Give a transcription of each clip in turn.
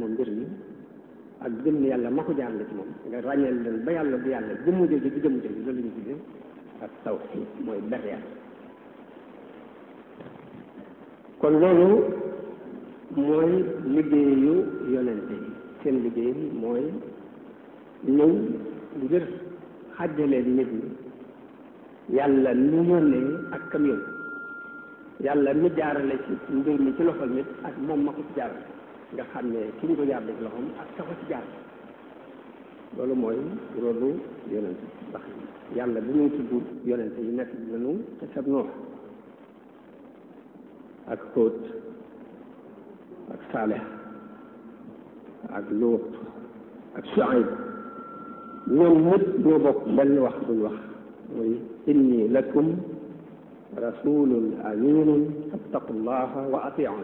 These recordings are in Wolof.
moom mbir mi ak gëm ne yàlla ma ko jaarale ci moom nga ràññeel leen ba yàlla bu yàlla jëmmu jooju du jëmmu jooju loolu la ñu tuddee ak tawxiid mooy ber yàlla kon loolu mooy liggéeyu yonente yi seen liggéey mooy ñëw ngir xàjjaleen nit ñi yàlla nu yónnee ak kam yónni yàlla mi jaarale ci mbir mi ci loxol nit ak moom ma ko ci jaarale nga xam ne ki ñu ko jaarale ci loxoom ak ka ko ci jaar loolu mooy rôlu yonente ndax yàlla bi ñuy tudd yonente yi nekk nañu te sab noox ak Hóot ak Saalix ak Luut ak Shuayb ñoom ñëpp ñoo bokk benn wax buñ wax muy inni lakum rasulun aminun fattaqullaha wa atiun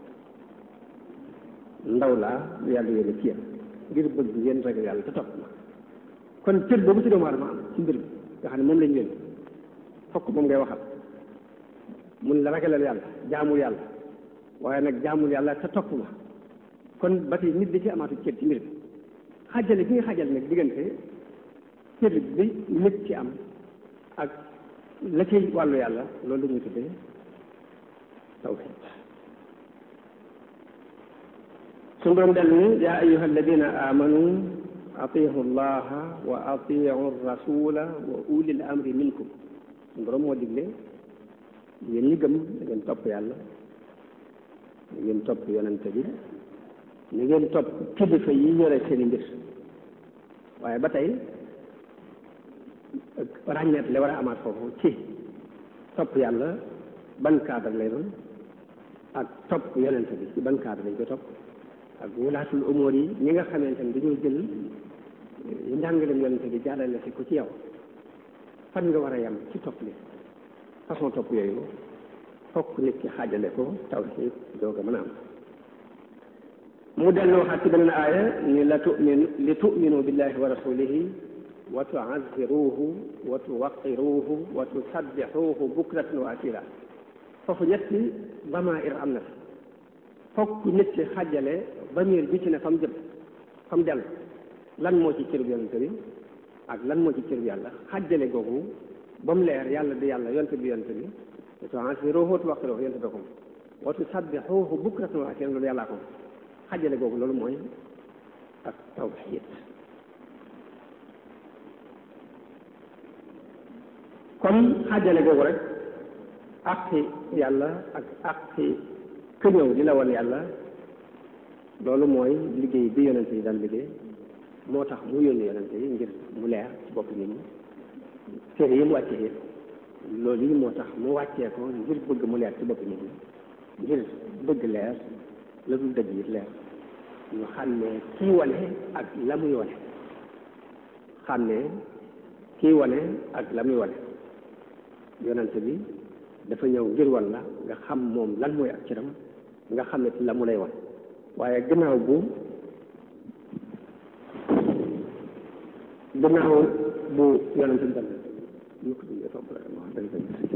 ndaw laa lu yàlla yónni ci yéen ngir bëgg ngeen ragal yàlla te topp ma kon cër boobu ci doomu aadama am ci mbir bi nga xam ne moom lañ yónni fokk moom ngay waxal mun la ragalal yàlla jaamul yàlla waaye nag jaamul yàlla te topp ma kon ba tey nit di ci amaatu cër ci mbir bi xajale bi nga xajal nag diggante cër bi nit ci am ak la ci wàllu yàlla loolu la ñuy tuddee tawxiid suñu doon del ni yaa ayuha alladina amanu atiihu llaha wa atiihu rasula wa ulil amri minkum suñu borom moo digle yéen ñi gëm da ngeen topp yàlla da ngeen topp yonente bi ni ngeen topp kilifa yi yore seeni mbir waaye ba tey ràññeet li war a amaat foofu ci topp yàlla ban cadre lay doon ak topp yonente bi ci ban cadre lañ ko topp ak wulaatul umóor yi ñi nga xamante ne dañoo jël njàngaleem yonente bi jàllale si ko ci yow fan nga war a yem ci topp li façon topp yooyu fokk nit ki xaajale ko tawxiid doog a mën a am mu dellu waxaat ci beneen aaya ni la tumin li tuminu billahi wa rasulihi wa tuaziruhu wa tuwaqiruhu wa tusabbixuhu bukratan wa asila foofu ñetti damair am na fi fokk nit ki xaajale bamir bi ci ne fa mu jëm fa mu dellu lan moo ci cër bi yonente bi ak lan moo ci cër bi yàlla xaajale googu ba mu leer yàlla di yàlla yonte bi yonte bi wa tuaziruhu wa tuwaqiruhu yonte bi ko wa tusabbixuhu bukratan wa asila loolu yàllaa ko xajale googu loolu mooy ak tawxiid comme xajale googu rek àqi yàlla ak àqi ku ñëw di la wan yàlla loolu mooy liggéey bi yonente yi daan liggéey moo tax mu yónni yonente yi ngir mu leer ci bopp nit ñi téere yi mu wàccee yëpp loolu yi moo tax mu wàccee ko ngir bëgg mu leer ci bopp nit ñi ngir bëgg leer la dul dëgg yi leer ñu xam ne kii wane ak la muy wane xam ne kii wane ak la muy wane yonente bi dafa ñëw ngir wan la nga xam moom lan mooy ak ciram nga xam ne la mu lay wan waaye gannaaw bu gannaaw bu yonente bi dal ñu ko dundee topp la wax dëgg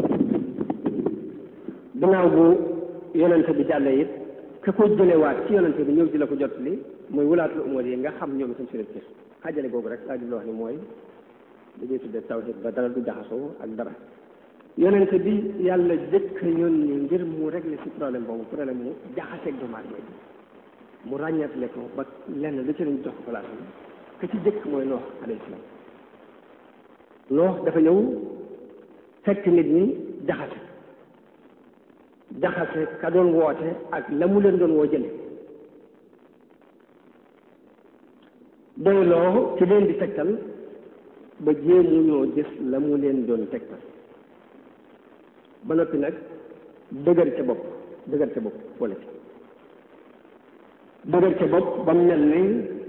gannaaw bu yonente bi jàllee it ka ko jëlewaat ci yonente bi ñëw di la ko jot li mooy wulaatul umur yi nga xam ñoom itam seen cër xaajale googu rek laa jublu wax ni mooy dañuy tuddee tawhid ba dara du jaxasoo ak dara yonente bi yàlla jëkk yónni ngir mu régler ci problème boobu problème mu jaxaseeg doomu aadama yi mu ràññeetle ko ba lenn lu ci lañ jox ko place bi ka ci jëkk mooy noox alayhi salaam noox dafa ñëw fekk nit ñi jaxase jaxase ka doon woote ak la mu leen doon woo jële doyloo ci leen di tegtal ba jéemu ñoo gis la mu leen doon tegtal ba noppi nag dëgër ca bopp dëgër ca bopp wala ci dëgër ca bopp ba mu mel ni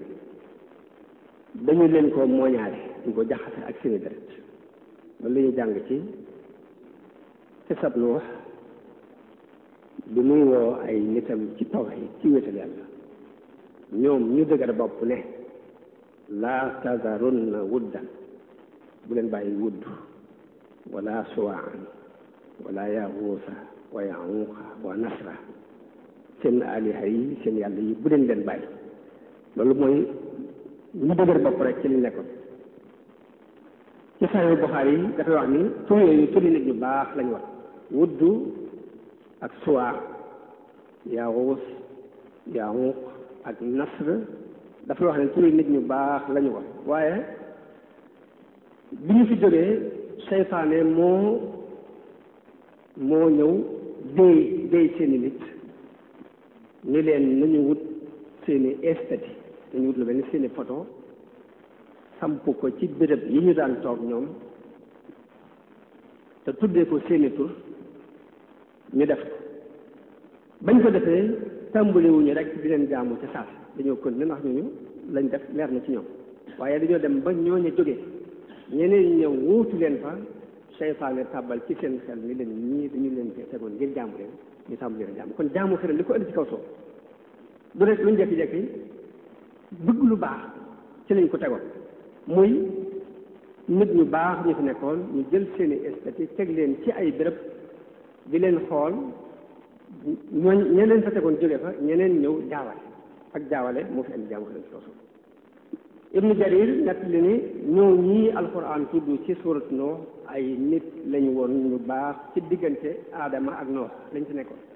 dañu leen ko mooñaale ñu ko jaxase ak seeni deret loolu la ñuy jàng ci ci sab nu wax bi muy woo ay nitam ci tawhid ci wéetal yàlla ñoom ñu dëgër bopp ne laa tazarunna wuddan bu leen bàyyi wudd wala suwaan wala yaxuusa wa yaxuuqa wa nasra seen aliha yi seen yàlla yi bu leen leen bàyyi loolu mooy ñu dëgër bopp rek ci liñ nekkoon ci sayu Buxaari yi dafay wax ni tur yooyu turi nit ñu baax lañu wax wuddu ak suwaa yaawus yaawuq ak nasr dafay wax ne turi nit ñu baax lañu wax waaye bi ñu fi jógee seytaane moo moo ñëw déy déy seeni nit ni leen nañu wut seeni estati dañu wut lu mel ni seeni photo samp ko ci béréb yi ñu daan toog ñoom te tuddee ko seeni tur ñu def ko bañ ko defee tàmbaliwuñu rek di leen jaamu ca saas dañoo kon ne ndax ñooñu lañ def leer na ci ñoom waaye dañoo dem ba ñooñu jógee ñeneen ñi ñëw wuutu leen fa seytaane tàbbal ci seen xel ni leen ñii dañu leen fee tegoon ngir jaamu leen ñu tàmbali leen jaamu kon jaamu xel li ko indi ci kaw soo du rek luñ jekki-jekki bëgg lu baax ci lañ ko tegoon muy nit ñu baax ñu fi nekkoon ñu jël seeni estati teg leen ci ay béréb di leen xool ñooñ ñeneen fa tegoon jóge fa ñeneen ñëw jaawale ak jaawale moo fi indi jaamu xel ci kaw soo ibnu jarir nett li ni ñoo ñii alquran tudd ci surat Nuux ay nit lañu woon ñu baax ci diggante aadama ak Nuux lañ ci nekkoon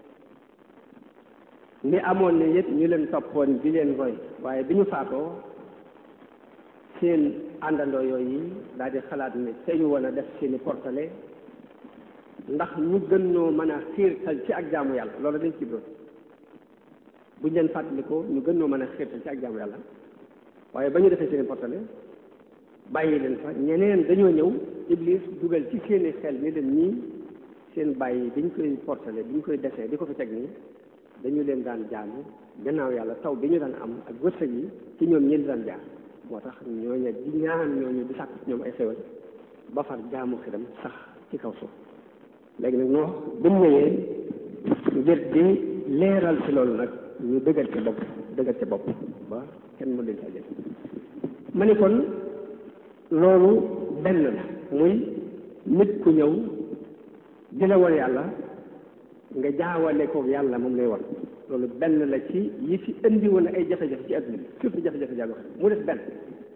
ni amoon ne yëpp ñu leen toppoon di leen roy waaye bi ñu faatoo seen àndandoo yooyu daal di xalaat ne te ñu woon a def seeni portale ndax ñu gën ñoo mën a xiirtal ci ak jaamu yàlla loolu dañ ci doon buñ leen fàttalikoo ñu gën ñoo mën a xiirtal ci ak jaamu yàlla waaye ba ñu defee seeni portale bàyyi leen fa ñeneen dañoo ñëw iblis dugal ci seeni xel ni leen ñii seen bàyyi biñ koy portale biñ koy desee di ko fi teg nii dañu leen daan jaamu gannaaw yàlla taw bi ñu daan am ak wërsëg yi ci ñoom ñeen daan jaar moo tax ñooñu di ñaan ñooñu di sàkk ci ñoom ay xewal ba far jaamu xiram sax ci kaw suuf léegi nag noo bu mu ñëwee ngir di leeral ci loolu nag ñu dëggal ca bopp dëggal ca bopp ba kenn mu leen ca jël ma ni kon loolu benn la muy nit ku ñëw di la wan yàlla nga jaawale ko yàlla moom lay war loolu benn la ci yi fi indi woon ay jafe-jafe ci adduna bi surtout jafe-jafe jaago mu def benn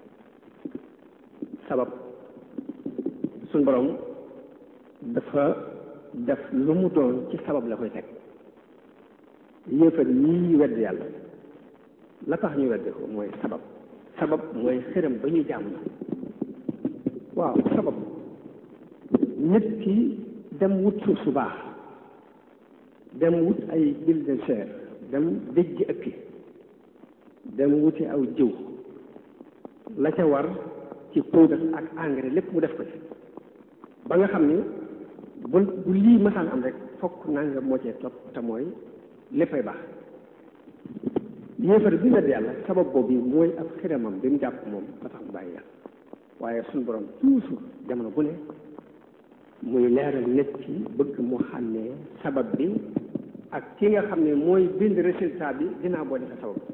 sabab suñ borom dafa def lu mu doon ci sabab la koy teg yéefar yii wedd yàlla la tax ñu wedde ko mooy sabab sabab mooy xërëm ba ñuy jaamu na waaw sabab nit ki dem wut suuf su baax dem wut ay huile de serre dem dëjj ëkki dem wuti aw jiw la ca war ci poudre ak engrais lépp mu def ko ci ba nga xam ni bu bu lii masaan am rek fokk nanga moo cee topp te mooy léppay baax yéefar bi wedd yàlla sabab boobu mooy ab xiramam bi mu jàpp moom ba tax mu bàyyi yàlla waaye suñu borom toujours jamono bu ne muy leeral nit ci bëgg mu xàmmee sabab bi ak ki nga xam ne mooy bind résultat bi dinaa boo defee sabab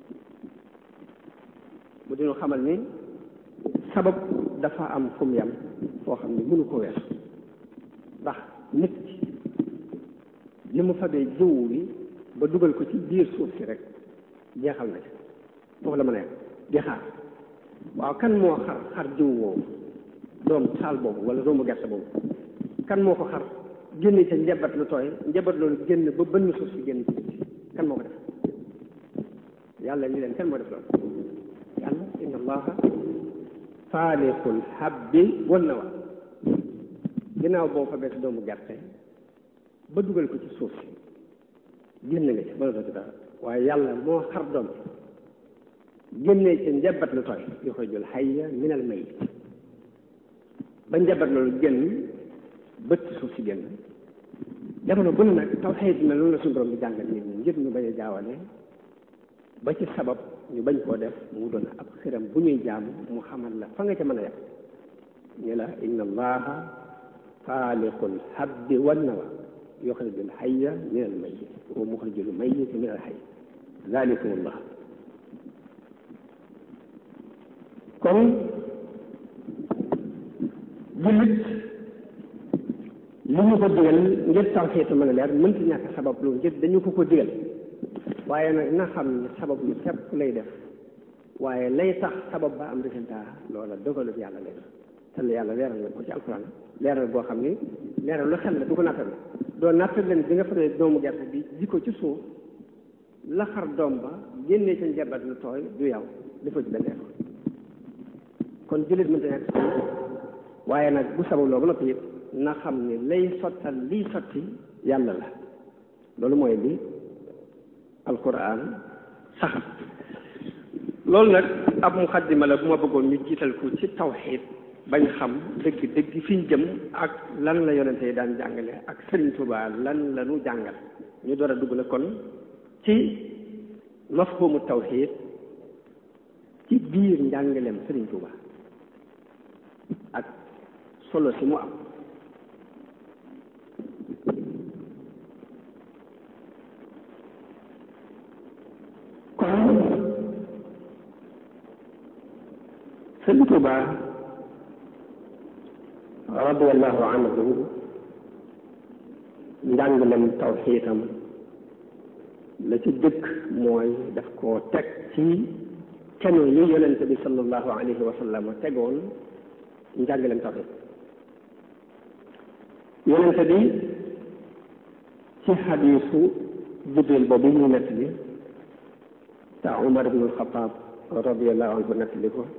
mu dinu xamal ni sabab dafa am fu mu yam foo xam ne mënu ko weesu ndax nit ki li mu fabee jiwu bi ba dugal ko ci biir suuf si rek jeexal na ci foofu la mën a yem di xaar waaw kan moo xar xar jiw woowu doom saal boobu wala doomu gerte boobu kan moo ko xar génne ca njabat lu tooy njabat loolu génn ba bënn suuf si génn ci kan moo ko def yàlla ni leen kan moo def loolu yàlla inna allaha faaliqul habbi wan nawa ginnaaw boo fa bees doomu gerte ba dugal ko ci suuf si génn nga ci mënatoo ci dara waaye yàlla moo xar doom génnee ca njabat lu tooy yu koy jël hayya minal mayit ba njabat loolu génn bët suuf si génn jamono bu ne nag taw xëyit na loolu la suñu borom di jàngal nit ñi ngir ñu bañ a jaawale ba ci sabab ñu bañ koo def mu doon ab xiram bu ñuy jaamu mu xamal la fa nga ca mën a yem ñu la inna allaha faaliqul habbi wan nawa yuxrijul hayya min al mayyit wa muxrijul mayyit min al hayy zalikum allah kon jullit li ñu ko digal ngir tawxiit mën a leer mënti ñàkk sabab lu ngir dañu ko ko digal waaye nag na xam ne sabab lu képp lay def waaye lay tax sabab ba am résultat loola dogalu yàlla lay doon te yàlla leeral na ko ci alquran leeral boo xam ni leeral lu xel la du ko nattal doo nattal leen bi nga faree doomu gerte bi ji ko ci suuf la xar doom ba génnee ca njabat lu tooy du yow dafa ci benn effort kon jullit mënta nekk waaye nag bu sabab loo ba noppi it na xam ni lay sottal liy sotti yàlla la loolu mooy li alquran saxal loolu nag ab muxaddima la bu ma bëggoon ñu jiital ko ci tawxiid bañ xam dëgg dëgg fi ñu jëm ak lan la yonente yi daan jàngale ak Sëriñ Tuubaa lan la ñu jàngal ñu door a dugg na kon ci mafhumu tawxiid ci biir njàngaleem Sëriñ Tuubaa ak solo si mu am kon Sëriñ Tuubaa radiallahu anhu njàngalem tawxiitam la ci dëkk mooy daf koo teg ci kenu yi yonente bi sallallahu alayhi wa sallam tegoon njàngalem tawxiid yonente bi ci xadiisu jibril boobu ñu nettali te Umar ibnu Alxataab radiallahu anhu nettali ko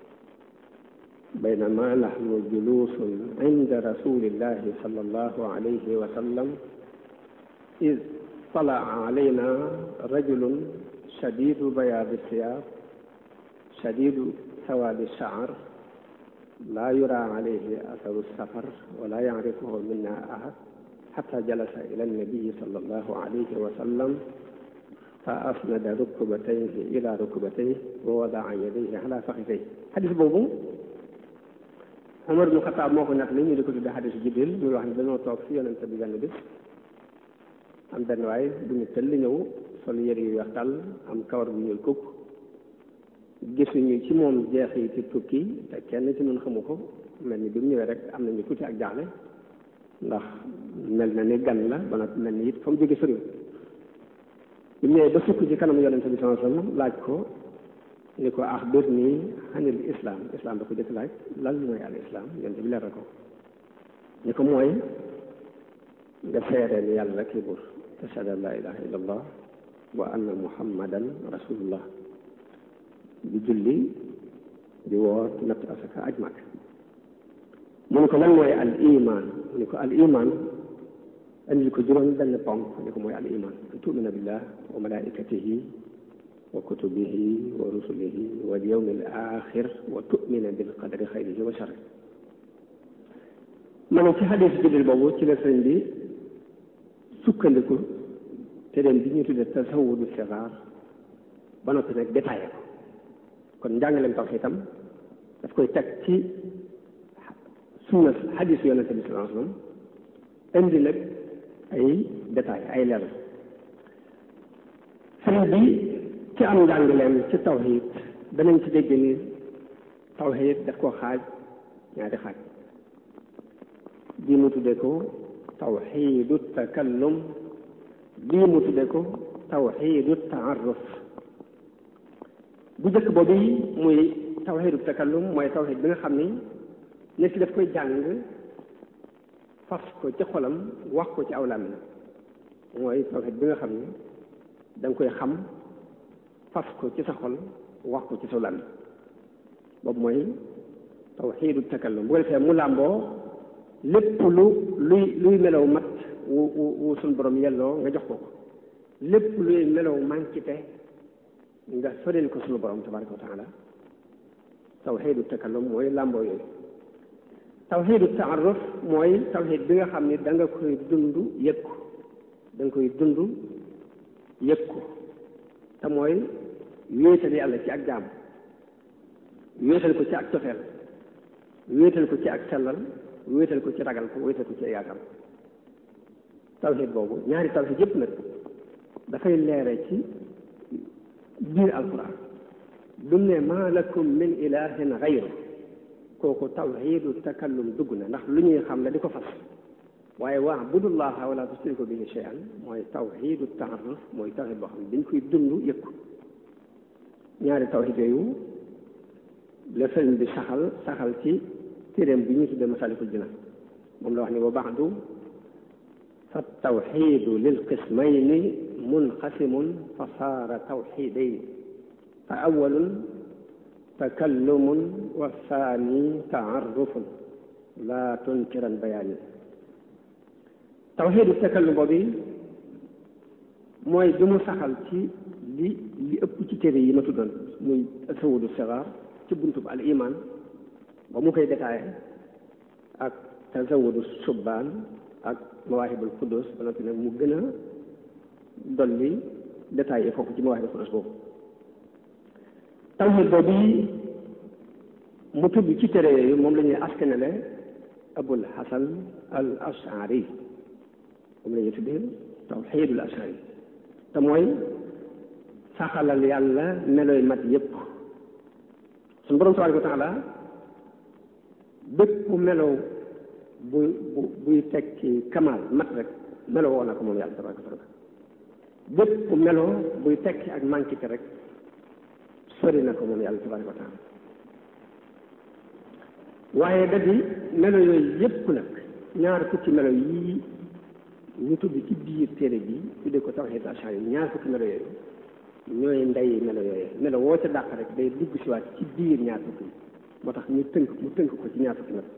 بينما نحن جلوس عند رسول الله صلى الله عليه وسلم إذ طلع علينا رجل شديد بياض الثياب شديد سواد الشعر لا يرى عليه أثر السفر ولا يعرفه منا أحد حتى جلس إلى النبي صلى الله عليه وسلم فأسند ركبتيه إلى ركبتيه ووضع يديه على فخذيه حديث بوبو Umar ibn Xataab moo ko nag li ñu di ko tudde xadisu Jibril muy wax ne dañoo toog fi yonente bi benn bis am benn waay bu ñu tëll ñëw sol yëre yu weex tàll am kawar bu ñuul kukk gisuñu ci moom jeex yi ci tukki te kenn ci ñun xamu ko mel ni bi mu ñëwee rek am nañu tuuti ak jaaxle ndax mel na ni gan la ba nag mel ni it fa mu jóge soriwul bi mu ñëwee ba sukk ci kanam yonente bi sallallahu alayhi wasallam laaj ko ni ko axbirnii anil islam islam da ko jëkk laaj lan mooy al islam yonte bi leeral ko ni ko mooy nga seere ni yàlla rek buur tashhadu an la ilaha illa allah wa anna muhammadan rasulullah di julli di woor natt asaka aj mag mu ni ko lan mooy al iman mu ni ko al iman andil ko juróom benn ponk ni ko mooy al iman an tumina billah wa malaikatihi wa kutubihi wa rusulihi wal yawmil axir wa tu'mina bil qadri xayrihi wa sharri ma ne ci xadis Jibril boobu ci la sëñ bi sukkandiku te dem bi ñu tudde tasawudu sixaar ba noppi nag détaillé ko kon njàngaleem tawxiid itam daf koy teg ci sunna xadis yonente bi sallallahu alayhi wasallam indi nag ay détail ay leeral sëñ bi ci am njàngaleem ci tawxiid danañ ci dégg ni tawxiid daf koo xaaj ñaari xaaj bii mu tudde ko tawxiidu takallum bii mu tudde ko tawxiidu taaruf bu njëkk boobu muy tawxiidu takallum mooy tawxiid bi nga xam ni nit ki daf koy jàng fas ko ci xolam wax ko ci aw làmmiñ mooy tawxiid bi nga xam ni da nga koy xam fas ko ci sa xol wax ko ci sa làmmiñ boobu mooy tawxiidu takallum bu ko defee mu làmboo lépp lu luy luy melaw mat wu wu wu suñ borom yelloo nga jox ko ko lépp luy melaw mànkite nga soril ko suñu borom tabaraka wa taala tawxiidu takallum mooy làmboo yooyu tawxiidu taaruf mooy tawxiid bi nga xam ni da nga koy dund yëg ko da nga koy dund yëg ko te mooy wéetal yàlla ci ak jaam wéetal ko ci ak cofeel wéetal ko ci ak sellal wéetal ko ci ragal ko wéetal ko ci yaakaar tawxiid boobu ñaari tawxiid yëpp nag dafay leere ci biir alquran dum ne maa lakum min ilahin xayru kooku tawxiidu takallum dugg na ndax lu ñuy xam la di ko fas waaye waa budullaha wala tusriku bihi shay'an mooy tawxiidu taaruf mooy tawxiid boo xam ne dañ koy dund yëg ko ñaari tawhid yooyu la sëriñ bi saxal saxal ci téeréem bi ñu tuddee masalikul jinaan moom la wax ni wa baxdu fa tawxidu lil qismayni munqasimun fa saara tawxidayni fa awalun takallumun wa saani taarufun laa tunkiran bayaani tawxidu takallum boobu mooy bi mu saxal ci li li ëpp ci téere yi ma tuddoon muy tasawudu sigaar ci buntu bu al iman ba mu koy détaillé ak tasawudu subbaan ak mawaahibul quddus ba noppi nag mu gën a dolli détaillé foofu ci mawaahibul quddus boobu tawhid boobu mu tudd ci téere yooyu moom la ñuy askanale abul hasan al ashari moom la ñuy tuddee tawhidul ashari te mooy saxalal yàlla meloy mat yépp suñu borom tabaaraka wa taala bépp melo bu bu buy tekki kamal mat rek melo woo na ko moom yàlla tabaaraka wa taala bépp melo buy tekki ak manquité rek sori na ko moom yàlla tabaaraka wa taala waaye da di melo yooyu yépp nag ñaar fukki melo yii ñu tudd ci biir téere bi tuddee ko tawhiid ashari yi ñaar fukki melo yooyu ñooy ndey melo yooyu melo woo ca dàq rek day dugg si waat ci biir ñaar fukki moo tax ñu tënk mu tënk ko ci ñaar fukki melo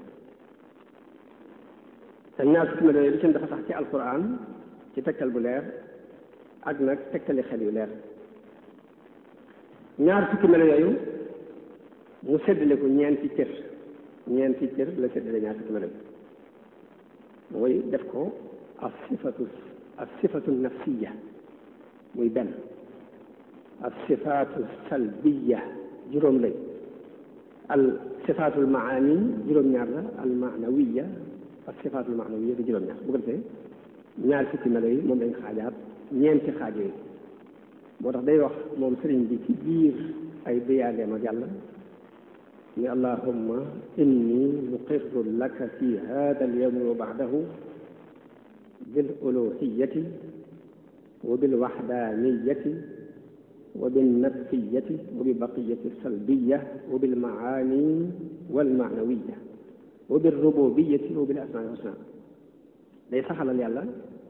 te ñaar fukki melo yooyu li seen dafa sax ci alquran ci tegtal bu leer ak nag tegtali xel yu leer ñaar fukki melo yooyu mu séddale ko ñeenti cër ñeenti cër la séddale ñaar fukki melo yi mooy def ko as sifatu as sifatu nafsiya muy benn as sifaatu salbiya juróom lañ al sifaatul maani juróom-ñaar la al maanawiya as sifaatul maanawiya di juróom-ñaar bu ko defee ñaar fukki melo yi moom lañ xaajaat ñeenti xaaj yooyu moo tax day wax moom sëriñ bi ci biir ay déyaaleem ak yàlla ni allahumma inni muqirru laka fi hada al yawmi wa baadahu bil uluhiyati wa bil waxdaaniyati wa bin nafsiyati wa bi baqiyati salbiya wa bil maani wal maanawiya wa bil rububiyati wa bil asmaa wal husna day saxalal yàlla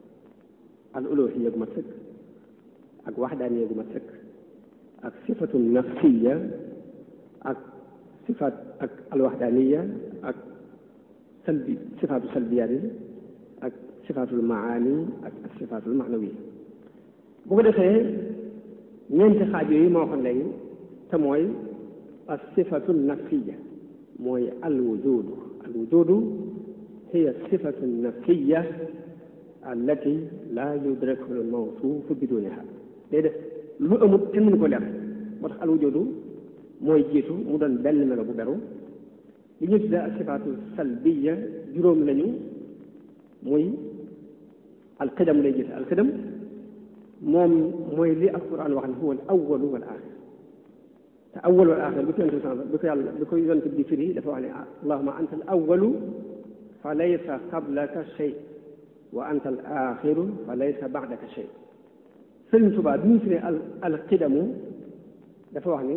al uluhiya gu mat sëkk ak waxdaaniya gu mat sëkk ak sifatu nafsiya ak sifaat ak al waxdaaniya ak salbi sifaatu salbiyaat yi ak sifaatul maani ak ak sifaatul maanawiya bu ko defee ñeenti xaaj yooyu moo waxoon léegi te mooy as sifatu nafsiya mooy al wujudu al wujudu hiya sifatu nafsiya allati la yudraku al mawsuufu biduniha day def lu amut kenn mënu ko leer moo tax al wujudu mooy jiitu mu doon benn melo bu beru li ñu tuddee as sifaatu salbiya juróom lañu muy alqidam lay jiite alqidam moom mooy li alquran wax ne huwa al awalu wal axir te awal wal axir bi ko yonent bi ko yàlla bi ko yonent bi firi dafa wax ne allahuma anta al awalu fa laysa qablaka shay wa anta al axiru fa laysa baadaka shay sëriñ Tuubaa bi ñu firi al alqidamu dafa wax ni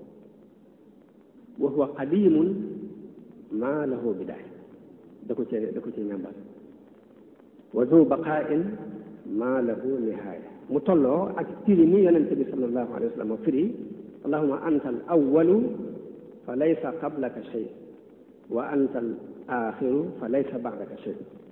wa huwa qadimun maa lahu bidaaya da ko cee da ko cee ñàmbal wa zu baqaain maa lahu nihaaya mu tolloo ak firi ni yonente bi sallallahu alayhi wa sallam firi allahuma anta al awalu fa laysa qablaka shay wa anta al axiru fa laysa baadaka shay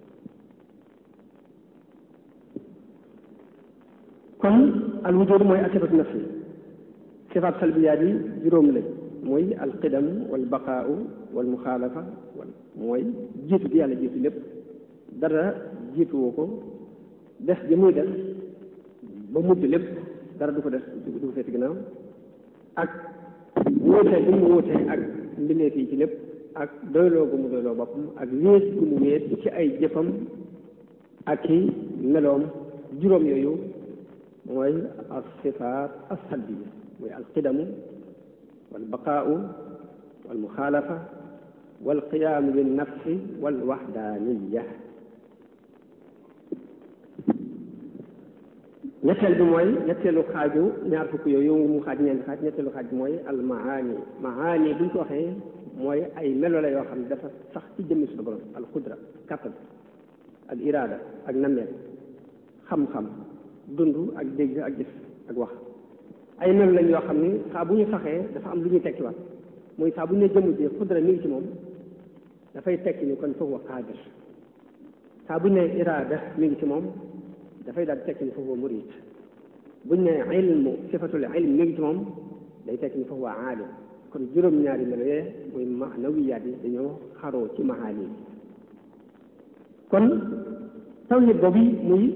kon al wujud mooy asifatu nafsi sifaat salbiyaat yi juróom lañ mooy al qidam wal baqaau wal muxaalafa wal mooy jiitu gi yàlla jiitu lépp dara jiituwoo ko des ji muy def ba mujj lépp dara du ko def du ko feeti ginnaaw ak wuute bi mu wuute ak mbindeef yi ci lépp ak doyloo gu mu doyloo boppam ak wéet gu mu wéet ci ay jëfam ak i meloom juróom yooyu mooy as sifaat as salbiya mooy al qidamu wal baqaau wal muxaalafa wal qiyaamu bin nafsi wal waxdaaniya ñetteel bi mooy ñetteelu xaaju ñaar fukk yooyu mu xaaj ñeenti xaaj ñetteelu xaaj bi mooy al maani maani buñ ko waxee mooy ay melo la yoo xam ne dafa sax ci jëmmi suñu borom al xudra kattan ak iraada ak nameel xam-xam dund ak dégg ak gis ak wax ay melo lañ yoo xam ni saa bu ñu saxee dafa am lu ñuy tekkiwaat muy saa bu ñu ne jëmm ji xudra mi ngi ci moom dafay tekki ni kon foofu wa qaadir saa bu ñu ne iraada mi ngi ci moom dafay daal tekki ni foofu wa murid buñ ne ilmu sifatul ilm mi ngi ci moom day tekki ni foofu wa aalim kon juróom-ñaari melo yee muy maanawiyaat yi dañoo xaroo ci mahaani yi kon tawhid boobu muy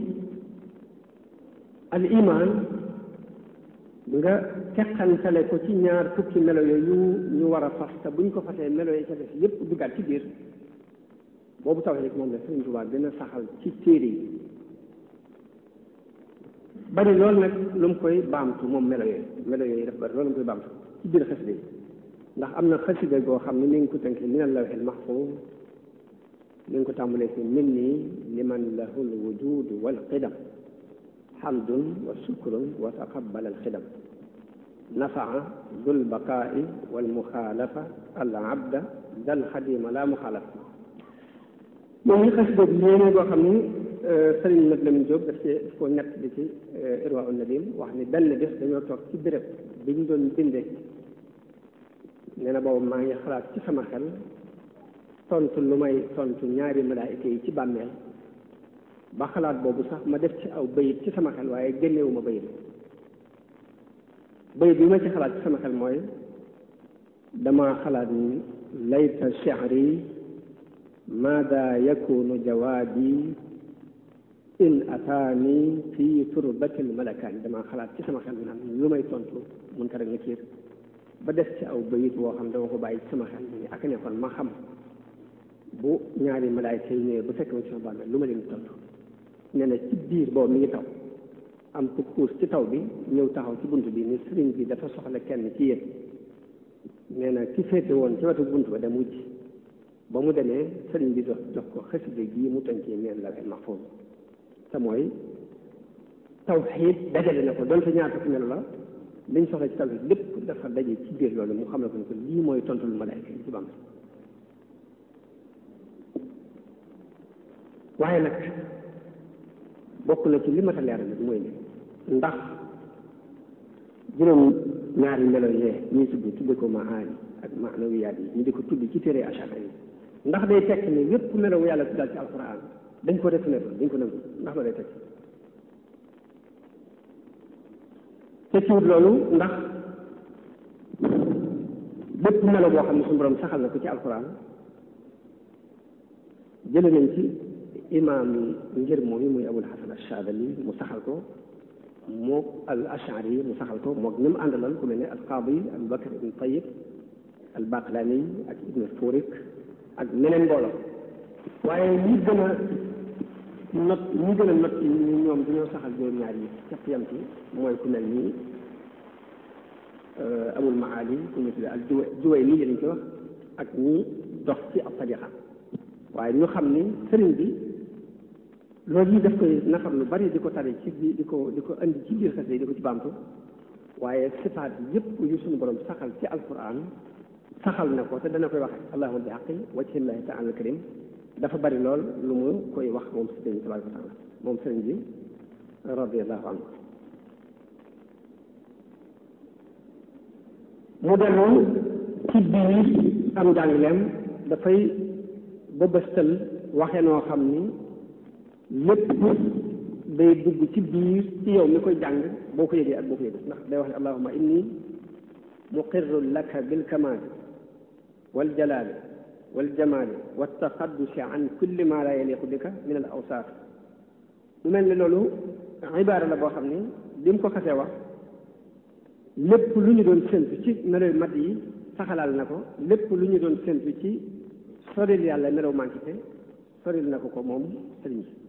al iman nga teqantale ko ci ñaar fukki melo yooyu ñu war a fas te buñ ko fasee melo yi ca def yépp duggaat ci biir boobu tawhid moom la Sëriñ Tuubaa gën a saxal ci téere yi bari loolu nag lu mu koy baamtu moom melo yooyu melo yooyu daf bari loolu mu koy baamtu ci biir xasida yi ndax am na xasida goo xam ne mi ngi ko tënkee min al-lawhil mahfuuz mi ngi ko tàmbalee ci min nii liman lahu al-wujuud wal qidam hamdun wa sukrun wa taqabbal al-xidam nafaa dul baqaa'i wal muxaalafa al abda dal xadima la muxaalafa moom ñu xasida bi yéene goo xam ni sëriñ Mat Lamin Jóob daf ci daf ko ñett di ci Irwa un Nadim wax ni benn bés dañoo toog ci béréb bi ñu doon bindee nee na boobu maa ngi xalaat ci sama xel tontu lu may tontu ñaari malaayika yi ci bàmmeel ba xalaat boobu sax ma def ci aw bayit ci sama xel waaye génnewuma bayit bayit bi ma ci xalaat ci sama xel mooy dama xalaat ni layta shi'ri maada yakunu jawaabi in ataani fii turbatil malakaani dama xalaat ci sama xel naan lu may tontu mun ko rek nakiir ba def ci aw bayit woo xam dama ko bàyyi ci sama xel ni ak ne kon ma xam bu ñaari malaayka yi ñëwee bu fekk ma ci sama bàmmeel lu ma leen tontu nee na ci biir boobu mi ngi taw am ku xuus ci taw bi ñëw taxaw ci bunt bi ni sëriñ bi dafa soxla kenn ci yéen nee na ki féete woon ci wetu bunt ba dem wujj ba mu demee sëriñ bi jox jox ko xasida gii mu tënkee neen la mahfuuz te mooy tawxiid dajale na ko donte ñaar fukki melo la liñ soxla ci tawxiid lépp dafa daje ci biir loolu mu xam ne ko ne ko lii mooy tontul malaayka yi ci bam waaye nag bokk na ci li ma ta leeral nag mooy ne ndax juróom ñaari melo yee ñuy tudd tudde ko maani ak maanawiyaat yi ñu di ko tudd ci téere achara yi ndax day tekk ni yépp melo yàlla tuddal ci alquran dañ ko reconnaître dañ ko nangu ndax la day tekk te ciwut loolu ndax bépp melo boo xam ne suñu borom saxal na ko ci alquran jële nañ ci imaam ngir moom yi muy abul hasan ashadali mu saxal ko mook al ashari yi mu saxal ko mook ñi mu àndaloon ku mel ne al qaadi abu bakar ibn tayib al baqlani ak ibn furik ak meneen mbooloo waaye ñi gën a not ñi gën a not ci ñoom dañoo saxal juróom-ñaar yi képp yam ci mooy ku mel ni abul maali ku ñu tuddee al juwe juway nii lañ koy wax ak ñi dox ci ab tariqa waaye ñu xam ni sëriñ bi loolu yi daf koy nafar lu bari di ko tari ci bi di ko di ko indi ci biir xasida yi di ko ci baamtu waaye sifaat yëpp yu suñu borom saxal ci alquran saxal na ko te dana koy wax allahuma bi xaqi wajhillahi taala al karim dafa bari lool lu mu koy wax moom sëriñ bi tabaraka wa taala moom sëriñ bi radiallahu anhu mu dellu ci biir am njàngleem dafay bëbëstal waxe noo xam ni lépp day dugg ci biir ci yow mi koy jàng boo ko yëgee ak boo ko yëgee ndax day wax ne allahuma inni muqirru laka bil kamaali wal jalaali wal jamaali wa taqaddusi an kulli ma la yaliqu bika min al awsaaf mu mel ni loolu ibaara la boo xam ni bi mu ko xasee wax lépp lu ñu doon séntu ci melow mat yi saxalaal na ko lépp lu ñu doon séntu ci soril yàlla melow mantité soril na ko ko moom sëriñ bi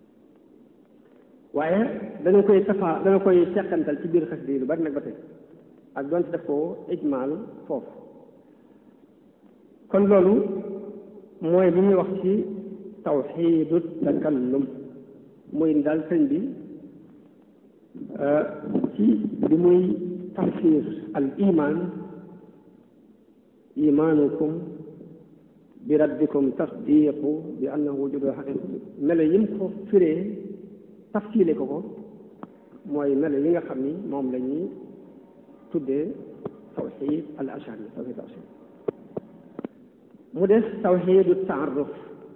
waaye dana koy safaa dana koy seqantal ci biir xasida yi lu bari nag ba tey ak doonte def ko ijmaal foofu kon loolu mooy li ñuy wax ci tawxiidu takallum muy daal sëñ bi ci bi muy tafsir al iman imaanukum bi rabbikum tasdiqu bi annahu wujudu xaqiqa melo yim ko firee tafsile ko ko mooy melo yi nga xam ni moom la ñuy tuddee tawxid al ashari tawxid al ashari mu des tawxidu taaruf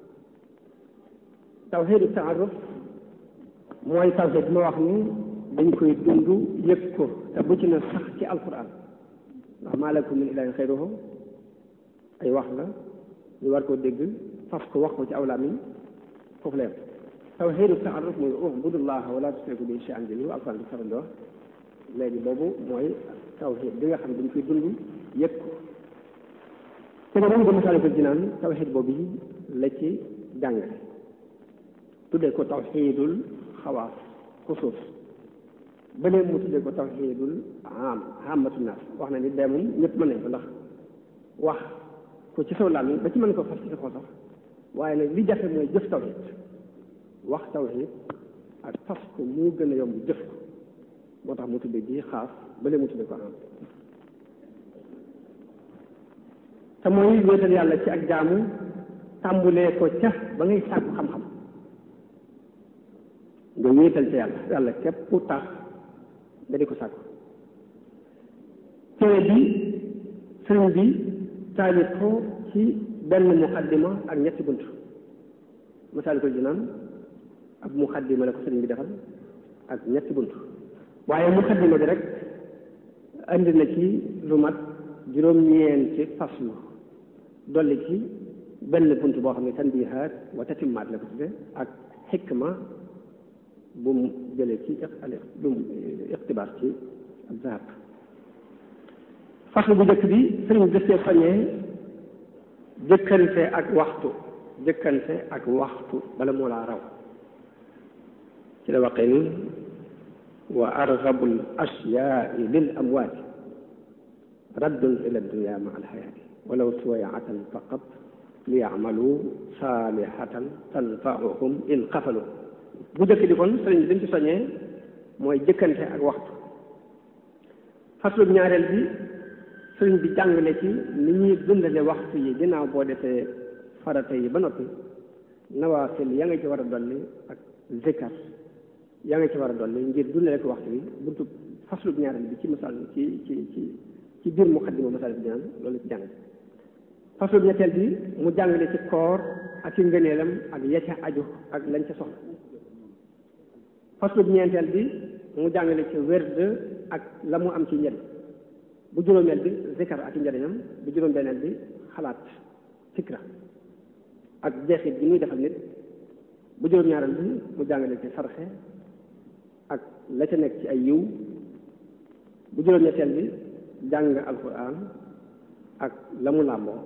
tawxidu taaruf mooy tawxid ma wax ni dañ koy dund yëg ko te bu ci na sax ci alquran ndax maa lakum min ilahin xayruhu ay wax la ñu war koo dégg fas ko wax ko ci awlaam yi foofu leen tawxidu taaruf mooy ubudullaha wala tusriku bi shay'an bi lu alquran di faral di wax léegi boobu mooy tawxid bi nga xam ne dañ koy dund yëg ko te nga moom ba Masaalikul Jinaan tawxid boobu yi la ci jàngale tuddee ko tawxidul xawaas xusuus ba léegi mu tuddee ko tawxidul am amatu naas wax na ni dee moom ñëpp mën nañ ko ndax wax ko ci saw làmmiñ ba ci mën ko fas ci sa xol sax waaye nag li jafe mooy jëf tawxid wax tawxid ak fas ko mu gën a yomb jëf ko moo tax mu tuddee bii xaas ba léegi mu tuddee ko am te mooy wéetal yàlla ci ak jaamu tàmbulee ko ca ba ngay sàkku xam-xam nga wéetal ca yàlla yàlla képp tax nga di ko sàkku téere bi sëriñ bi taalif ko ci benn muqaddima ak ñetti bunt Masaalikul Jinaan ab muqaddima la ko sëriñ bi defal ak ñetti bunt waaye muqaddima bi rek andi na ci lu mat juróom-ñeenti faslu dolli ci benn bunt boo xam ne tanbihaat wa tatimmaat la ko tudde ak xikma bu mu jëlee ci bu mu iqtibaas ci zahab faslu bu njëkk bi sëriñ bi dëstee soññee jëkkante ak waxtu jëkkante ak waxtu bala moo laa raw ci la waxee ni wa argabul ashyaai lil amwaati raddun ila dunya ma alxayaati walaw suwayatan faqat li yamalu saalihatan tanfauhum in xafalu bu jëkk di kon sëriñ bi dañ ci soññee mooy jëkkante ak waxtu faslu ñaareel bi sëriñ bi jàngale ci ni ñuy dundale waxtu yi ginnaaw boo defee farata yi ba noppi nawaafil ya nga ci war a dolli ak zikar yaa nga ci war a dolli ngir dundale ko waxtu bi buntu faslu ñaareel bi ci masal ci ci ci ci biir muqaddima Masaalikul Jinaan loolu ci jàng faslu ñetteel bi mu jàngale ci koor ak ci ngëneelam ak ya ca aju ak lañ ca soxla faslu ñeenteel bi mu jàngale ci werd ak la mu am ci njëriñ bu juróomeel bi zikar ak ci njëriñam bu juróom-benneel bi xalaat fikra ak jeexit bi muy defal nit bu juróom-ñaareel bi mu jàngale ci sarxe ak la ca nekk ci ay yiw bu juróom-ñetteel bi jàng alquran ak la mu làmboo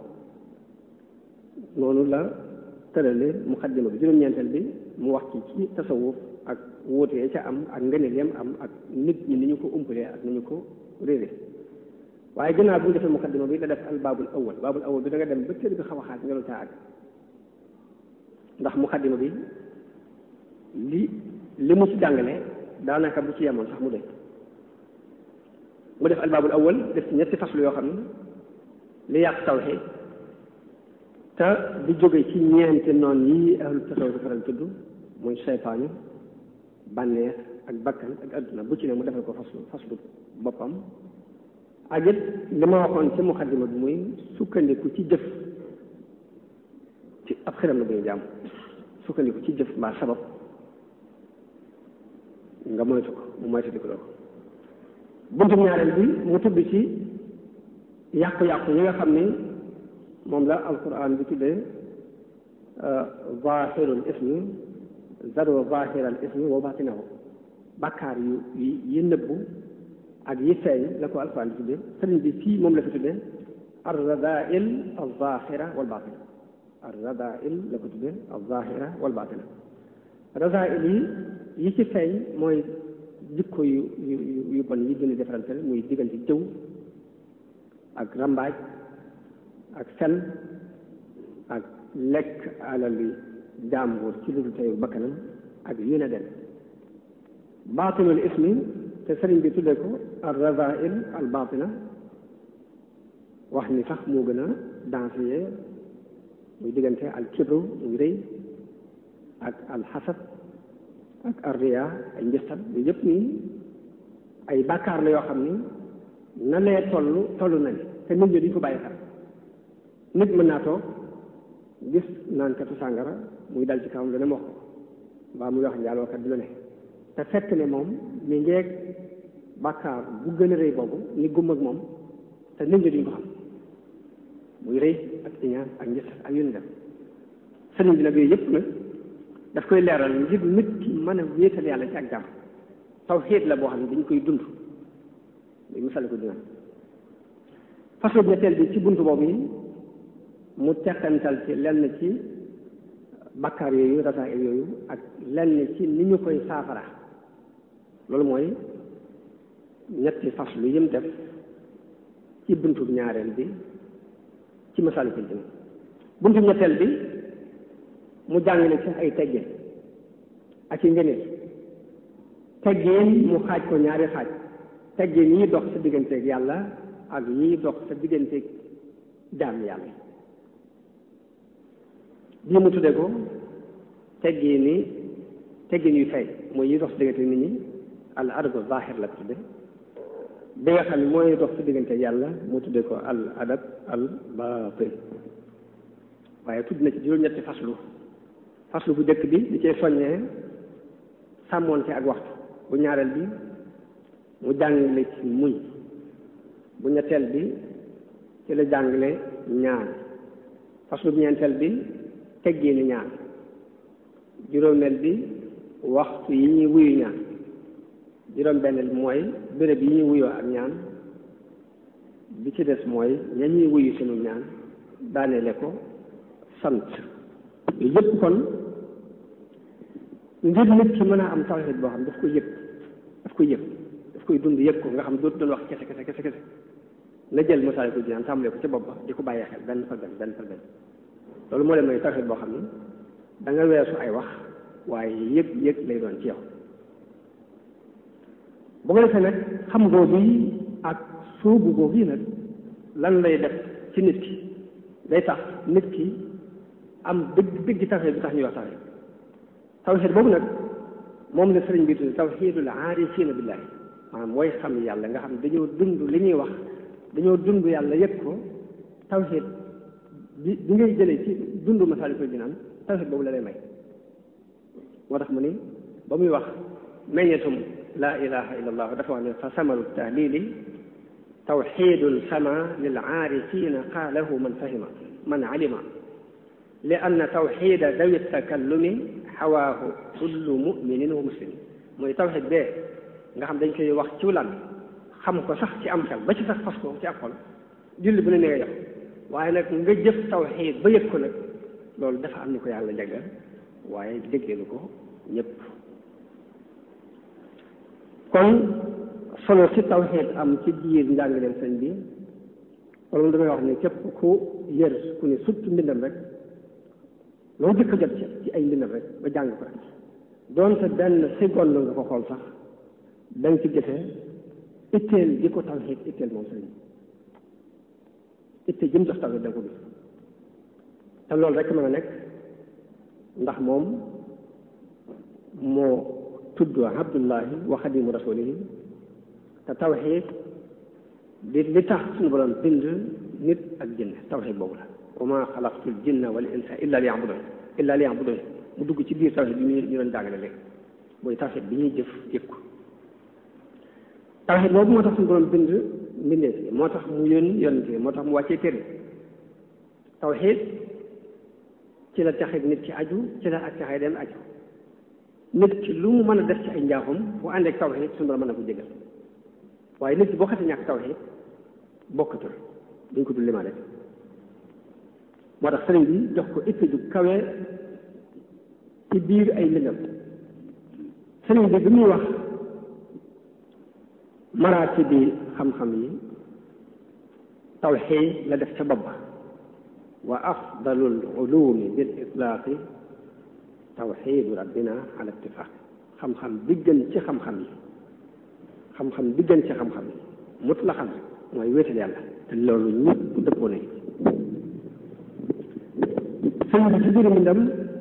noonu la tërale muqaddima bi juróom-ñeenteel bi mu wax ci ci tasawuf ak wóotee ca am ak ngëneel yam am ak nit ñi ni ñu ko umpalee ak ni ñu ko réere waaye gannaaw bu ñu defee muqaddima bi la def al baabul awal baabul awal bi da nga dem ba kër bi xaw a xaaj nga lu caa àgg ndax muqaddima bi li li mu ci jàngale daanaka bu ci yemoon sax mu doy mu def albaabul awal def ci ñetti faslu yoo xam ne li yàq tawxiid te di jóge ci ñeenti noon yi ahlu tasawuf faral tudd muy seytaane bànneex ak bakkan ak adduna bu ci ne mu defal ko faslu faslu boppam ak it li ma waxoon ci muqaddima bi muy sukkandiku ci jëf ci ab xiram la bu ñu jàmm sukkandiku ci jëf mbaa sabab nga moytu ko mu moytu di ko doo buntu ñaareel bi mu tudd ci yàqu-yàqu yi nga xam ni moom la alquran bi tuddee zahirul ismi zaro zahiral ismi wa batinahu bàkkaar yu yi nëbbu ak yi feeñ la ko alquran bi tuddee sëriñ bi fii moom la fi tuddee ar radail al zahira wal batina ar radail la ko tuddee al zahira wal batina radail yi yi ci feeñ mooy jikko yu yu yu bon yi gën a defarante muy diggante jëw ak rambaaj ak fen ak lekk alali jàmbur ci lu dul teyu bakkanam ak yu ne dem baatinul ismi te sëriñ bi tuddee ko al razail al baatina wax ni sax moo gën a dansé muy diggante al kibru muy rëy ak al xasad ak al riya ay njëstal yu yëpp nii ay bàkkaar la yoo xam ni na lee toll toll nañ te nit ñi duñ ko bàyyi xel nit mën naa toog gis naan katu sàngara muy dal ci kawam lu ne wax ko mbaa muy wax njaalookat bi lu ne te fekk ne moom mi ngeeg bàkkaar bu gën a rëy boobu ni gum ak moom te nit ñi duñ ko xam muy rëy ak iñaan ak njëstal ak yu ni dem sëriñ bi nag yooyu yëpp nag daf koy leeral ngir nit ki mën a wéetal yàlla ci ak jàmm tawxiid la boo xam ne dañ koy dund muy misal ko dina façon ñetteel bi ci buntu boobu yi mu teqantal ci lenn ci bakkaar yooyu rasaay yooyu ak lenn ci ni ñu koy saafara loolu mooy ñetti fas lu yëm def ci buntu ñaareel bi ci Masaalikul Jinaan buntu ñetteel bi mu jàngale ci ay teggin ak i ngëneel teggin mu xaaj ko ñaari xaaj teggin yi dox sa digganteeg yàlla ak yi dox sa digganteeg jaam yàlla bii mu tuddee ko teggin ni teggin yu fay mooy yi dox sa digganteeg nit ñi al adab zahir la ko tudde bi nga xam ne mooy dox sa digganteeg yàlla mu tuddee ko al adab al batin waaye tudd na ci juróom-ñetti faslu faslu bu njëkk bi di cee soññee sàmmoonte ak waxtu bu ñaareel bi mu jàngale ci muñ bu ñetteel bi ci la jàngale ñaan faslu bu ñeenteel bi teggee ni ñaan juróomeel bi waxtu yi ñuy wuyu ñaan juróom-benneel bi mooy béréb yi ñuy wuyoo ak ñaan bi ci des mooy ña ñuy wuyu sunu ñaan daaneele ko sant yooyu yëpp kon ngir nit ki mën a am tawxiid boo xam daf koy yëg daf koy yëg daf koy dund yëg ko nga xam dootu doon wax kese kese kese kese na jël Masaalikul Jinaan tàmbalee ko ca bopp ba di ko bàyyee xel benn par benn benn par benn loolu moo leen mooy tawxiid boo xam ne da nga weesu ay wax waaye yëg yëg lay doon ci yow bu ko defee nag xam googu yi ak sóobu googu yi nag lan lay def ci nit ki day tax nit ki am dëgg dëgg tawxiid bi tax ñuy wax tawxiid tawxiid boobu nag moom la sëriñ bi tudd tawxiidul aarifiina billaahi maanaam mooy xam yàlla nga xam dañoo dund li ñuy wax dañoo dund yàlla yëg ko tawxiid bi bi ngay jëlee ci dund Masaalikul Jinaan tawxiid boobu la lay may moo tax mu ni ba muy wax meññetum laa ilaha illa allah dafa wax ne fa samaru tahlili tawxiidun sama lil aarifiina qaalahu man fahima man alima li anna tawxiida dawi takallumi xawaahu kullu muminin wa muslim mooy tawxiid bee nga xam dañ koy wax ci lan xam ko sax ci am xel ba ci sax fas ko ci ab xol julli bu ne ne nga yox waaye nag nga jëf tawxiid ba yëg ko nag loolu dafa am ni ko yàlla jagleel waaye déggeelu ko ñëpp kon solo si tawxiid am ci biir njàngaleen sëñ bi wala damay wax ne képp ku yër ku ne surtout mbindam rek loo jëkk jot ci ci ay mbindam rek ba jàng ko rek doonte benn seconde nga ko xool sax da nga ci gisee itteel di ko tawxiid itteel moom sëñ itte jëm jox tawxiid da nga ko gis te loolu rek mën a nekk ndax moom moo tudd abdullahi wa xadimu rasulihi te tawxiid di li tax suñu borom bind nit ak jinne tawxiid boobu la wa ma xalaqtul jinna wal insa illa li yabudun illa li yabudun mu dugg ci biir tawxiid bi ñu ñu doon jàngale léegi mooy tawxiid bi ñuy jëf yëg ko tawxiid boobu moo tax suñu borom bind mbindeef yi moo tax mu yónni yónnante moo tax mu wàccee téere tawxiid ci la taxit nit ki aju ci la ak taxay dem aju nit ki lu mu mën a def ci ay njaaxum bu ànd ak tawxiid suñu borom mën na ko jégal waaye nit ki boo xasee ñàkk tawxiid bokkatul duñ ko dul limaale moo tax sëriñ bi jox ko itte ju kawe ci biir ay mbindam sëriñ bi bi muy wax maraati bi xam-xam yi tawxiid la def ca bopp ba wa afdalul ulumi bil itlaaqi tawxiidu rabbina ala ittifaaq xam-xam bi gën ci xam-xam yi xam-xam bi gën ci xam-xam yi mut la xam rek mooy wéetal yàlla te loolu ñëpp dëppoo nañ sëñ bi ci biir mbindam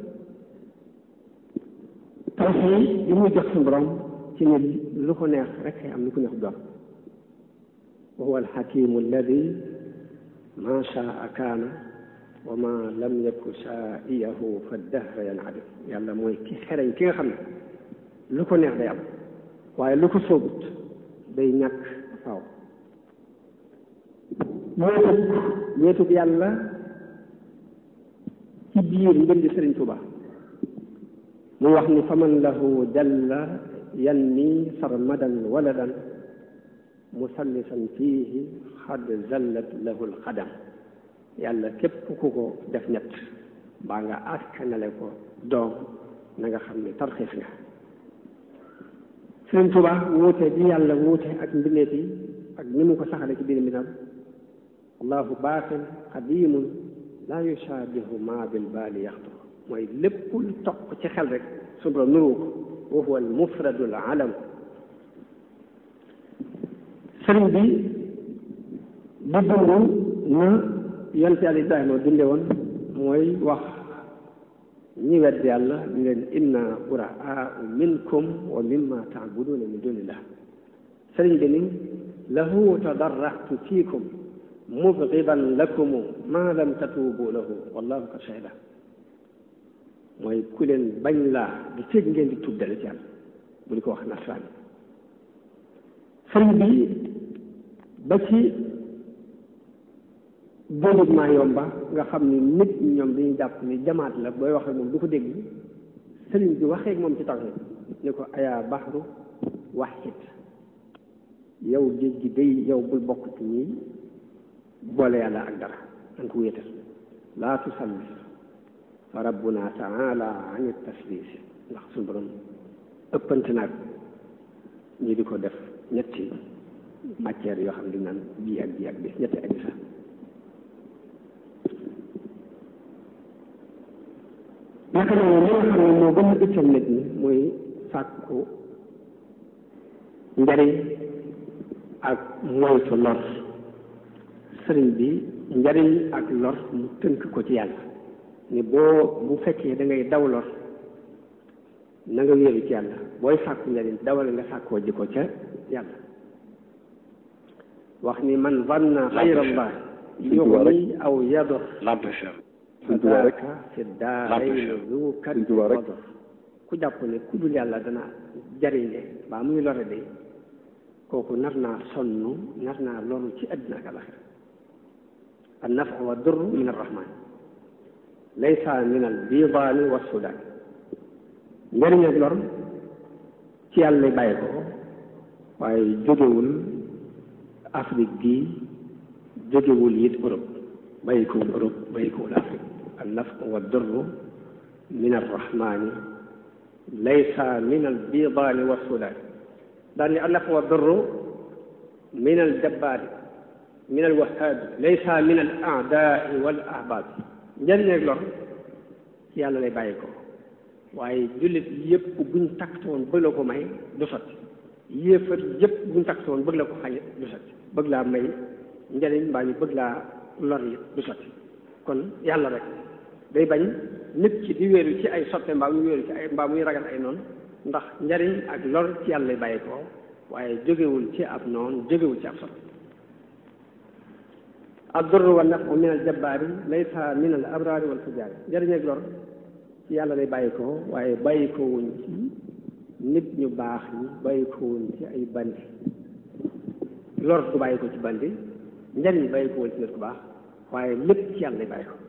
tawxiid yi muy jox suñu borom ci ne lu ko neex rek am lu ko neex doom wa huwa alxakimu alladi ma shaa kaana wa ma lam yaku shaa'iyahu fa dahra yancadim yàlla mooy ki xereñ ki nga xam ne lu ko neex day am waaye lu ko soobut day ñàkk faaw wéetug wéetug yàlla ci biir mbindi Sëriñ Tuuba mu wax ni faman lahu jalla yanni sarmadan waladan musallisan fiihi xad zallat lahu lxadam yàlla képp ku ko def ñett baa nga askanale ko doom na nga xam ne tarxiis nga Sëriñ Tuuba wuute bi yàlla wuute ak mbindeef yi ak ni mu ko saxale ci biir mbindam allahu baatin qadimun laa yushaabihu ma bil baali yaxtu mooy lépp lu toq ci xel rek suñu borom nuru ko wa huwa al mufradu al alam sëriñ bi di dund na yonte yàlla Ibrahima dunde woon mooy wax ñi wedd yàlla ñu leen inna buraau minkum wa mimma taabuduna min dunillah sëriñ bi ni lahu tadarratu fiikum mubgidan lakumu ma lam tatuubu lahu wallahu qad shahida mooy ku leen bañ laa di fekk ngeen di tuub dale ci yàlla bu di ko wax nasraan sëriñ bi ba ci góobut maa yomba nga xam ni nit ñi ñoom dañuy jàpp ni jamaat la booy wax ak moom du ko dégg sëriñ bi waxee ak moom ci tawhid ni ko ayaa baxru waxit yow géej gi day yow bul bokk ci ñi boole yàlla ak dara an ko wéetal laa tusallis fa rabbuna taala an taslis ndax suñu borom ëppante naag ñi di ko def ñetti matière yoo xam ne dañ naan bii ak bii ak bii ñetti ak sax naka noonu li nga xam ne moo gën a itteel nit ñi mooy sàkku njariñ ak moytu lor sëriñ bi njariñ ak lor mu tënk ko ci yàlla ni boo bu fekkee da ngay daw lor na nga wéeru ci yàlla booy sàkku njariñ dawal nga sàkkoo ji ko ca yàlla wax ni man vanna xayrallah yuxni aw yadur fadaaka fi daarayni zu kaddi wador ku jàpp ne ku dul yàlla dana jariñe baa muy lore de kooku nar naa sonn nar naa loru ci àddina ak alaxira an nafu wa dur min arrahman laysa min al bidaani wa sudaan njëriñ ak lor ci yàlla lay bàyyi ko waaye jógewul Afrique gi jógewul it Europe bàyyi kowul Europe bàyyi kowul Afrique an nafu wa dur min arrahmani laysa min al bidaani wa sudaan daal ni an nafu wa dur min al jabbaari min al wahaabi laysa min al aadaai wal ahbaab njëriñ ak lor ci yàlla lay bàyyi ko waaye jullit yëpp buñ taktoon bëgg la ko may du sotti yéefar yëpp buñ taktoon bëgg la ko xañ du sotti bëgg laa may njëriñ mbaa ñu bëgg laa lor yi du sotti kon yàlla rek day bañ nit ki di wéeru ci ay soppe mbaa muy wéeru ci ay mbaa muy ragal ay noonu ndax njëriñ ak lor ci yàlla lay bàyyi ko waaye jógewul ci ab noonu jógewul ci ab soppe ad-durru wa nafu min al jabbaari laysa min al abraari wal fujaari njëriñ ak lor ci yàlla lay bàyyi ko waaye bàyyi ko wuñ ci nit ñu baax ñi bàyyi ko wuñ ci ay bandi lor du bàyyi ko ci bandi njëriñ bàyyi ko wuñ ci nit ku baax waaye lépp ci yàlla lay bàyyi ko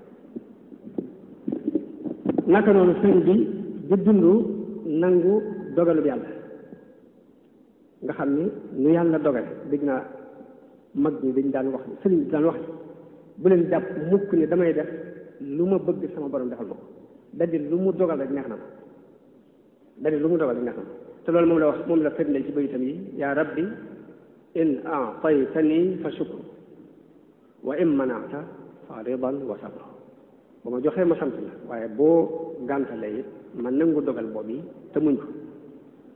naka noonu sëñ bi di dund nangu dogalub yàlla nga xam ni nu yàlla dogale dégg naa mag ñi dañ daan wax sëriñ bi daan wax bu leen jàpp mukk ni damay def lu ma bëgg sama borom defal ma ko dadi lu mu dogal rek neex na ma dadi lu mu dogal rek neex na ma te loolu moom la wax moom la firndeel ci bayitam yi yaa rabbi in aataytani fa shukru wa in manaata fa ridan wa sabru ba ma joxee ma sant la waaye boo gàntalee it ma nangu dogal boobu te muñ ko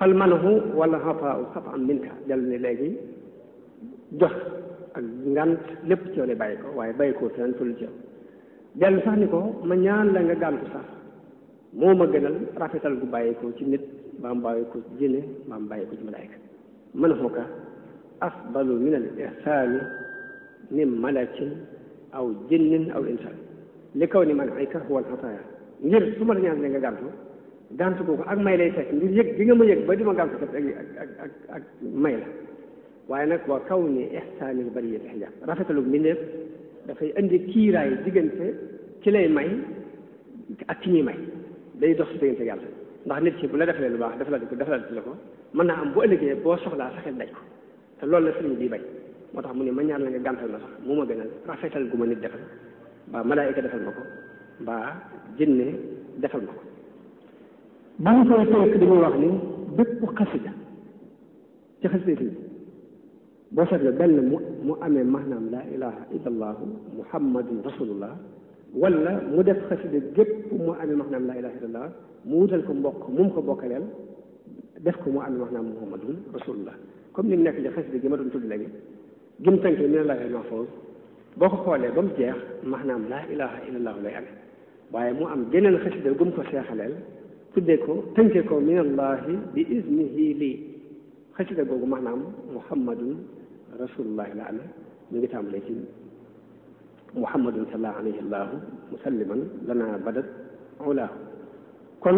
fal manahu wala xataa xata am minka dellu ni léegi jox ak ngant lépp ci yow lay bàyyi ko waaye bàyyi ko feneen fële ci yow dellu sax ni ko ma ñaan la nga gàntu sax moo ma gënal rafetal gu bàyyi ko ci nit mbaa mu bàyyi ko ci jinne mbaa mu bàyyi ko ci malaayka manahu ka afdalu min al ihsaani min malakin aw jinnin aw insaan li kaw ni man ay ka huwa al xataaya ngir su ma la ñaan nga gàntu gàntu googu ak may lay fekk ngir yëg bi nga ma yëg ba di ma gàntu kat ak ak ak ak may la waaye nag waa kaw ni ihsaanil bariyati xijaab rafetalu mbindeef dafay indi kiiraay diggante ki lay may ak ki ñuy may day dox si diggante yàlla ndax nit ki bu la defalee lu baax defalal ko defalal la ko mën naa am bu ëllëgee boo soxlaa sa xel daj ko te loolu la sëriñ bii bay moo tax mu ne ma ñaan la nga gàntal ma sax mu ma gënal rafetal gu ma nit defal mbaa malaayika defal ma ko mbaa jinne defal ma ko ba mu koy tënk dañuy wax ni bépp xasida ci xasida yi boo seetloo benn mu mu amee maanaam laa ilaha illa allahu muhammadun rasulullah wala mu def xasida gépp mu amee maanaam laa ilaha illa allah mu wutal ko mbokk mu mu ko bokkaleel def ko mu amee maanaam muhammadun rasulullah comme ni mu nekk ci xasida gi ma doon tudd léegi gim tënkee min allahi mahfuz boo ko xoolee ba mu jeex maanaam laa ilaha illa allahu lay amee waaye mu am geneen xasida gum ko seexaleel tuddee ko tënkee ko min allahi bi iznihi lii xasida googu maanaam muhammadun rasulullahi la amee ñu ngi tàmbalee ci muhammadun salla alayhi allahu musalliman lana badat ulaahu kon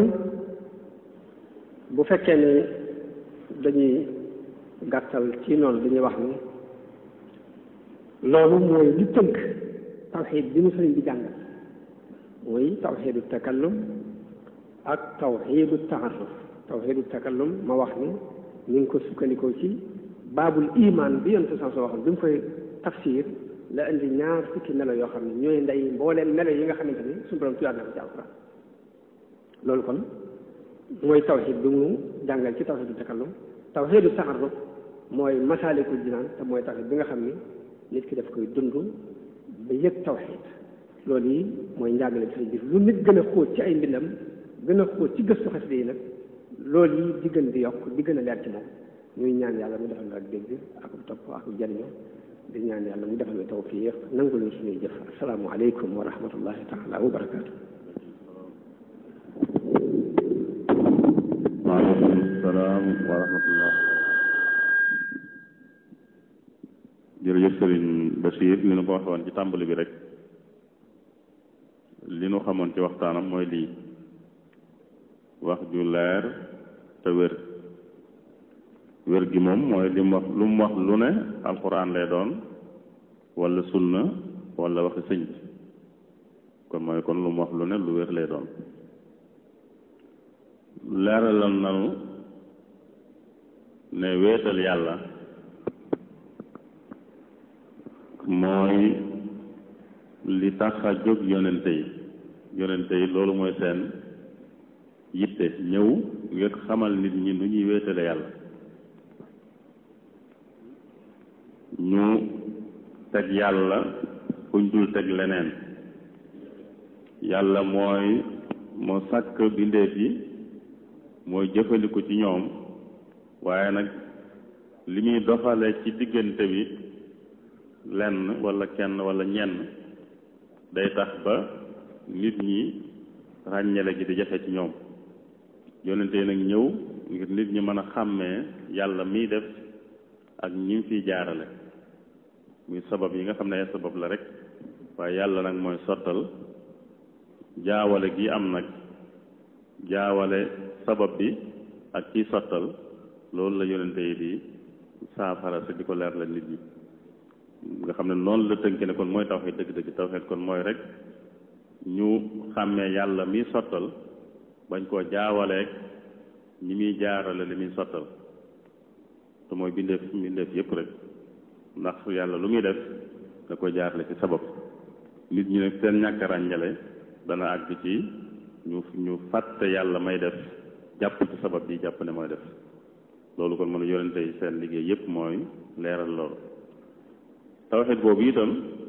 bu fekkee ne dañuy gàttal ci noonu dañuy wax ni loolu mooy li tënk tawxiid bi mu sëriñ bi jàngal muy tawxiidu takallum ak tawxiidu taaruf tawxiidu takallum ma wax ni ñu ngi ko sukkandikoo ci baabul iman bi yonte sans waxoon bi mu koy tafsir la indi ñaar fukki melo yoo xam ne ñooy ndey mbooleem melo yi nga xamante ni suñu borom tuyaat na ko ci alquran loolu kon mooy tawxiid bi mu jàngal ci tawxiidu takallum tawxiidu taaruf mooy masaalikul jinaan te mooy tawxiid bi nga xam ni nit ki daf koy dund ba yëg tawxiid loolu yi mooy njàngale bi bi lu nit gën a xóot ci ay mbindam gën a xóot ci gëstu xasida yi nag loolu yi di gën di yokk di gën a leer ci moom ñuy ñaan yàlla mu defal la ak dégg ak topp ak jariñoo di ñaan yàlla mu defal la tawfiq nangu leen suñuy jëf asalaamu aleykum wa rahmatullahi taala wa barakaatu waaleykum salaam wa rahmatullah jërëjëf sëriñ Bachir li nu ko waxee woon ci tàmbali bi rek li nu xamoon ci waxtaanam mooy lii wax ju leer te wér wér gi moom mooy li mu wax lu mu wax lu ne alxuraan lay doon wala sunna wala waxi sëñ bi kon mooy kon lu mu wax lu ne lu wér lay doon leeralal nanu ne wéetal yàlla mooy li tax a jóg yonente yi yonente yi loolu mooy seen yitte ñëw ngir xamal nit ñi nu ñuy wéetale yàlla ñu teg yàlla fuñ dul teg leneen yàlla mooy moo sàkk bindeef yi mooy jëfandiku ci ñoom waaye nag li muy doxale ci diggante bi lenn wala kenn wala ñenn day tax ba nit ñi ràññale gi di jafe ci ñoom yonente nag ñëw ngir nit ñi mën a xàmmee yàlla miy def ak ñi mu fiy jaarale muy sabab yi nga xam ne ay sabab la rek waaye yàlla nag mooy sottal jaawale gi am nag jaawale sabab bi ak kiy sottal loolu la yonente yi di saafara si di ko leer la nit ñi nga xam ne noonu la tënk ne kon mooy tawxiid dëgg-dëgg tawxiid kon mooy rek ñu xàmmee yàlla miy sottal bañ koo jaawaleeg ñi muy jaarale li muy sottal te mooy bindeef bindeef yépp rek ndax yàlla lu muy def da koy jaarale ci sabab nit ñi nag seen ñàkk ràññale dana àgg ci ñu ñu fàtte yàlla may def jàpp ci sabab bi jàpp ne mooy def loolu kon mën a yonente yi seen liggéey yépp mooy leeral loolu tawxid boobu itam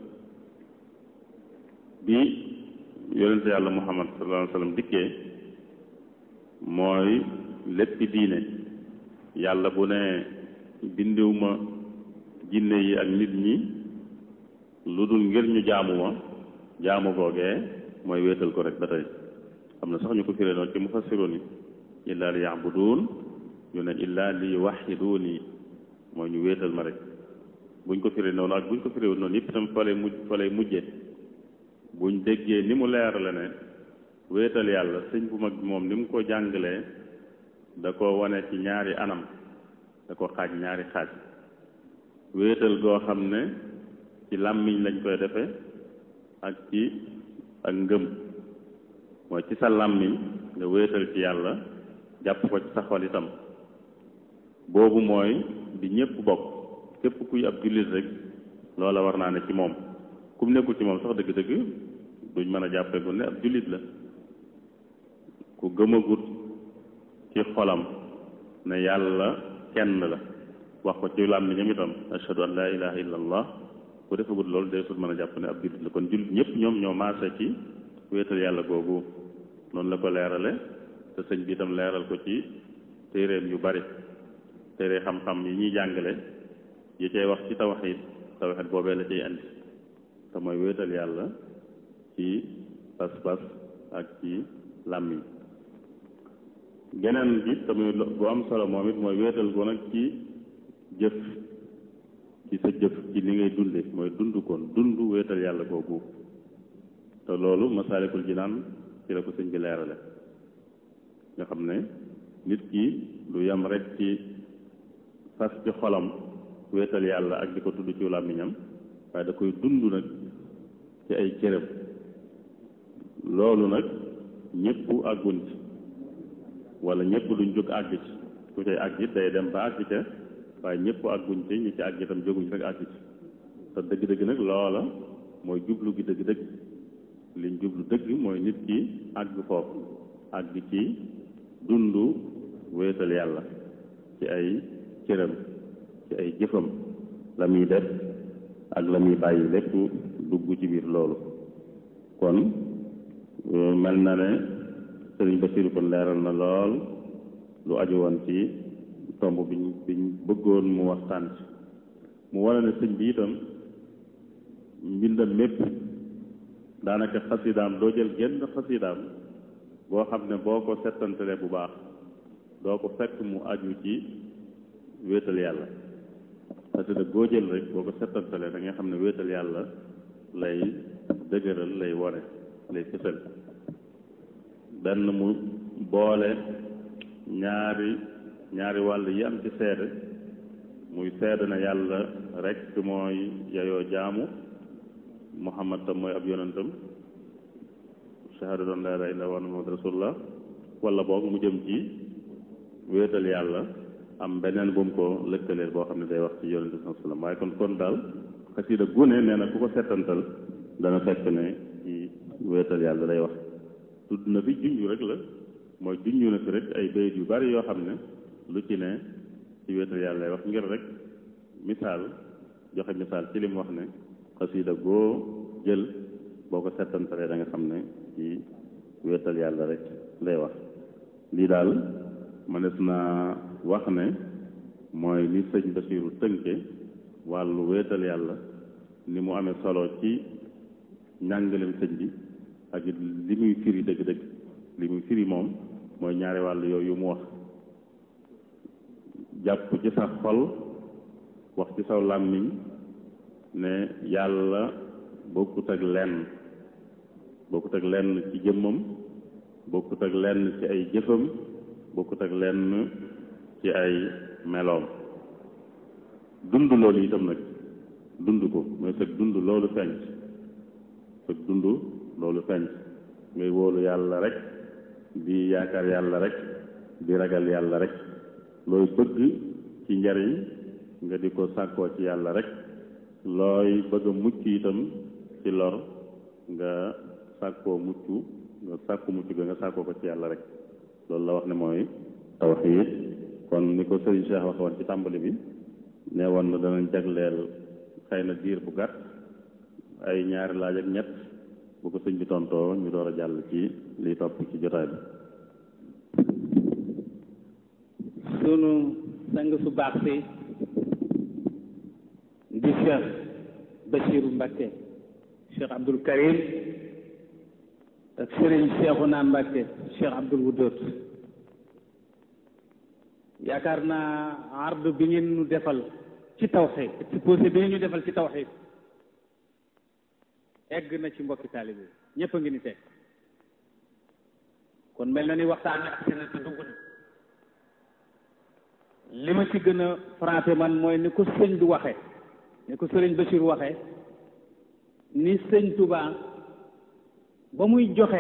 bi yonente yàlla muhammad sallallahu alayhi wa sallam dikkee mooy léppi diine yàlla bu ne bindiwuma jinne yi ak nit ñi lu dul ngir ñu jaamu ma jaamu googee mooy wéetal ko rek ba tey xam na sax ñu ko firee noonu ci mufassiroon yi illaa li yaabuduun ñu ne illaa li yuwaxiduuni mooy ñu wéetal ma rek buñ ko firee noonu ak buñ ko firee noonu yëpp itam fa lay mujj fa lay mujje buñ déggee ni mu leerale ne wéetal yàlla sëñ bu mag bi moom ni mu ko jàngalee da ko wane ci ñaari anam da ko xaaj ñaari xaaj wéetal goo xam ne ci làmmiñ lañ koy defe ak ci ak ngëm mooy ci sa làmmiñ nga wéetal ci yàlla jàpp ko ci sa xol itam boobu mooy bi ñépp bokk képp kuy ab jullit rek loola war naa ne ci moom kum nekkul ci moom sax dëgg-dëgg duñ mën a jàppee gu ne ab jullit la ku gëmagut ci xolam ne yàlla kenn la wax ko ci làmmiñam itam ashhadu an laa ilaha illa allah ku defagut loolu day sut mën a jàpp ne ab jullit la kon jullit ñëpp ñoom ñoo maase ci wéetal yàlla googu noonu la ko leerale te sëñ bi itam leeral ko ci téeréem yu bari téere xam-xam yi ñuy jàngale yi cay wax ci tawxiid tawxiid boobee la cay andi te mooy wéetal yàlla ci pas-pas ak ci làmmiñ geneen bi tamit bu am solo moom it mooy wéetal ko nag ci jëf ci sa jëf ci li ngay dunde mooy dund koon dund wéetal yàlla googu te loolu masaalikul jinaan ci la ko sëñ bi leerale nga xam ne nit ki du yem rek ci fas ci xolam wéetal yàlla ak di ko tudd ci làmmiñam waaye da koy dund nag ci ay cëram loolu nag ñëpp àggun ci wala ñëpp duñ jóg àgg ci ku cay àgg it day dem ba àgg ca waaye ñëpp àgguñ ci ñi ci àgg itam jóguñ rek àgg ci te dëgg-dëgg nag loola mooy jublu gi dëgg-dëgg liñ jublu dëgg mooy nit ki àgg foofu àgg ci dund wéetal yàlla ci ay cëram ci ay jëfam la muy def ak la muy bàyyi lépp dugg ci biir loolu kon mel na ne sëriñ Basiru kon leeral na lool lu aju woon ci tomb biñ biñ bëggoon mu waxtaan ci mu wane ne sëñ bi itam mbindam mépp daanaka xasidaam doo jël genn xasidaam boo xam ne boo ko settantalee bu baax doo ko fekk mu aju ci wéetal yàlla xasida boo jël rek boo ko settantalee da nga xam ne wéetal yàlla lay dëgëral lay wone lay fësal benn mu boole ñaari ñaari wàll yi am ci seede muy seede na yàlla rek mooy yayoo jaamu muhammad tam mooy ab yonentam shahadatu an laa ilaaha illallaah wa anna muhammadan rasulullah wala boog mu jëm ci wéetal yàlla am beneen bu mu ko lëkkaleel boo xam ne day wax ci yonente bi sallam waaye kon kon daal xasida gune nee na ku ko settantal dana fekk ne ci wéetal yàlla lay wax tudd na fi junju rek la mooy junju na fi rek ay bayit yu bari yoo xam ne lu ci ne ci wéetal yàlla lay wax ngir rek misaal joxe misaal ci li mu wax ne xasida goo jël boo ko settantalee da nga xam ne ci wéetal yàlla rek lay wax lii daal mënees naa wax ne mooy ni sëñ Basiiru tënke wàllu wéetal yàlla ni mu amee solo ci njàngalem sëñ bi ak it li muy firi dëgg-dëgg li muy firi moom mooy ñaari wàll yooyu mu wax jàpp ci sa xol wax ci saw làmmiñ ne yàlla bokkut ak lenn bokkut ak lenn ci jëmmam bokkut ak lenn ci ay jëfam bokkut ak lenn ci ay meloom dund loolu itam nag dund ko mooy sëg dund loolu feeñ sëg dund loolu feeñ ngay wóolu yàlla rek di yaakaar yàlla rek di ragal yàlla rek looy bëgg ci njariñ nga di ko sàkkoo ci yàlla rek looy bëgg a mucc itam ci lor nga sàkkoo mucc nga sàkku mucc ga nga sàkkoo ko ci yàlla rek loolu la wax ne mooy tawxiid kon ni ko sëriñ Cheikh wax woon ci tàmbali bi ne woon na danañ jagleel xëy na diir bu gàtt ay ñaari laaj ak ñett bu ko sëñ bi tontoo ñu door a jàll ci liy topp ci jotaay bi sunu sang su baax si di Cheikh Bachiru Mbakke Cheikh Abdul Karim ak Sëriñ Cheikhouna Mbakke Cheikh Abdul Wudóot yaakaar naa ardu bi ngeen ñu defal ci tawxiid exposé bi ngeen ñu defal ci tawxiid egg na ci mbokki taalibe ñëpp a ngi ni teg kon mel na ni waxtaan wi ak seen te dugg li ma ci gën a frappé man mooy ni ko sëñ bi waxe ni ko sëriñ Bachir waxe ni sëñ Touba ba muy joxe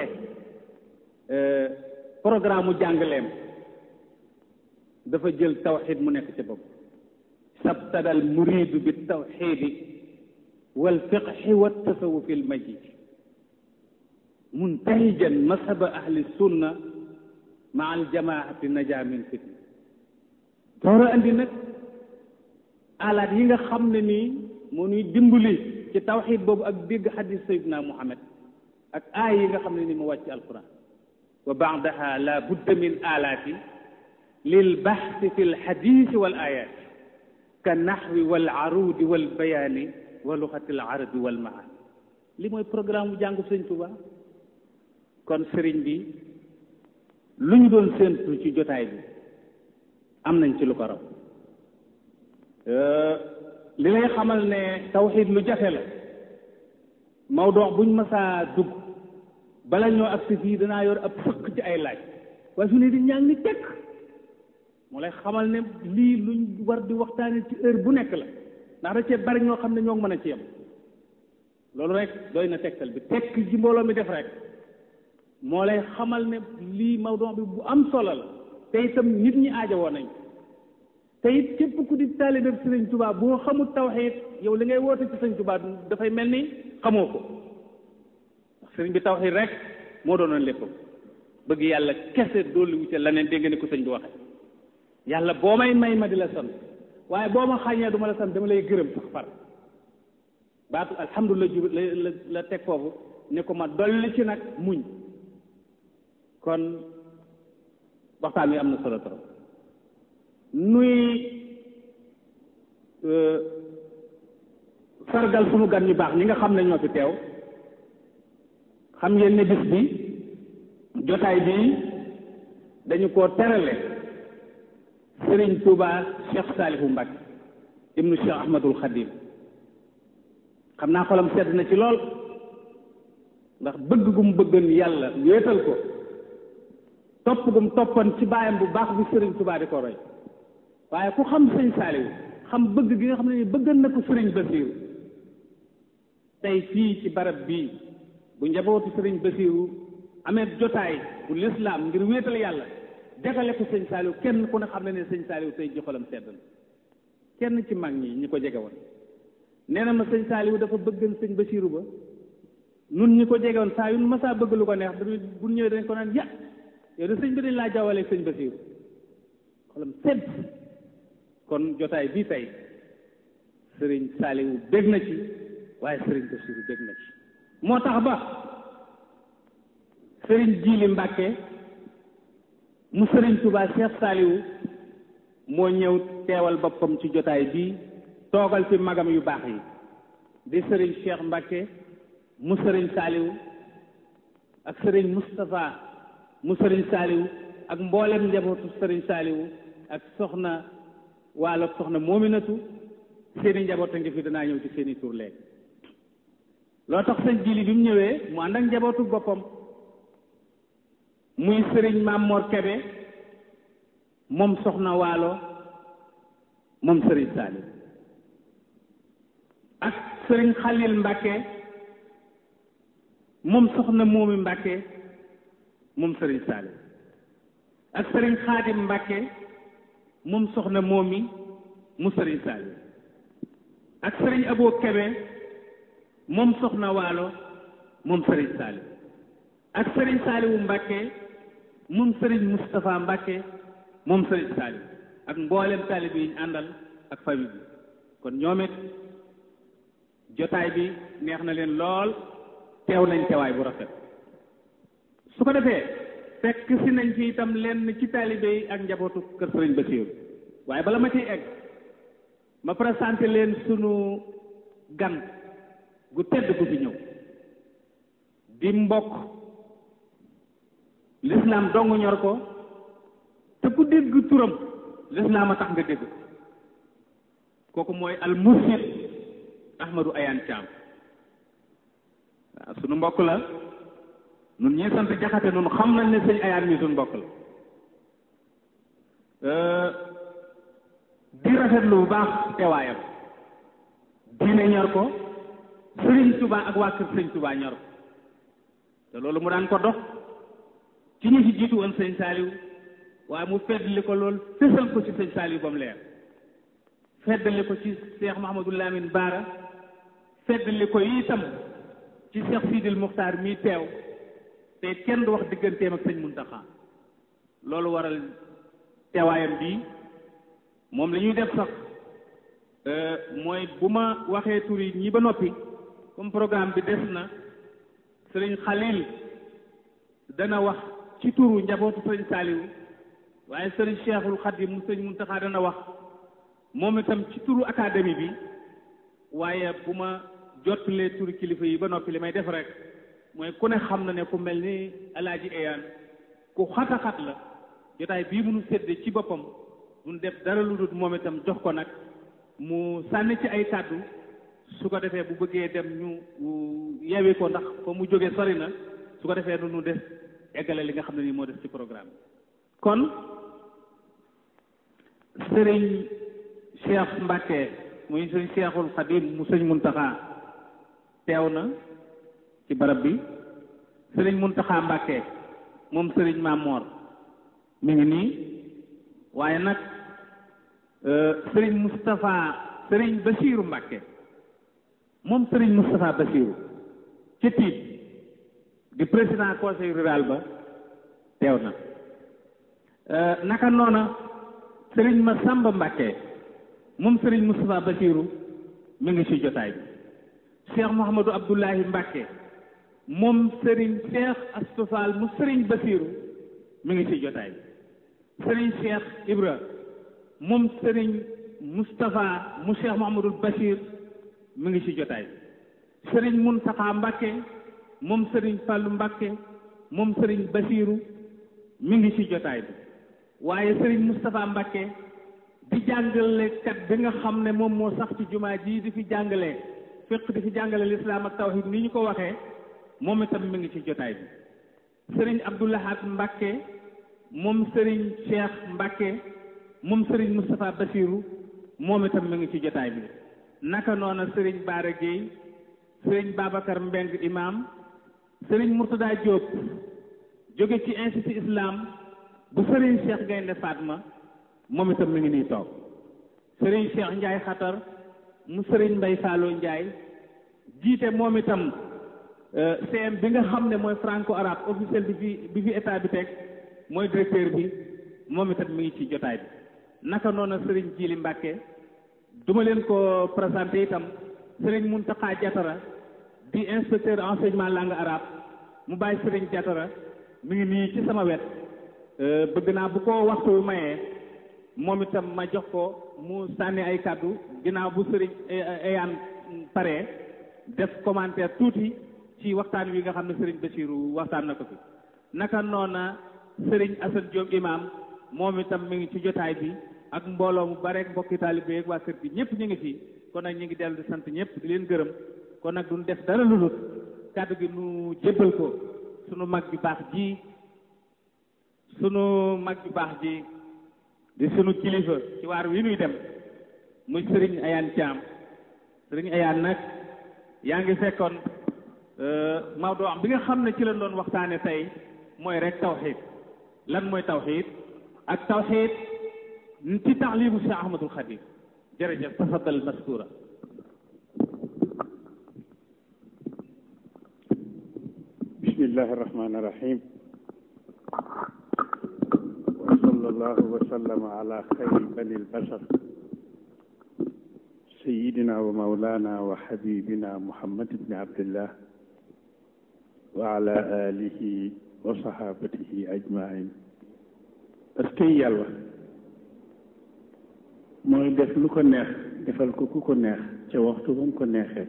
programme mu jàngaleem dafa jël tawxid mu nekk ci bopp sabtadal muridu bi tawxidi wal fiqhi wa tasawufi al majid muntahijan mashaba ahli sunna ma al jamaati naja min fitna doora andi nag alaat yi nga xam ne nii moo ñuy dimbali ci tawxid boobu ak dégg xadis sayidna muhammad ak aay yi nga xam ne nii mu wàcc alquran wa baadaha la budda min alaati lil baxsi fi lxadisi wal ayat ka naxwi wal arudi wal bayaani wa luxati al arabi wal maani li mooy programme bu jàngu sëñ Tuba kon sëriñ bi lu ñu doon séentu ci jotaay bi am nañ ci lu ko raw li lay xamal ne tawxiid lu jafe la mawdoo buñ masaa dugg bala ñoo agsi fii danaa yor ab fëkk ci ay laaj waaye su ne di ñaa ngi tekk moo lay xamal ne lii luñ war di waxtaane ci heure bu nekk la ndax da cee bari ñoo xam ne ñoo mën a ci yem loolu rek doy na tegtal bi tekk ji mbooloo mi def rek moo lay xamal ne lii mawduu bi bu am solo la te itam nit ñi aajowoo nañ te it képp ku di taalibe sëriñ Tuubaa boo xamul tawxiid yow li ngay woote ci sëriñ Tuubaa dafay mel ni xamoo ko ndax sëriñ bi tawxiid rek moo doonoon léppam bëgg yàlla kese dolli wu ca leneen dégg nga ni ko sëñ bi waxe yàlla boo may may ma di la sant waaye boo ma xàññee du ma la sant dama lay gërëm sax far baatu alhamdulilah ju la la teg foofu ne ko ma dolli ci nag muñ kon waxtaan wi am na solo trop nuy sargal sunu gan ñu baax ñi nga xam ne ñoo fi teew xam ngeen ne bis bi jotaay bi dañu koo terale Sëriñ Tuuba Cheikh Saalihu Mbacke ibnu Cheikh Ahmadul Xadim xam naa xolam sedd na ci lool ndax bëgg gu mu bëggoon yàlla wéetal ko topp gu mu toppoon ci baayam bu baax bi Sëriñ Tuuba di ko roy waaye ku xam sëñ Saalihu xam bëgg gi nga xam ne ni bëggan na ko Sëriñ Basiiru tey fii ci barab bii bu njabootu Sëriñ Basiiru amee jotaay bu lislaam ngir wéetal yàlla jagale ko sëñ Saaliw kenn ku ne xam ne ne sëñ Saaliw tey joxalam sedd na kenn ci mag ñi ñi ko jege woon nee na ma sëñ Saaliw dafa bëggan sëñ Basiiru ba nun ñi ko jege woon saa yu nu masaa bëgg lu ko neex dañuy bu ñëwee dañ ko naan ya yow de sëñ bi dañ laa jawale sëñ Basiiru xolam sedd kon jotaay bii tey sëriñ Saaliw bég na ci waaye sëriñ Basiiru bég na ci moo tax ba sëriñ Jiili Mbàkke mu sëriñ Tuubaa Cheikh Saaliwu moo ñëw teewal boppam ci jotaay bii toogal fi magam yu baax yi di sëriñ Cheikh Mbàkke mu sëriñ Saaliwu ak sëriñ Moustapha mu sëriñ Saaliwu ak mboolem njabootu sëriñ Saaliwu ak soxna waalo soxna moominatu seeni njaboot a ngi fi danaa ñëw ci seeni tur léegi loo tax sëñ Jili bi mu ñëwee mu ànd ak njabootu boppam muy sëriñ Mamor Kebe moom soxna waalo moom sëriñ Salim ak sëriñ Xalil Mbàkke moom soxna moomi Mbàkke moom sëriñ Salim ak sëriñ Xaadim Mbàkke moom soxna moomi mu sëriñ Salim ak sëriñ Abo Kebe moom soxna waalo moom sëriñ Salim ak sëriñ Saaliwu Mbàkke moom sëriñ Moustapha Mbàkke moom sëriñ Saaliw ak mboolem taalibe yi ñu àndal ak famille bi kon ñoom it jotaay bi neex na leen lool teew nañ teewaay bu rafet su ko defee fekk si nañ fi itam lenn ci taalibe yi ak njabootu kër sëriñ Basiiru waaye bala ma ciy egg ma présenté leen sunu gan gu tedd gu fi ñëw di mbokk lislaam dong ñor ko te ku dégg turam lislaam a tax nga dégg ko kooku mooy al mursid ahmadou ayaan caam waaw sunu mbokk la nun ñii sant jaxate nun xam nañ ne sëñ ayaan mi sunu mbokk la di rafetlu bu baax teewaayam diine ñor ko sëriñ Tuubaa ak waa kër sëriñ Tuubaa ñor ko te loolu mu daan ko dox ci ñi ci jiitu woon sëñ Saaliw waaye mu feddali ko lool fësal ko ci sëñ Saaliw ba mu leer feddali ko ci Cheikh Mouhamadou Lamine Baara feddali ko itam ci Cheikh Sidil Muxtaar mii teew te kenn du wax digganteem ak sëñ Muntaxa loolu waral teewaayam bii moom la ñuy def sax mooy bu ma waxee tur yi ñi ba noppi comme programme bi des na sëriñ Xalil dana wax ci turu njabootu sëriñ Saaliw waaye sëriñ Cheikhul Xadim mu sëriñ Muntaxa dana wax moom itam ci turu académie bi waaye bu ma jottalee turu kilifa yi ba noppi li may def rek mooy ku ne xam na ne ku mel ni alaaji eyaan ku xata xat la jotaay bii mënu sédde ci boppam duñ def dara lu dul moom itam jox ko nag mu sànni ci ay kàddu su ko defee bu bëggee dem ñu yewi ko ndax fa mu jógee sori na su ko defee nu nu des eggale li nga xam ne nii moo des ci programme kon sëriñ Cheikh Mbacke muy sëriñ Cheikhul Khadim mu sëñ Muntaxa teew na ci barab bi sëriñ Muntaxa Mbacke moom sëriñ Mamor mi ngi nii waaye nag sëriñ Moustapha sëriñ Basiiru Mbacke moom sëriñ Moustapha Basiiru ci tiit di président conseil rural ba teew na naka noona sëriñ Masamba Mbacke moom sëriñ Moustapha Basiiru mi ngi ci jotaay bi Cheikh Mouhamadou Abdoulahi Mbacke moom sëriñ Cheikh Astofal mu sëriñ Basiiru mi ngi ci jotaay bi sëriñ Cheikh Ibra moom sëriñ Moustapha mu Cheikh Mouhamadul Bachir mi ngi ci jotaay bi sëriñ Muntaxa Mbacke moom sëriñ Fàllu Mbacke moom sëriñ Bachiru mi ngi ci jotaay bi waaye sëriñ Moustapha Mbacke di jàngalekat bi nga xam ne moom moo sax ci jumaa ji di fi jàngale fiq di fi jàngale lislaam ak tawhid ni ñu ko waxee moom itam mi ngi ci jotaay bi sëriñ Abdoulahat Mbacke moom sëriñ Cheikh Mbacke moom sëriñ Moustapha Bassirou moom itam mi ngi ci jotaay bi naka noona sëriñ Baara Guèye sëriñ Babacar Mbeng imam sëriñ Mourtada Diop jóge ci institut islam bu sëriñ Cheikh Gaynde Fatma moom itam mi ngi nii toog sëriñ Cheikh Ndiaye xatar mu sëriñ Mbay Fallo Ndiaye jiite moom itam CM bi nga xam ne mooy franco arabe officiel bi fi bi fi état bi teg mooy directeur bi moom itam mi ngi ci jotaay bi naka noonu sëriñ Jili Mbàkke duma leen ko présenté itam sëriñ Muntaxa Jatara di inspecteur enseignement langue arabe mu bàyyi sëriñ Jatara mi ngi nii ci sama wet bëgg naa bu ko waxtu wu mayee moom itam ma jox ko mu sànni ay kàddu ginnaaw bu sëriñ eyaan pare def commentaire tuuti ci waxtaan wi nga xam ne sëriñ Bassirou waxtaan na ko fi naka noona sëriñ Assane Diop imam moom itam mi ngi ci jotaay bi ak mbooloo mu bare mbokki taalibe ak waa kër gi ñëpp ñu ngi fi kon nag ñu ngi dellu di sant ñëpp di leen gërëm kon nag duñ def dara lu lut kàddu gi nu jébbal ko sunu mag bi baax ji sunu mag bi baax ji di sunu kilifa ci waar wi nuy dem muy sëriñ Ayaan Caam sëriñ Ayaan nag yaa ngi fekkoon Maodo am bi nga xam ne ci lañ doon waxtaane tey mooy rek tawxiid lan mooy tawxiid ak tawxiid ci taxlimu Cheikh Ahmadul Xadim jërëjëf tafaddal maskura bismillahi irrahmani irrahim wa sallallahu wa sallama ala xayri bani lbashar sayidina wa maulana wa xabibina muhammad ibni abdillah wa ala alihi wa sahabatihi ajmain parce que yàlla mooy def lu ko neex defal ko ku ko neex ca waxtu ba mu ko neexee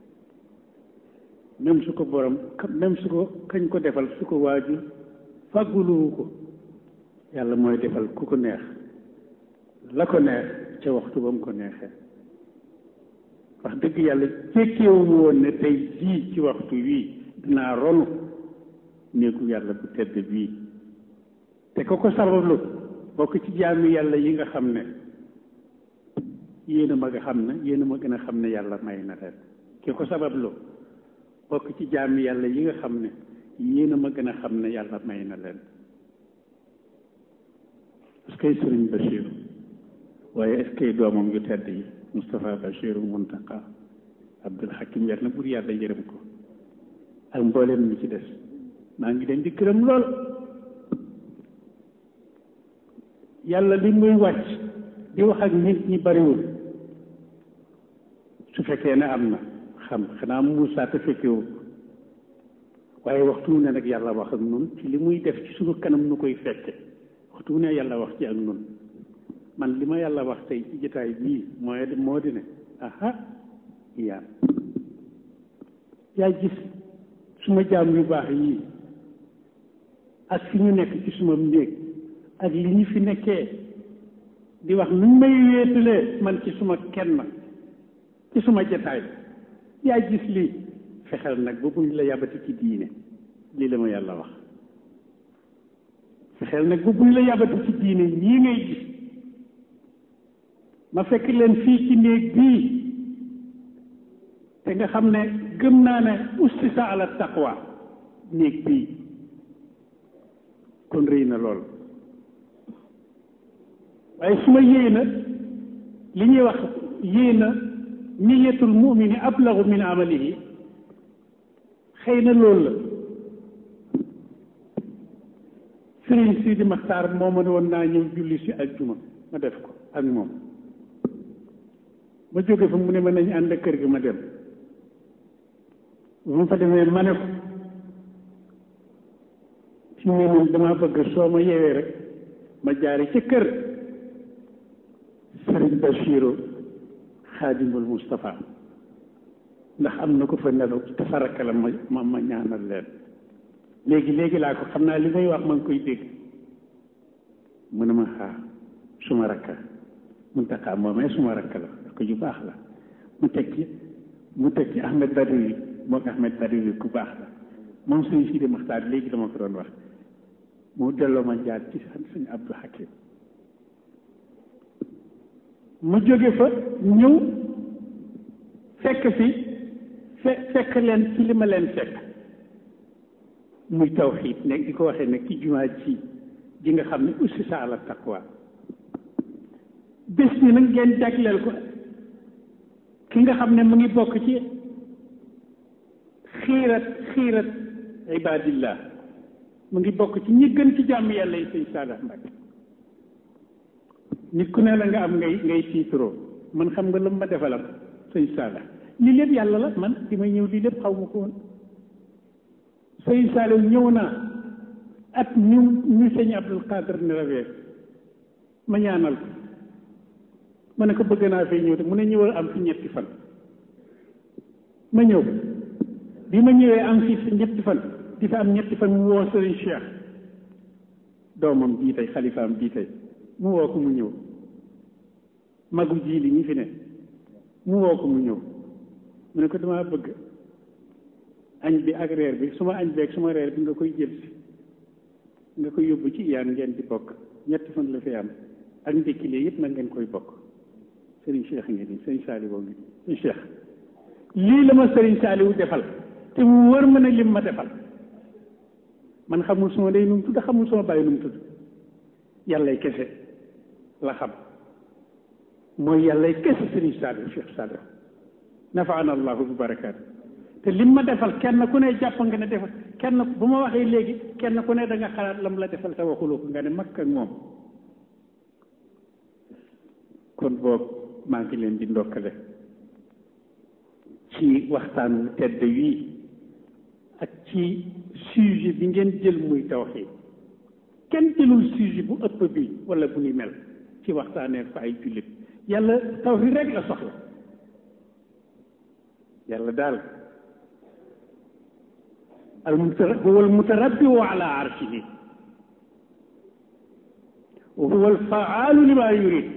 même su ko borom même su ko kañ ko defal su ko waajur fàgguluwu ko yàlla mooy defal ku ko neex la ko neex ca waxtu ba mu ko neexee wax dëgg yàlla jékkeewuñu woon ne tey jii ci waxtu wii dinaa ronu néegu yàlla bu tedd bii te ko ko sabablu bokk ci jaami yàlla yi nga xam ne yéen a ma nga xam ne yéen a ma gën a xam ne yàlla may na leen ki ko sabablu bokk ci jaami yàlla yi nga xam ne yéen a ma gën a xam ne yàlla may na leen est-ce que sëriñ Bachir waaye est-ce que doomam yu tedd yi Moustapha Bachir Muntaka Abdul Hakim yàlla na bur yàlla yërëm ko ak mbooleem ñi ci des maa ngi leen di gërëm lool yàlla li muy wàcc di wax ak nit ñi bariwul su fekkee ne am na xam xanaa Moussa te fekkewu waaye waxtu wu ne nag yàlla wax ak nun ci li muy def ci suñu kanam nu koy fekke waxtu wu ne yàlla wax ci ak nun man li ma yàlla wax tey ci jotaay bii mooy moo di ne aha yaa yaa gis suma jaam yu baax yii ak fi ñu nekk ci suma néeg ak li ñu fi nekkee di wax nuñ may wéetalee man ci suma kenn ci suma jotaay yaa gis lii fexeel nag ba buñ la yabati ci diine lii la ma yàlla wax fexeel nag ba buñ la yabati ci diine ñii ngay gis ma fekk leen fii ci néeg bii te nga xam ne gëm naa ne ustisa ala taqwa néeg bii kon rëy na lool waaye su ma yéena li ñuy wax yéena niyatul mumini ablagu min amalihi xëy na loolu la sëriñ Sidi Maxtaar moo ma ne woon naa ñëw julli si ak juma ma def ko ak moom ma jóge fa mu ne ma nañ ànd ak kër gi ma dem bu ma fa demee ma ne ko fi mu ne moom damaa bëgg soo ma yeewee rek ma jaari ca kër sëriñ Bachiru xaadimul Moustapha ndax am na ko fa nelaw te faraka la ma ma ma ñaanal leen léegi léegi laa ko xam naa li may wax ma ngi koy dégg mu ne ma xaar suma rakka Muntaxa moomee suma rakka la ko ju baax la mu teg ci mu teg ci Ahmed Badawi moo ko Ahmed Badawi ku baax la moom suñu Sidi Maxtaar léegi dama ko doon wax mu delloo ma jaar ci suñu Abdou Hakim mu jóge fa ñëw fekk fi fe fekk leen ci li ma leen fekk muy tawxiid nekk di ko waxee nag ci jumaa ji ji nga xam ne ussisa ala taqwa bés bi nag ngeen jagleel ko ki nga xam ne mu ngi bokk ci xiirat xiirat ibadillah mu ngi bokk ci ñi gën ci jàmm yàlla yi sëñ Saadax Mbàkke nit ku ne la nga am ngay ngay tiituroo man xam nga la ma defalam sëñ Saadax lii lépp yàlla la man di may ñëw lii lépp xaw ma ko woon sëñ Saaliw ñëw naa at ñu ñu sëñ Abdul Qadir ne rawee ma ñaanal ko ma ne ko bëgg naa fay ñëw te mu ne ñëwal am fi ñetti fan ma ñëw bi ma ñëwee am fi si ñetti fan di fa am ñetti fan mu woo sëriñ Cheikh doomam bii tey xalifaam bii tey mu woo ko mu ñëw magu ji li ñi fi ne mu woo ko mu ñëw mu ne ko damaa bëgg añ bi ak reer bi suma añ bi ak suma reer bi nga koy jël si nga koy yóbbu ci iyaan ngeen di bokk ñetti fan la fi am ak ndékki lee yëpp na ngeen koy bokk sëriñ Cheikh ngi nii sëriñ Saliou ngi nii Cheikh lii la ma sëriñ Saliou defal te mu wër ma ne lim ma defal man xamul suma day nu mu tudd xamul suma bàyyi nu mu tudd yàllay kese la xam mooy yàllay kese sëriñ Saliou Cheikh Saliou nafaana allahu bi barakaatu te lim ma defal kenn ku ne jàpp nga ne defal kenn bu ma waxee léegi kenn ku ne da nga xalaat lam la defal te waxuloo ko nga ne makk ak moom kon boobu maa ngi leen di ndokkale ci waxtaan wu tedd wii ak ci sujet bi ngeen jël muy tawxiid kenn jëlul sujet bu ëpp bi wala bu ni mel ci waxtaanee ko ay jullit yàlla tawfiq rek la soxla yàlla daal al mutara huwa al mutarabbi ala arshihi wa huwa al faalu lima yurid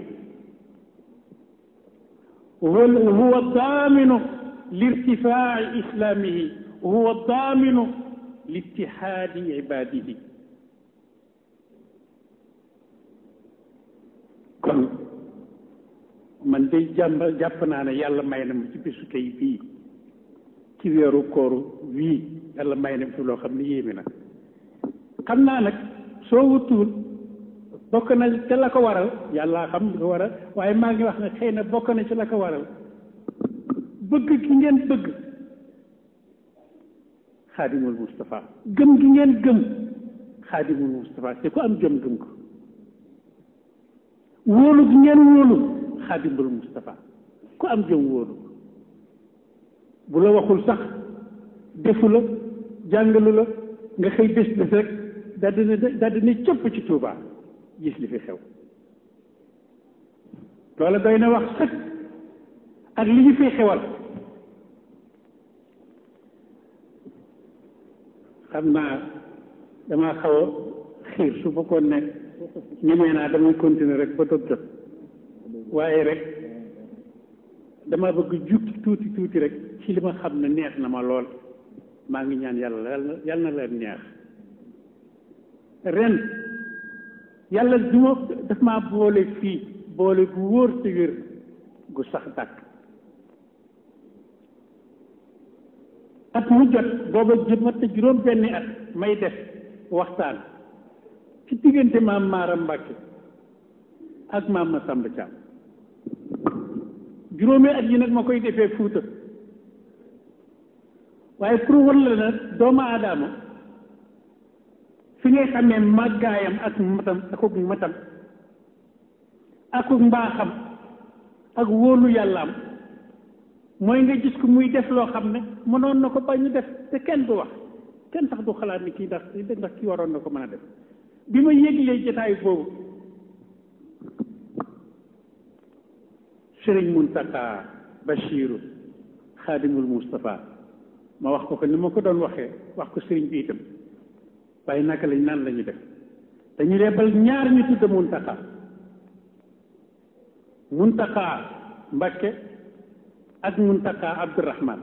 وهو وهو الضامن لارتفاع إسلامه وهو الضامن لاتحاد عباده kon man de jàmb jàpp naa ne yàlla may na ma ci bisu tey bii ci weeru kooru wii yàlla may na fi loo xam ne yéeme na xam naa nag soo wutuwul bokk na ca la ko waral yàlla xam li ko waral waaye maa ngi wax ne xëy na bokk na ci la ko waral bëgg gi ngeen bëgg xaadimul Moustapha gëm gi ngeen gëm xaadimul Moustapha te ku am jëm gëm ko wóolu gi ngeen wóolu xaadimul Moustapha ku am jëm wóolu bu la waxul sax defu la jàngalu la nga xëy bés bés rek daal dina daal dina cëpp ci Touba gis li fi xew loola doy na wax sëkk ak li ñu fi xewal xam naa damaa xaw a xiir su fekkoon ne ñemee naa damay continuer rek ba dog jot waaye rek dama bëgg jukki tuuti tuuti rek ci li ma xam ne neex na ma lool maa ngi ñaan yàlla yàlla na leen neex ren yàlla du ma daf maa boole fii boole gu wóor te wér gu sax dàkk at mu jot booba jëmat juróom benni at may def waxtaan ci diggante maam Maaram Mbàkke ak maam Masamba Caam juróomi at yi nag ma koy defee fuuta waaye pour wan la nag doomu aadama fi ngay xamee màggaayam ak matam akuk matam akuk mbaaxam ak wóolu yàllaam mooy nga gis ko muy def loo xam ne mënoon na ko bañ def te kenn du wax kenn sax du xalaat ni kii ndax ndax kii waroon na ko mën a def bi ma yéglee jotaay boobu sëriñ Muntaka Bachiru xaadimul Moustapha ma wax ko ko ni ma ko doon waxee wax ko sëriñ bi itam waaye naka lañ naan la ñu def dañu lebal ñaar ñu tudd Muntaka Muntaka Mbakke ak Muntaka Abdourahman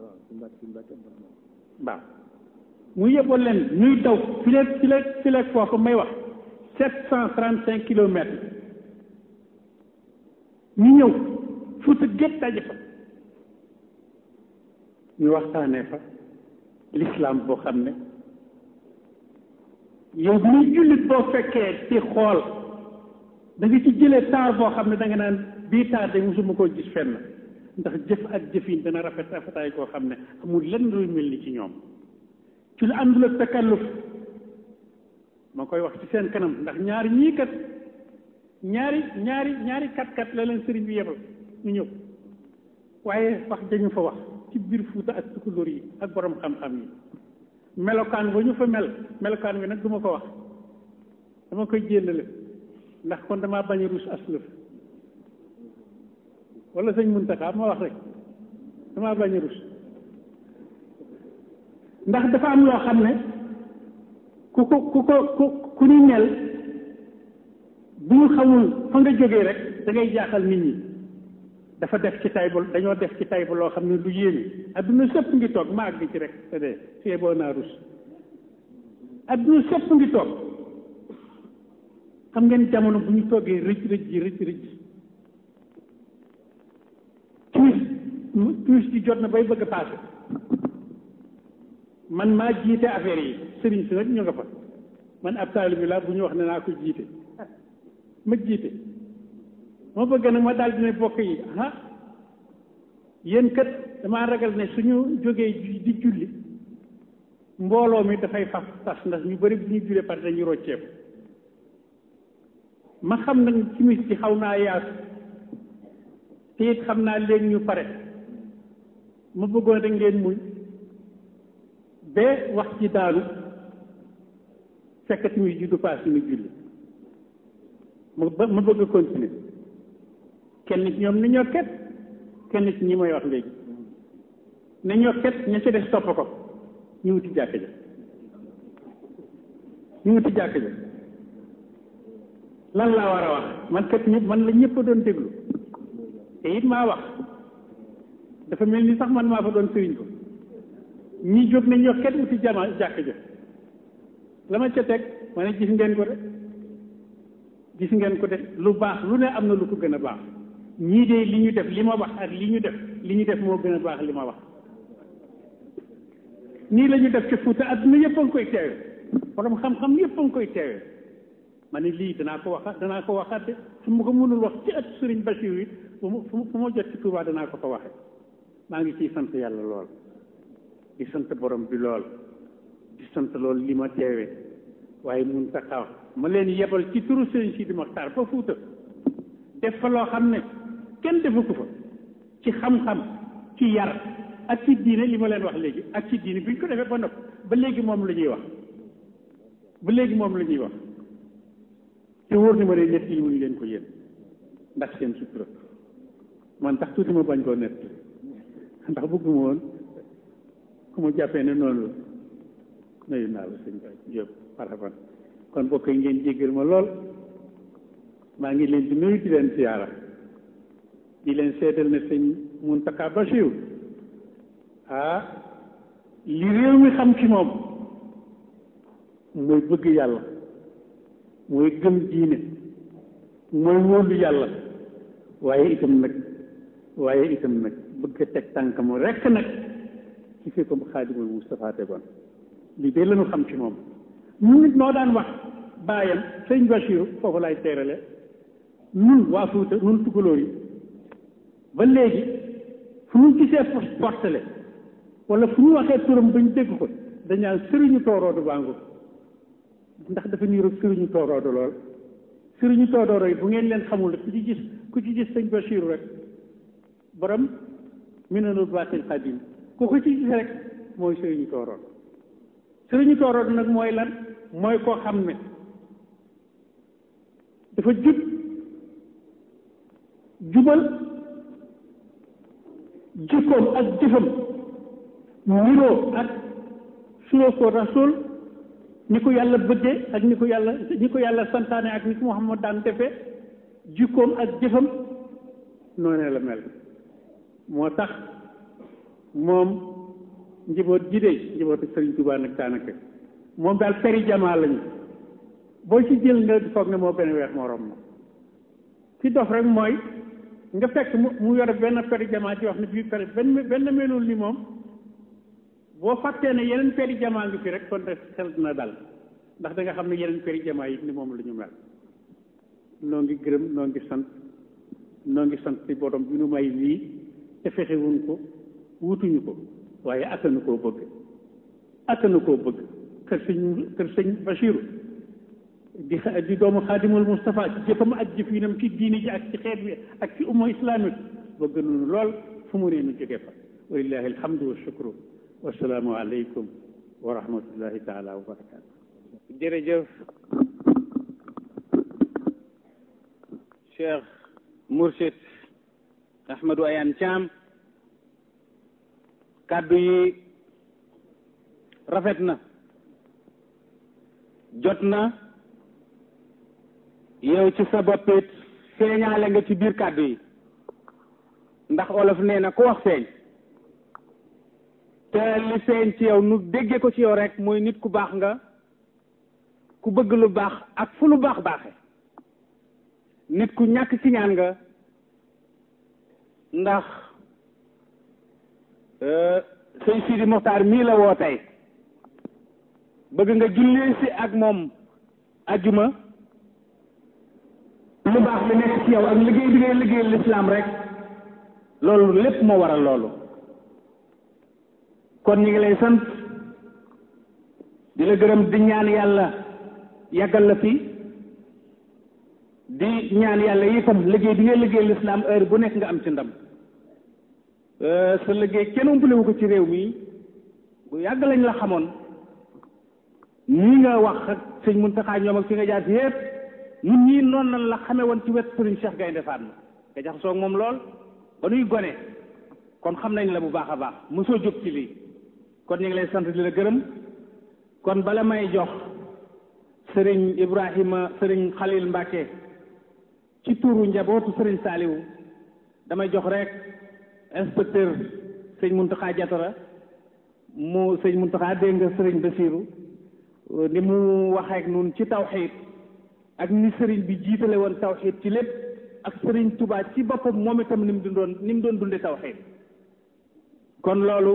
waaw mu yeboon leen ñuy daw fileeg fileeg fileeg foofu may wax sept cent trente cinq kilomètres ñu ñëw Fuuta gépp daje fa ñu waxtaanee fa l'islam boo xam ne yow muy jullit boo fekkee ci xool da nga ci jëlee taar boo xam ne da nga naan bii taar de mosuma koo gis fenn ndax jëf ak jëfin dana rafet rafetaay koo xam ne amul lenn luy mel ni ci ñoom ci lu àndul ak takalluf ma koy wax ci seen kanam ndax ñaari ñii kat ñaari ñaari ñaari kat kat la leen sëriñ bi yebal ñu ñëw waaye wax dañu fa wax ci biir Fuuta ak tukulóor yi ak borom xam-xam yi melokaan ba ñu fa mel melokaan wi nag du ma ko wax dama koy jéllale ndax kon damaa bañ a rus aslëf wala sëñ Muntaxa ma wax rek damaa bañ a rus ndax dafa am loo xam ne ku ko ku ko ku ku ni mel bu ñu xamul fa nga jógee rek da ngay jaaxal nit ñi dafa def ci tay ba dañoo def ci tay ba loo xam ne lu yéeme adduna sëpp ngi toog ma àgg ci rek te de fii boo naa rus adduna sëpp ngi toog xam ngeen jamono bu ñu toogee rëj rëj ji rëj rëj tuus tuus ji jot na bay bëgg a paase man maa jiite affaire yi sëriñ si nag ñu nga fa man ab taalibe bi laa bu ñu wax ne naa ko jiite ma jiite ma bëgg nag ma daal dina bokk yi ah yéen kat damaa ragal ne suñu jógee di julli mbooloo mi dafay faf tas ndax ñu bari bu ñu jullee pare dañuy rocceeku ma xam nag timis ci xaw naa yaatu te it xam naa léegi ñu pare ma bëggoon rek ngeen muñ ba wax ci daanu fekk timis ji du paas ñu julli ma ma bëgg a continuer kenn ci ñoom ne ñoo ket kenn ci ñi may wax léegi ne ñoo ket ña ca des topp ko ñu wuti jàkk ja ñu wuti jàkk ja lan laa war a wax man kat ñëpp man la ñëpp a doon déglu te it maa wax dafa mel ni sax man maa fa doon sëriñ ko ñi jóg nañ ñoo ket wuti jama jàkk ja la ma ca teg ma ne gis ngeen ko de gis ngeen ko de lu baax lu ne am na lu ko gën a baax ñii de li ñu def li ma wax ak li ñu def li ñu def moo gën a baax li ma wax nii la ñu def ci Fuuta adduna yëpp a ngi koy teewe borom xam-xam yëpp a ngi koy teewe ma ne lii danaa ko waxaat danaa ko waxaat de su ma ko mënul wax ci at sëriñ Bachir yi fu mu fu ma jot ci Tuubaa danaa ko ko waxe maa ngi ciy sant yàlla lool di sant borom bi lool di sant lool li ma teewe waaye mun taxaw ma leen yebal ci turu sëriñ Sidi Moxtaar ba Fuuta def fa loo xam ne kenn defu ko fa ci xam-xam ci yar ak ci diine li ma leen wax léegi ak ci diine bi ñu ko defee ba nopp ba léegi moom la ñuy wax ba léegi moom la ñuy wax te wóor ni ma ne nett yi wuñu leen ko yéen ndax seen sutura man tax tuuti ma bañ koo nett ndax bëgguma woon ku ma jàppee ne noonu la nuyu naa la sëñ Ba Diop marhaban kon bokk yi ngeen jéggal ma lool maa ngi leen di nuyu di leen siyaara di leen seetal ne sëñ Mountakha Bachir ah li réew mi xam ci moom mooy bëgg yàlla mooy gëm diine mooy wóolu yàlla waaye itam nag waaye itam nag bëgg a teg tànkam rekk nag ci fi ko Xaadimul Moustapha tegoon lii de lañu xam ci moom ñun nit noo daan wax baayam sëñ Bachir foofu laay teerale nun waa Fuuta nun tugalóor yi ba léegi fu ñu gisee portele wala fu ñu waxee turam ba ñu dégg ko dañaan sëriñu tooroodu bàngu ndax dafa niiru sëriñu tooroodu lool sëriñu tooroodu yi bu ngeen leen xamul ku ci gis ku ci gis sëñ Bachir rek borom minanul baaxil xadim ku ko ci gis rek mooy sëriñu tooroodu sëriñu tooroodu nag mooy lan mooy koo xam ne dafa jub jubal jikkoom ak jëfam niroo ak sunoo ko rasul ni ko yàlla bëggee ak ni ko yàlla ni ko yàlla santaane ak ni ko Muhammad daan defee jikkoom ak jëfam noonee la mel moo tax moom njaboot ji de njabootu Sëriñ Tuubaa nag daanaka moom daal peri jamaa lañu boo ci jël nga foog ne moo benn weex morom ma ci dof rek mooy nga fekk mu mu yore benn peri jamaa ci wax ne bii peri benn benn melul ni moom boo fàttee ne yeneen peri jamaa ngi fi rek kon rek xel dina dal ndax da nga xam ne yeneen peri jamaa yi ni moom la ñu mel noo ngi gërëm noo ngi sant noo ngi sant ci borom bi nu may lii te fexewuñ ko wutuñu ko waaye attanu koo bëgg attanu koo bëgg kër sëñ kër sëñ Bachiru di di doomu xaadimul Moustapha ci jëfam ak jëfinam ci diini ji ak ci xeet bi ak ci umma islamique bëgg nañu lool fu mu nee nu jóge fa walillahi alhamdu wa shukru wasalaamu aleykum wa rahmatullahi taala wa barakaatu jërëjëf Cheikh Mourchid Ahmadou Ayane Thiam kàddu yi rafet na jot na yow ci sa bopp it feeñaale nga ci biir kàddu yi ndax olof nee na ku wax feeñ te li feeñ ci yow nu déggee ko ci yow rek mooy nit ku baax nga ku bëgg lu baax ak fu lu baax baaxe nit ku ñàkk ci ñaan nga ndax sëñ Sidi Moxtaar mii la woo tey bëgg nga jullee si ak moom ajjuma lu baax li nekk ci yow ak liggéey bi ngay liggéey lislaam rek loolu lépp moo waral loolu kon ñu ngi lay sant di la gërëm di ñaan yàlla yàggal la fi di ñaan yàlla itam liggéey bi ngay liggéey lislaam heure bu nekk nga am ci ndam sa liggéey kenn umpale wu ko ci réew mi bu yàgg lañ la xamoon ñii nga wax ak sëñ Muntaxa ñoom ak fi nga jaar si yépp ñun ñii noonu lañ la xamee woon ci wet Sëriñ Cheikh Gaynde Fatma nga jaxasoo ak moom lool ba nuy gone kon xam nañ la bu baax a baax mosoo jóg ci lii kon ñu ngi lay sant di la gërëm kon bala may jox sëriñ Ibrahima sëriñ Khalil Mbacke ci tuuru njabootu sëriñ Saliou damay jox rek inspecteur sëñ Mountakha Diatara mu sëñ Mountakha dégg nga sëriñ Bassirou ni mu waxeek nun ci tawxiid ak ni sëriñ bi jiitale woon tawxiid ci lépp ak sëriñ Touba ci boppam moom itam ni mu dundoon ni mu doon dunde tawxiid kon loolu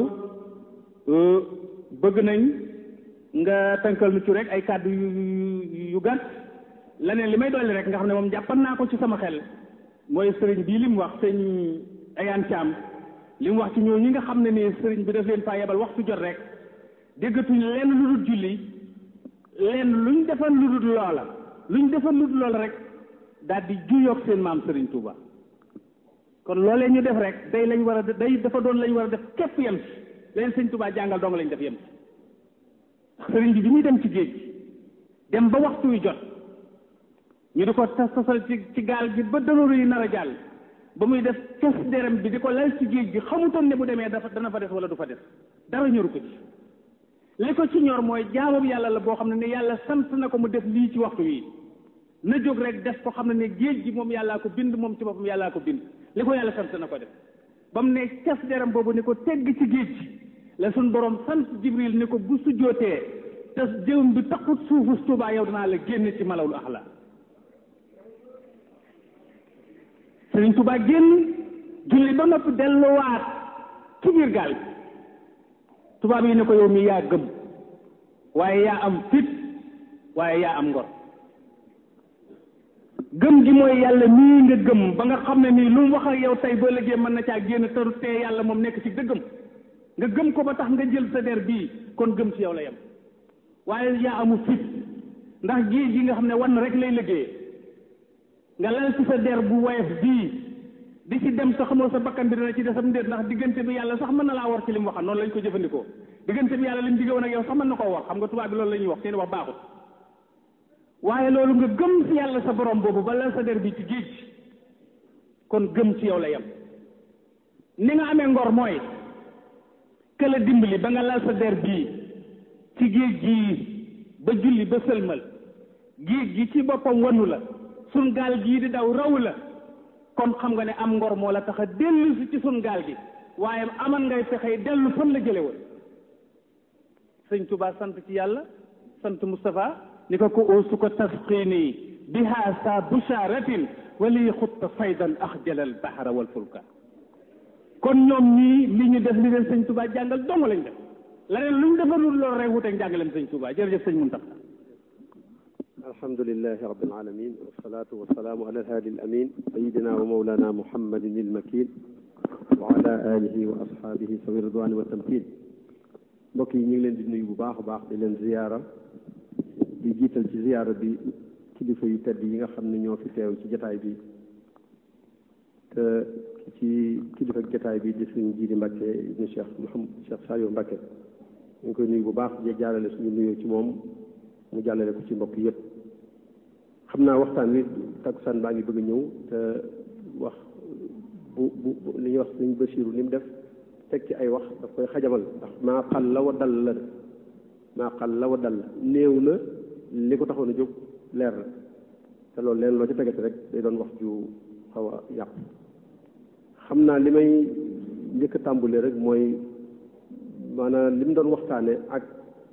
bëgg nañ nga tënkal nu ci rek ay kàddu yu yu gàtt leneen li may dolli rek nga xam ne moom jàppan naa ko ci sama xel mooy sëriñ bii li mu wax sëñ Ayaan Caam li mu wax ci ñoo ñi nga xam ne ni sëriñ bi daf leen faa yebal waxtu jot rek déggatuñ lenn lu dul julli lenn luñ defal lu dul loola luñ defal lu dul loola rek daal di juyoog seen maam sëriñ Touba kon loolee ñu def rek day lañ war a day dafa doon lañ war a def képp yem ci leen sëñ Touba jàngal dong lañ def yem ci sëriñ bi bi muy dem ci géej dem ba waxtu wi jot ñu di ko tas tasal ci ci gaal gi ba danoru yi nar a jàll ba muy def kes derem bi di ko lal ci géej gi xamutoon ne bu demee dafa dana fa des wala du fa des dara ñoru ko ci li ko ci ñor mooy jaamam yàlla la boo xam ne ne yàlla sant na ko mu def lii ci waxtu wi na jóg rek def ko xam ne ne géej gi moom yàllaa ko bind moom ci boppam yàllaa ko bind li ko yàlla sant na ko def ba mu ne kes derem boobu ni ko tegg ci géej gi la suñ borom sant jibril ni ko bu sujjootee te jëwum bi taxut suufu Tuubaa yow danaa la génn ci malawul axla Sëriñ Tuubaa génn julli ba noppi delluwaat ci biir gaal bi tubaab yi ne ko yow mi yaa gëm waaye yaa am fit waaye yaa am ngor gëm gi mooy yàlla nii nga gëm ba nga xam ne nii lu mu wax ak yow tey ba léegi mën na caa génn te te yàlla moom nekk ci dëggam nga gëm ko ba tax nga jël sa der bii kon gëm ci yow la yem waaye yaa amu fit ndax géej gi nga xam ne wan rek lay liggéey nga lal ci sa der bu woyof bii di ci dem sa xamoo sa bakkan bi dana ci desam ndéet ndax diggante bi yàlla sax mën na laa war ci li mu waxoon noonu lañ ko jëfandikoo diggante bi yàlla li mu digge woon ak yow sax mën na koo war xam nga tubaab bi loolu la ñuy wax seen wax baaxut waaye loolu nga gëm ci yàlla sa borom boobu ba lal sa der bi ci géej kon gëm ci yow la yem ni nga amee ngor mooy que la dimbali ba nga lal sa der bii ci géej gii ba julli ba sëlmal géej gi ci boppam wanu la sun gaal gii di daw raw la kon xam nga ne am ngor moo la tax a dellu si ci sun gaal gi waaye aman ngay fexey dellu fan la jële woon sëñ Tuubaa sant ci yàlla sant Moustapha ni ko ko oosu ko tasqini biha sa busharatin wali xutta faydan axjalal bahra wal fulka kon ñoom ñii li ñu def li leen sëñ Tuubaa jàngal dong lañ def leneen lu ñu defalul loolu rek wuteeg njàngaleem sëñ Tuubaa jërëjëf sëñ Muntaxa alhamdulilahi rabbil alamin wasalaatu wasalaamu ala alhaadi alamin sayidina wa mawlana muhammadin ilmakin wa ala alihi wa ashaabihi sawi ridwani wa tamkin mbokk yi ñu ngi leen di nuyu bu baax a baax di leen ziyaara di jiital ci ziyaara bi kilifa yu tedd yi nga xam ne ñoo fi teew ci jataay bi te ci kilifa jataay bi di suñu jiidi Mbàkke ibnu Cheikh Mouhamad Cheikh Saliou Mbàkke ñu ngi koy nuyu bu baax di jaarale suñu nuyoo ci moom mu jàllale ko ci mbokk yépp xam naa waxtaan wi takkusaan baa ngi bëgg a ñëw te wax bu bu li ñuy wax suñu Basiiru ni mu def teg ci ay wax daf koy xajamal ndax maa xal la wa dal la def maa xal la wa dal la néew na li ko taxoon a jóg leer na te loolu leen loo ci tegati rek day doon wax ju xaw a yàq xam naa li may njëkk a tàmbule rek mooy maanaam li mu doon waxtaane ak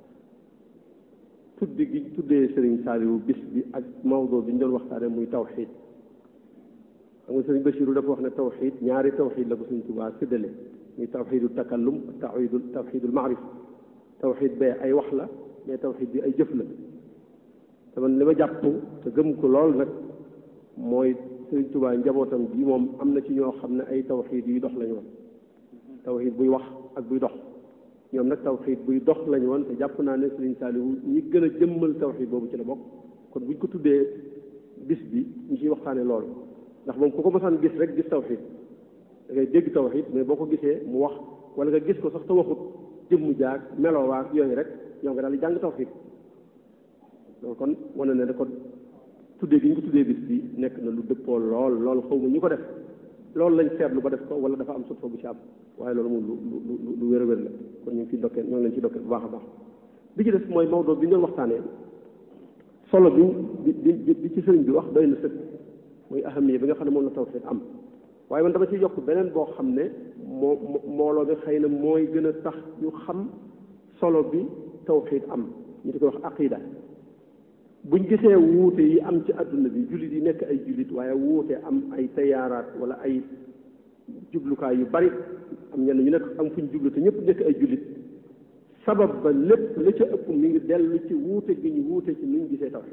tuddi gi tuddee Serigne Saliou bis bi ak mawdo bi ñu doon waxtaane muy tawxiid xam nga Serigne Bachirou dafa wax ne tawxiid ñaari tawxiid la ko Serigne Touba séddale muy tawxiidu takallum tawxiidu tawxiidul maarif tawxiid bee ay wax la mais tawxiid bi ay jëf la te man li ma jàpp te gëm ko lool nag mooy Serigne Touba njabootam bi moom am na ci ñoo xam ne ay tawxiid yuy dox lañu woon tawxiid buy wax ak buy dox ñoom nag tawxiid buy dox lañu woon te jàpp naa ne Serigne Saliou ñi gën a jëmmal tawxiid boobu ci la bokk kon buñ ko tuddee bis bi ñu ciy waxtaane loolu ndax moom ku ko mosaan gis rek gis tawxiid da ngay dégg tawxiid mais boo ko gisee mu wax wala nga gis ko sax te waxut jëmmu jaag meloowaag yooyu rek yow nga daal di jàng tawxiid donc kon wane na ne kon tuddee gi ñu ko tuddee bis bi nekk na lu dëppoo lool lool xaw ma ñu ko def loolu lañ seetlu ba def ko wala dafa am sotfa bu ci am waaye loolu moom lu lu lu lu wér a wér la kon ñu ngi ciy dokkee ñoo ngi leen ciy dokkee bu baax a baax bi ci des mooy Maodo bi ñu doon waxtaanee solo bi bi bi bi ci sëriñ bi wax doy na sëkk mooy ahamiya bi nga xam ne moom la tawxiid am waaye man dama ci yokk beneen boo xam ne moo mbooloo bi xëy na mooy gën a tax ñu xam solo bi tawxiid am ñu di ko wax aqida buñ gisee wuute yi am ci adduna bi jullit yi nekk ay jullit waaye wuute am ay tayaaraat wala ay jublukaay yu bari am ñenn ñu nekk am fuñ jublu te ñëpp nekk ay jullit sabab ba lépp la ca ëpp mi ngi dellu ci wuute gi ñu wuute ci nuñ gisee tawxiid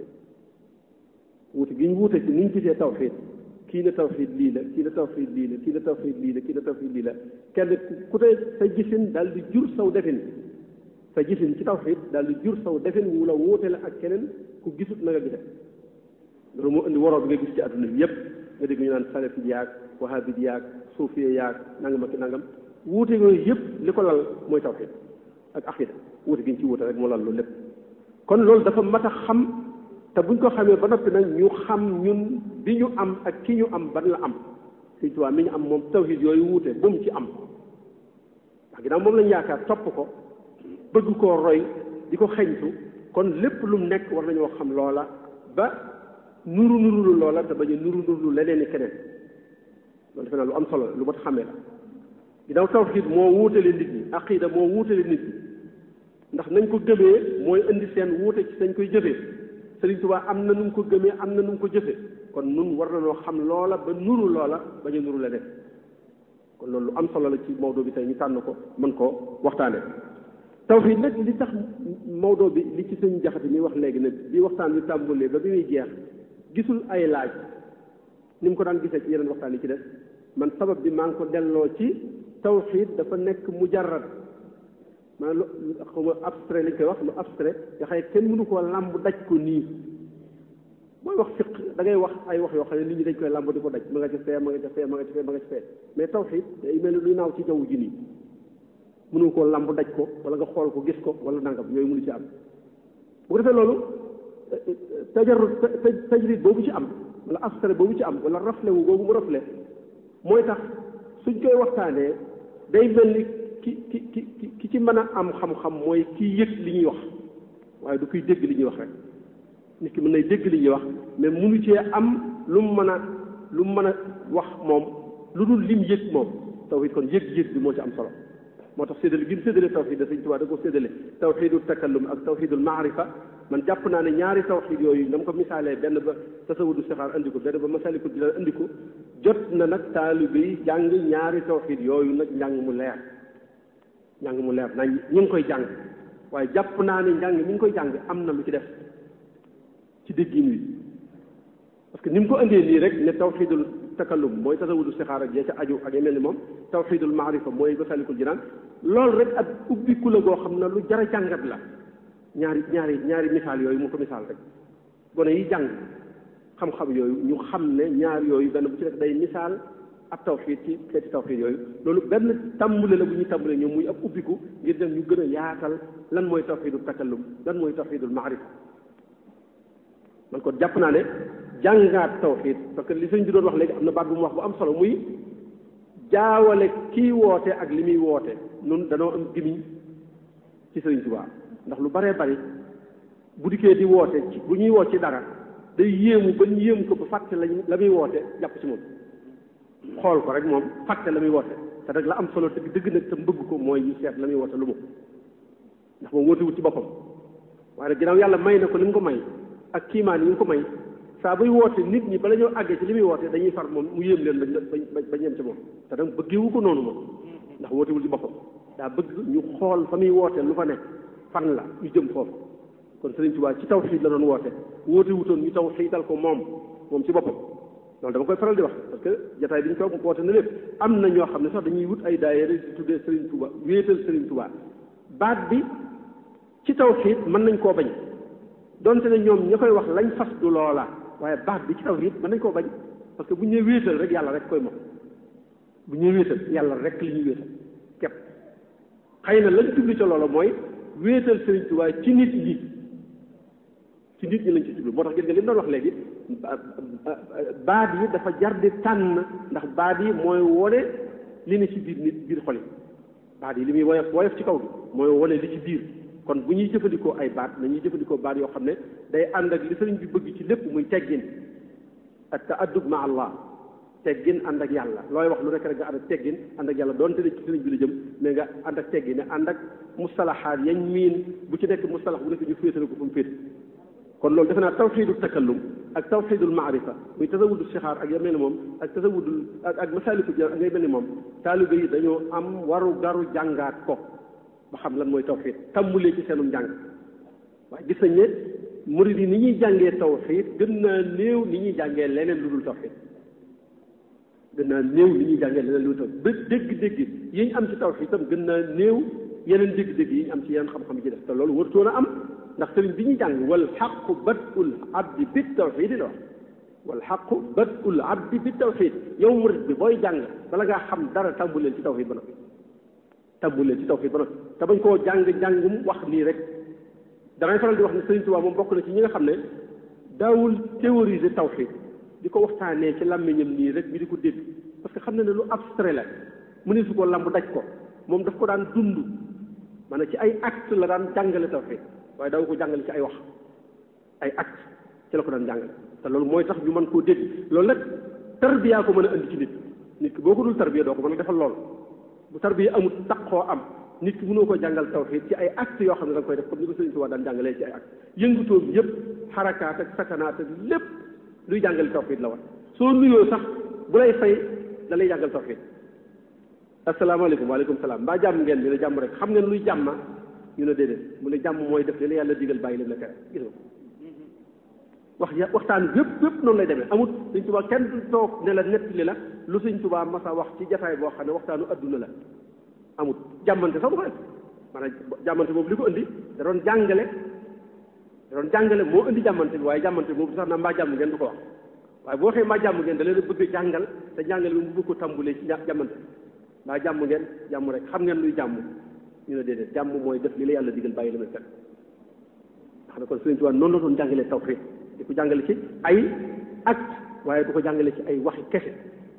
wuute gi ñu wuute ci nuñ gisee tawxiid kii na tawxiid lii la kii na tawxiid lii la kii na tawxiid lii la kii na tawxiid lii la kenn ku tey sa gisin daal di jur saw defin sa gisin ci tawxiid daal di jur saw defin wu la wuute la ak keneen ku gisut na nga gise loolu moo indi waroo bi nga gis ci adduna bi yépp nga dégg ñu naan salafit yaag wahabit yaag suufiya yaag nangam ak nangam wuute yooyu yépp li ko lal mooy tawxiid ak aqida wuute gi ñu ci wuute rek moo lal loolu lépp kon loolu dafa mat a xam te buñ ko xamee ba noppi nag ñu xam ñun bi ñu am ak ki ñu am ban la am Sëñ Tuubaa mi ñu am moom tawxiid yooyu wuute bu mu ci am ndax ginnaaw moom lañ yaakaar topp ko bëgg koo roy di ko xeñtu kon lépp lu mu nekk war nañoo xam loola ba nuru nurulu loola te bañ a nuru nurulu leneen i keneen loolu defe naa lu am solo lu mat xamee la ginnaaw tawxiid moo wuutale nit ñi aqida moo wuutale nit ñi ndax nañ ko gëmee mooy indi seen wuute ci dañ koy jëfee Sëriñ Tuubaa am na nu mu ko gëmee am na nu mu ko jëfee kon nun war nañoo xam loola ba nuru loola bañ a nuru leneen kon loolu lu am solo la ci Maodo bi tey ñu tànn ko mën koo waxtaane tawxiid nag li tax Maodo bi li ci sëñ jaxati mi wax léegi ne bi waxtaan bi tàmbalee ba bi muy jeex gisul ay laaj ni mu ko daan gisee ci yeneen waxtaan yi ci def man sabab bi maa ngi ko delloo ci tawxiid dafa nekk mujarrad maanaam lu xaw ma abstrait lañ koy wax lu abstrait nga xëy kenn mënu koo làmb daj ko nii mooy wax fiq da ngay wax ay wax yoo xam ne nit ñi dañ koy làmb di ko daj ma nga ci fee ma nga ci fee ma nga ci fee ma nga ci fee mais tawxiid day mel ni luy naaw ci jaww ji nii mënu koo làmb daj ko wala nga xool ko gis ko wala nangam yooyu mënu ci am bu ko defee loolu tajarrud tajrid boobu ci am wala abstrait boobu ci am wala rafle wu boobu mu rafle mooy tax suñ koy waxtaanee day mel ni ki ki ki ki ci mën a am xam-xam mooy kii yëg li ñuy wax waaye du kuy dégg li ñuy wax rek nit ki mën nay dégg li ñuy wax mais munu cee am lu mu mën a lu mu mën a wax moom lu dul lim yëg moom tawxiid kon yëg-yëg bi moo ci am solo moo tax séddale gi mu séddale tawxiid da Sëñ Tuubaa da ko séddale tawxiidul takallum ak tawxiidul maarifa man jàpp naa ne ñaari tawxiid yooyu dama ko misaalee benn ba tasawudu sixaar andi ko benn ba masalikul jinaan andi ko jot na nag taalibe yi jàng ñaari tawxiid yooyu nag njàng mu leer njàng mu leer nañ ñu ngi koy jàng waaye jàpp naa ne njàng mi ngi koy jàng am na lu ci def ci déggin wi parce que ni mu ko indee nii rek ne tawxiidul takallum mooy tasawudu sixaar ak ya ca aju ak ya mel ni moom tawxiidul maarifa mooy masalikul jinaan loolu rek ak ubbiku la goo xam ne lu jara jàngat la ñaari ñaari ñaari misaal yooyu mu ko misaal rek gone yi jàng xam-xam yooyu ñu xam ne ñaar yooyu benn bu ci rek day misaal ab tawxiid ci xeeti tawxiid yooyu loolu benn tàmbale la bu ñuy tàmbale ñoom muy ab ubbiku ngir dem ñu gën a yaatal lan mooy tawxiidul takallum lan mooy tawxiidul maarifa man kon jàpp naa ne jàngaat tawxiid parce que li sëñ bi doon wax léegi am na baat bu mu wax bu am solo muy jaawale kii woote ak li muy woote nun danoo am gimiñ ci sëriñ Tuubaa ndax lu baree bari bu dikkee di woote ci bu ñuy woo ci dara day yéemu ba ñu yéemu ko ba fàtte lañ la muy woote jàpp ci moom xool ko rek moom fàtte la muy woote te nag la am solo dëgg dëgg nag te mbëgg ko mooy ñu seet la muy woote lu mu ndax moom woote wut ci boppam waaye nag ginnaaw yàlla may na ko li mu ko may ak kiimaan yi mu ko may saa buy woote nit ñi bala ñoo àggee ci li muy woote dañuy far moom mu yéem leen bañ bañ bañ yem ci moom te nag bëggewu ko noonu moom ndax wootewul ci boppam daa bëgg ñu xool fa muy woote lu fa nekk fan la ñu jëm foofu kon Sëriñ Tuubaa ci tawxiid la doon woote woote wutoon ñu tawxiidal ko moom moom ci boppam loolu dama koy faral di wax parce que jataay bi ñu toog woote na lépp am na ñoo xam ne sax dañuy wut ay daayira di tuddee Sëriñ Tuubaa wéetal Sëriñ Tuubaa baat bi ci tawxiid mën nañ koo bañ donte ne ñoom ña koy wax lañ fas du loola waaye baat bi ci tawxiid mën nañ koo bañ parce que bu ñu nee wéetal rek yàlla rek koy moom bu ñu nee wéetal yàlla rek li ñuy wéetal képp xëy na lañ jubli ca loola mooy wéetal Sëriñ Tuubaa ci nit ñi ci nit ñi lañ ci jublu moo tax gis nga li mu doon wax léegi baat yi dafa jar di tànn ndax baat yi mooy wone li ne ci biir nit biir xol yi baat yi li muy woyof woyof ci kaw bi mooy wone li ci biir kon bu ñuy jëfandikoo ay baat nañuy jëfandikoo baat yoo xam ne day ànd ak li sëriñ bi bëgg ci lépp muy teggin ak ta'addub ma Allah teggin ànd ak yàlla looy wax lu nekk rek nga ànd ak teggin ànd ak yàlla doonte ne ci sëriñ bi la jëm mais nga ànd ak teggin ne ànd ak mustalahaat yañ miin bu ci nekk mustalax bu nekk ñu féetale ko fu mu féet kon loolu defe naa tawxiidul takallum ak tawxiidul maarifa muy tasawudu sixaar ak ya mel ni moom ak tasawudul ak ak masaaliku ja ngay mel ni moom taalibe yi dañoo am waru garu jàngaat ko ba xam lan mooy tawxiid tàmmulee ci seenum njàng waaye gis nañ ne murid yi ni ñuy jàngee tawxiid gën naa néew ni ñuy jàngee leneen lu dul tawxiid gën naa néew ni ñuy jàngee leneen lu dul tawxiid ba dégg-dégg yi ñu am ci tawxiid itam gën naa néew yeneen dégg-dégg yi ñu am ci yeneen xam-xam yi ci def te loolu wartoon a am ndax sëriñ bi ñuy jàng wal xaqu badul abdi bi tawxiid la wax wal xaqu badul abdi bi tawxiid yow murid bi booy jàng bala ngaa xam dara tàmbuleel ci tawxiid ba noppi tàmbuleel ci tawxiid ba noppi te bañ koo jàng jàngum wax nii rek damay faral di wax ne sëriñ Tuubaa moom bokk na ci ñi nga xam ne daawul théoriser tawxiid di ko waxtaanee ci làmmiñam nii rek ñu di ko dégg parce que xam na ne lu abstrait la mu ne su ko lamb daj ko moom daf ko daan dund maanaam ci ay acte la daan jàngale tawxiid waaye daaw ko jàngale ci ay wax ay acte ci la ko daan jàngale te loolu mooy tax ñu mën koo dégg loolu nag tarbiya ko mën a andi ci nit nit ki boo ko dul tarbiya doo ko mën a defal lool bu tarbiya amul taqoo am nit ki mënoo ko jàngal tawxiid ci ay acte yoo xam ne da nga koy def comme ni ko Sëriñ Tuubaa daan jàngalee ci ay acte yëngutoom yëpp xarakaat ak sakanaat ak lépp luy jàngale tawxiid la war soo nuyoo sax bu lay fay da lay jàngal tawxiid asalaamaaleykum waaleykum salaam mbaa jàmm ngeen ñu ne jàmm rek xam ngeen luy jàmma ñu ne déedéet mu ne jàmm mooy def li la yàlla digal bàyyi leen la tere gis nga wax ya waxtaan yëpp yëpp noonu lay demee amul Sëriñ Tuubaa kenn du toog ne la nettali la lu Sëriñ Tuubaa masa wax ci jataay boo xam ne waxtaanu adduna la amul jàmmante sax du ko def maanaam jàmmante boobu li ko indi da doon jàngale da doon jàngale moo indi jàmmante bi waaye jàmmante boobu sax na mbaa jàmm ngeen du ko wax waaye boo waxee mbaa jàmm ngeen da leen a bëgg a jàngal te jàngale bi mu bëgg ko tàmbulee ci jàmmante mbaa jàmm ngeen jàmm rek xam ngeen luy jàmm ñu ne déedéet jàmm mooy def li la yàlla digal bàyyi la may fekk xam ne kon Sëriñ Tuubaa noonu la doon jàngalee tawxiid di ko jàngale ci ay acte waaye du ko jàngale ci ay waxi kese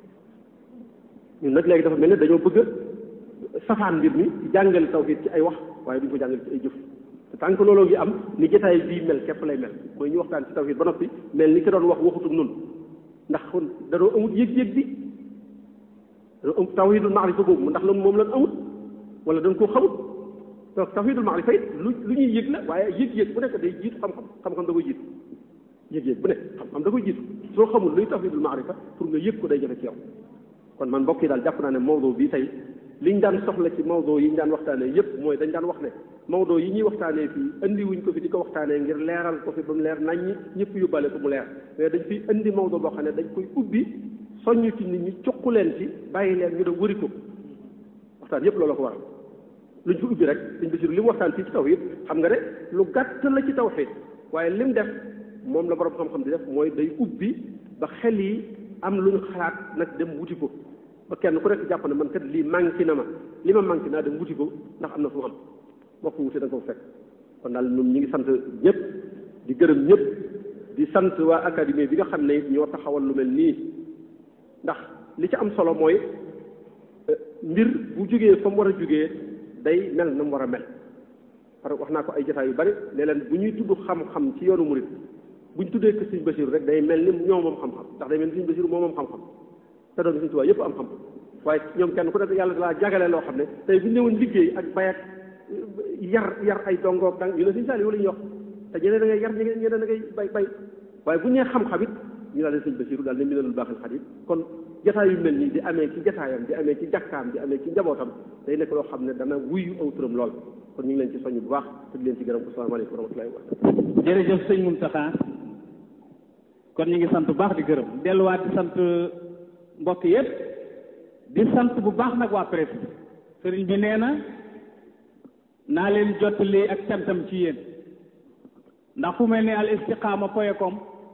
ñun nag léegi dafa mel ne dañoo bëgg safaan mbir mi di jàngale tawxiid ci ay wax waaye duñ ko jàngale ci ay jëf te tant que looloo ngi am ni jotaay bii mel képp lay mel mooy ñu waxtaan ci tawxiid ba noppi mel ni ki doon wax waxutum noonu ndax kon danoo amut yëg-yëg bi danoo am tawxiidul maarifa boobu ndax loolu moom lan amut wala dañ koo xamut donc tawxiidul maarifa it lu lu ñuy yëg la waaye yëg-yëg bu nekk day jiitu xam-xam xam-xam da koy jiitu yëg-yëg bu nekk xam-xam da koy jiitu soo xamul luy tawxiidul maarifa pour nga yëg ko day jafe ci yow kon man mbokk yi daal jàpp naa ne mawdo bii tey liñ daan soxla ci mawdo yi ñu daan waxtaanee yépp mooy dañ daan wax ne mawdo yi ñuy waxtaanee fii indi wuñ ko fi di ko waxtaanee ngir leeral ko fi ba mu leer nañ ñi ñëpp yóbbaale ko mu leer mais dañ fiy indi mawdo boo xam ne dañ koy ubbi soññ ci nit ñi cuq leen ci bàyyi leen ñu dem wëri ko waxtaan yépp loolu ko waral luñ fi ubbi rek suñ bisiru li mu waxtaan fii ci tawhid xam nga ne lu gàtt la ci tawhid waaye lim def moom la borom xam-xam di def mooy day ubbi ba xel yi am lu ñu xalaat nag dem wuti ko ba kenn ku nekk jàpp ne man kat lii manqué na ma li ma manqué naa dem wuti ko ndax am na fu mu am boo ko wutee da nga ko fekk kon daal ñun ñi ngi sant ñëpp di gërëm ñëpp di sant waa académie bi nga xam ne ñoo taxawal lu mel nii ndax li ci am solo mooy mbir bu jógee fa mu war a jógee day mel na mu war a mel parce que wax naa ko ay jotaay yu bari ne leen bu ñuy tudd xam-xam ci yoonu murit bu ñu tuddee kër Sëriñ Basiru rek day mel ni ñoo moom xam-xam ndax day mel ni Sëriñ Basiru moo moom xam-xam te doon Sëriñ Tuubaa yëpp am xam waaye ñoom kenn ku nekk yàlla dalaa jagale loo xam ne tey bu ñu ñëwoon liggéey ak bay ak yar yar ay dongoog dang ñu ne Sëriñ Saaliw la ñuy wax te ñeneen da ngay yar ñeneen ñeneen da ngay bay bay waaye bu ñu nee xam-xam it ñu daal di Sëriñ Basiru daal ne Minanul Baaxil Xadiim kon jataay yu mel nii di amee ci jataayam di amee ci jàkkaam di amee ci njabootam day nekk loo xam ne dana wuyu aw turam lool kon ñu ngi leen ci soññ bu baax te di leen ci gërëm ko salaamaaleykum wa rahmatullahi wa barakatuh jërëjëf sëñ Mountakha kon ñu ngi sant bu baax di gërëm delluwaat di sant mbokk yépp di sant bu baax nag waa presse bi sëriñ bi nee na naa leen jottali ak cantam ci yéen ndax fu mel ni al istiqaama point com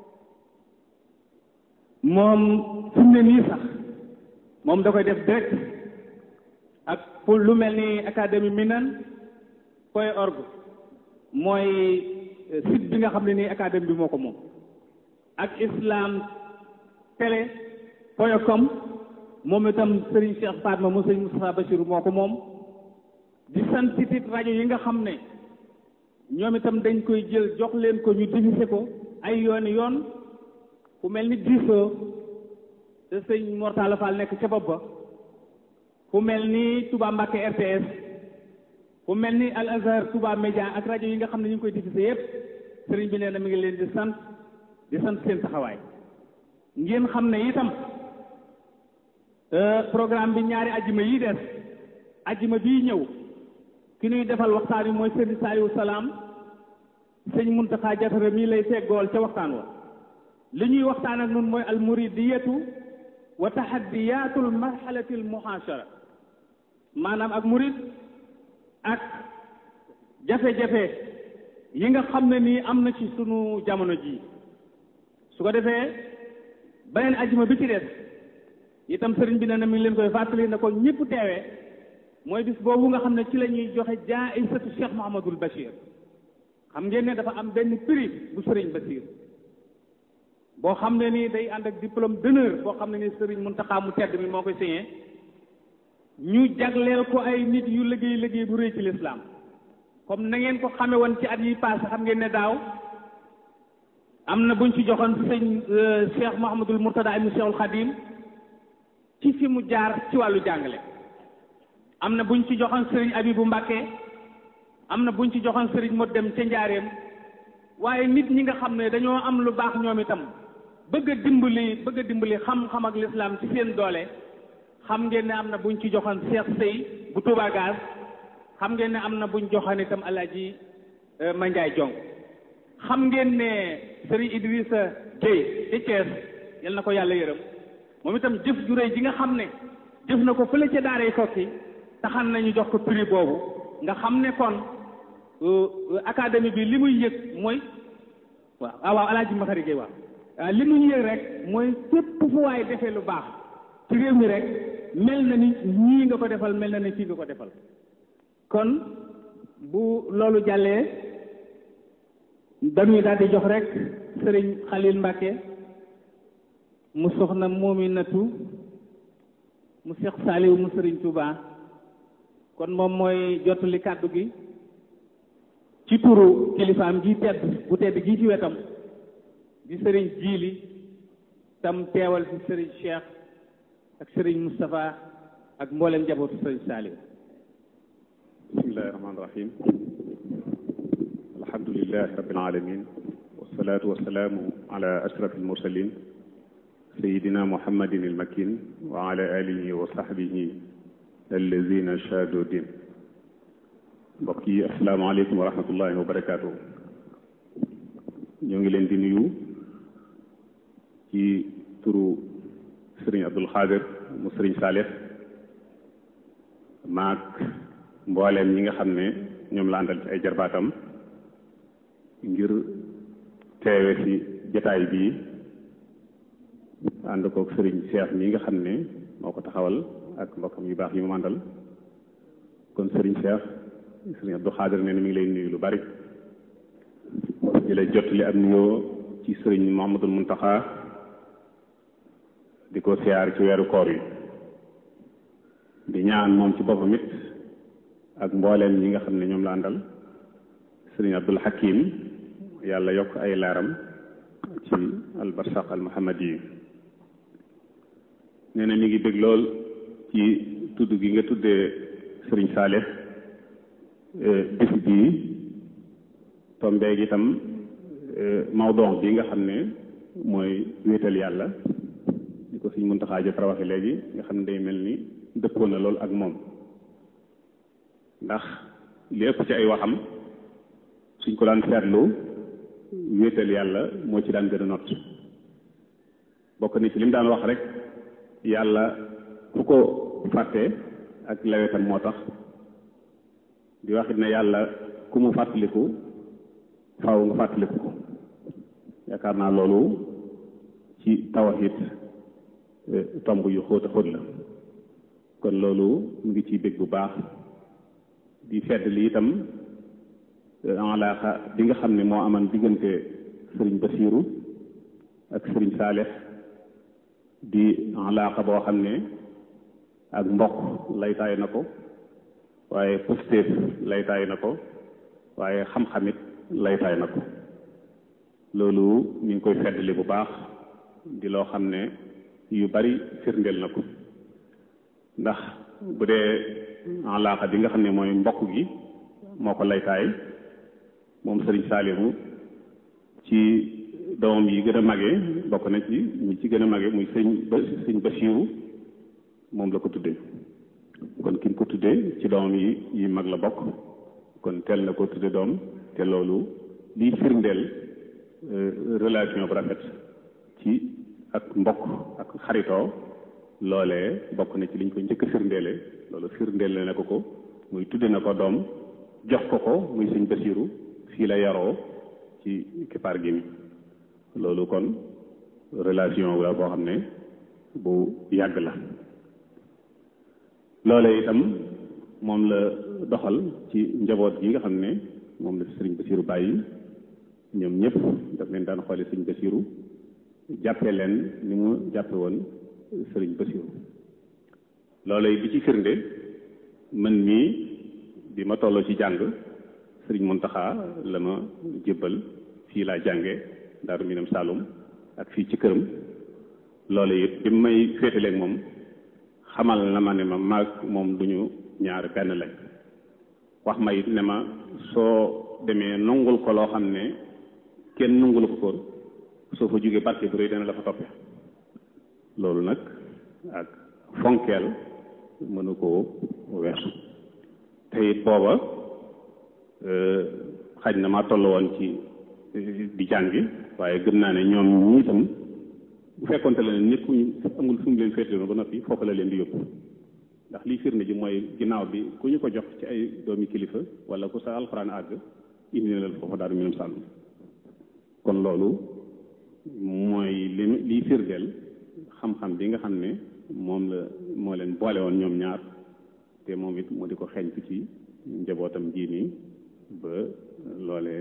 moom fi mu ne nii sax moom da koy def direct ak pour lu mel ni académie minan point org mooy site bi nga xam ne nii académie bi moo ko moom ak islam télé point com moom itam Serigne Cheikh Fatma mu Serigne Moustapha Bachir moo ko moom di sant sitit rajo yi nga xam ne ñoom itam dañ koy jël jox leen ko ñu diffusé ko ay yooni yoon ku mel ni diisoo te sëñ Mortala Fall nekk ca bopp ba ku mel ni Touba Mbacke RTS ku mel ni Al Azhar Touba Média ak rajo yi nga xam ne ñu ngi koy diffusé yépp sëriñ bi nee na mi ngi leen di sant di sant seen taxawaay ngeen xam ne itam programme bi ñaari ajjuma yi des ajjuma bii ñëw ki ñuy defal waxtaan wi mooy sëriñ Saliou Salaam sëñ Muntaxa Jatara mii lay teggool ca waxtaan wa li ñuy waxtaan ak nun mooy al muridiyatu wa taxaddiyatul marxalatil muhaashara maanaam ak murid ak jafe-jafe yi nga xam ne nii am na ci sunu jamono ji su ko defee beneen ajjuma bi ci des itam sëriñ bi ne na mi ngi leen koy fàttali na ko ñëpp teewee mooy bis boobu nga xam ne ci la ñuy joxe jaaisatu Cheikh Mouhamadul Bachir xam ngeen ne dafa am benn prix bu sëriñ Bachir boo xam ne nii day ànd ak diplôme d'honneur boo xam ne nii sëriñ Muntaxa mu tedd mi moo koy signé ñu jagleel ko ay nit yu liggéey liggéey bu rëy ci lislaam comme na ngeen ko xame woon ci at yi passé xam ngeen ne daaw am na buñ ci joxoon sëñ Cheikh Mouhamadul Mourtada ibn Cheikhul Khadim ci fi mu jaar ci wàllu jàngale am na buñ ci joxoon sëriñ Abibu Mbàkke am na buñ ci joxoon sëriñ Mod dem ca njaareem waaye nit ñi nga xam ne dañoo am lu baax ñoom itam bëgg a dimbali bëgg a dimbali xam-xam ak lislaam ci seen doole xam ngeen ne am na buñ ci joxoon Cheikh Sey bu Touba Gaz xam ngeen ne am na buñ joxoon itam Alaaji Mandiaye Jong xam ngeen ne sëriñ Idrissa Gueye ci Thiès yal na ko yàlla yërëm moom itam jëf ju réy ji nga xam ne jëf na ko fële ca daaray kokki taxan nañu jox ko prix boobu nga xam ne kon académie bi li muy yëg mooy waaw ah waaw alaaji Maxari Gueye waaw li muy yëg rek mooy fépp fu waay defee lu baax ci réew mi rek mel na ni ñii nga ko defal mel na ni fii nga ko defal kon bu loolu jàllee dañuy daal di jox rek sëriñ Xalil Mbàkke mu soxna Moominatu mu Seex Saaliw mu sëriñ Touba kon moom mooy jottali kàddu gi ci turu kilifaam gi tedd bu tedd gi ci wetam di sëriñ jiili tam teewal fi sëriñ Cheikh ak sëriñ Moustapha ak mboolem njabootu sëriñ Saaliw bismillahi rahmaani rahim alhamdulilahi rabbil alamin wasalaatu wasalaamu ala ashraf almursalin sayidina muhammadin almakin wa ala alihi wa sahbihi allazina shahadu din mbokk yi asalaamaaleykum wa rahmatullahi wa barakaatu ñoo ngi leen di nuyu ci turu sëriñ Abdul Xaadir mu sëriñ Saalix maak mbooleem ñi nga xam ne ñoom la àndal ci ay jarbaatam ngir teewe ci jataay bii ànd kook sëriñ Cheikh mi nga xam ne moo ko taxawal ak mbokkam yu baax yi mu àndal kon sëriñ Cheikh sëriñ Abdou Xaadir nee na mi ngi lay nuyu lu bari di lay jottali ak nuyoo ci sëriñ Muhammadul Muntaxa di ko siyaar ci weeru koor yi di ñaan moom ci boppam it ak mbooleem ñi nga xam ne ñoom la àndal sëriñ Abdul Hakim yàlla yokk ay laaram ci albarsaq al muhammad yi nee na mi ngi bëgg lool ci tudd gi nga tuddee sëriñ Saalix bis bii tombeeg itam mawdon bi nga xam ne mooy wéetal yàlla di ko suñ Muntaxaa jot waxe léegi nga xam ne day mel ni dëppoo na lool ak moom ndax li ëpp ci ay waxam suñ ko daan seetlu wéetal yàlla moo ci daan gën a not bokk ni ci li mu daan wax rek yàlla ku ko fàtte ak lawetam moo tax di waxit ne yàlla ku mu fàttaliku faaw nga fàttaliku ko yaakaar naa loolu ci tawhid tomb yu xóot a xóot la kon loolu mu ngi ciy bég bu baax di fedd li itam alaaxa bi nga xam ne moo aman diggante sëriñ Basiiru ak sëriñ Saalix di alaaxa boo xam ne ak mbokk laytaay na ko waaye pëstéef laytaay na ko waaye xam-xamit laytaay na ko loolu ñu ngi koy feddali bu baax di loo xam ne yu bari firndeel na ko ndax bu dee alaaxa bi nga xam ne mooy mbokk gi moo ko laytaay moom sëriñ Saalimu ci doomam yi gën a mage bokk na ci ñi ci gën a mage muy sëñ ba sëñ Basiiru moom la ko tuddee kon ki ko tuddee ci doomam yi yi mag la bokk kon teel na ko tudde doom te loolu liy firndeel relation bu rafet ci ak mbokk ak xaritoo loolee bokk na ci liñ ko njëkk a firndeele loolu firndeele na ko ko muy tudde na ko doom jox ko ko muy sëñ Basiiru fii la yaroo ci kippaar gi mi loolu kon relation la boo xam ne bu yàgg la loole itam moom la doxal ci njaboot gi nga xam ne moom la sëriñ Basiiru bàyyi ñoom ñëpp daf leen daan xoole sëriñ Basiiru jàppe leen ni mu jàppe woon sëriñ Basiiru loole bi ci firnde man mii bi ma tolloo ci jàng sëriñ Muntaxa la ma jébbal fii laa jànge Daaru Minam Saalum ak fii ci këram loole it bi may féetaleeg moom xamal na ma ne ma maag moom duñu ñaar benn lañ wax ma it ne ma soo demee nangul ko loo xam ne kenn nangulu ko koon soo fa jógee barke bu rëy dana la fa toppe loolu nag ak fonkeel mënu koo weesu te it booba xaj na ma toll woon ci di jàngi waaye gëm naa ne ñoom ñi itam bu fekkonte la ne nit ku amul fu mu leen féetaloon ba noppi foofu la leen di yóbbu ndax lii firnde ji mooy ginnaaw bi ku ñu ko jox ci ay doomi kilifa wala ku sa alxuraan àgg indi na leen foofu daaru minum sàllum kon loolu mooy li liy firndeel xam-xam bi nga xam ne moom la moo leen boole woon ñoom ñaar te moom it mu di ko xeeñtu ci njabootam ji nii ba loolee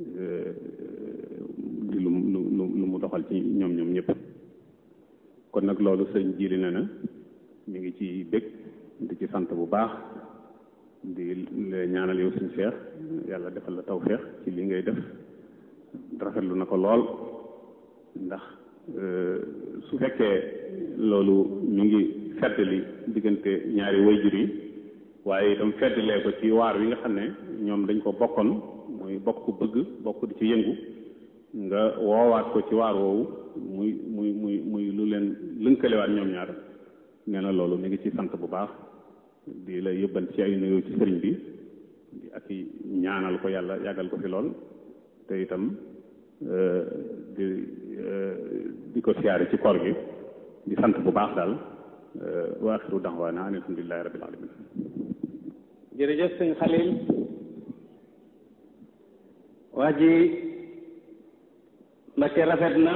di lu lu lu mu doxal ci ñoom ñoom ñëpp kon nag loolu sëñ jiili na na mi ngi ci bég di ci sant bu baax di ñaanal yow suñ feex yàlla defal la tawfeex ci li ngay def rafetlu na ko lool ndax su fekkee loolu mi ngi feddali diggante ñaari wayjur yi waaye itam feddalee ko ci waar wi nga xam ne ñoom dañ ko bokkoon muy bokk bëgg bokk di ci yëngu nga woowaat ko ci waar woowu muy muy muy muy lu leen lënkalewaat ñoom ñaar nee na loolu mi ngi ci sant bu baax di la yëbban ci ay nuyoo ci sëriñ bi ak ñaanal ko yàlla yàggal ko fi lool te itam di di ko siyaare ci koor gi di sant bu baax daal wa axiru daxwaana an alhamdulilahi rabbil alamin jërëjëf sëñ Xalil wax ji Mbakke rafet na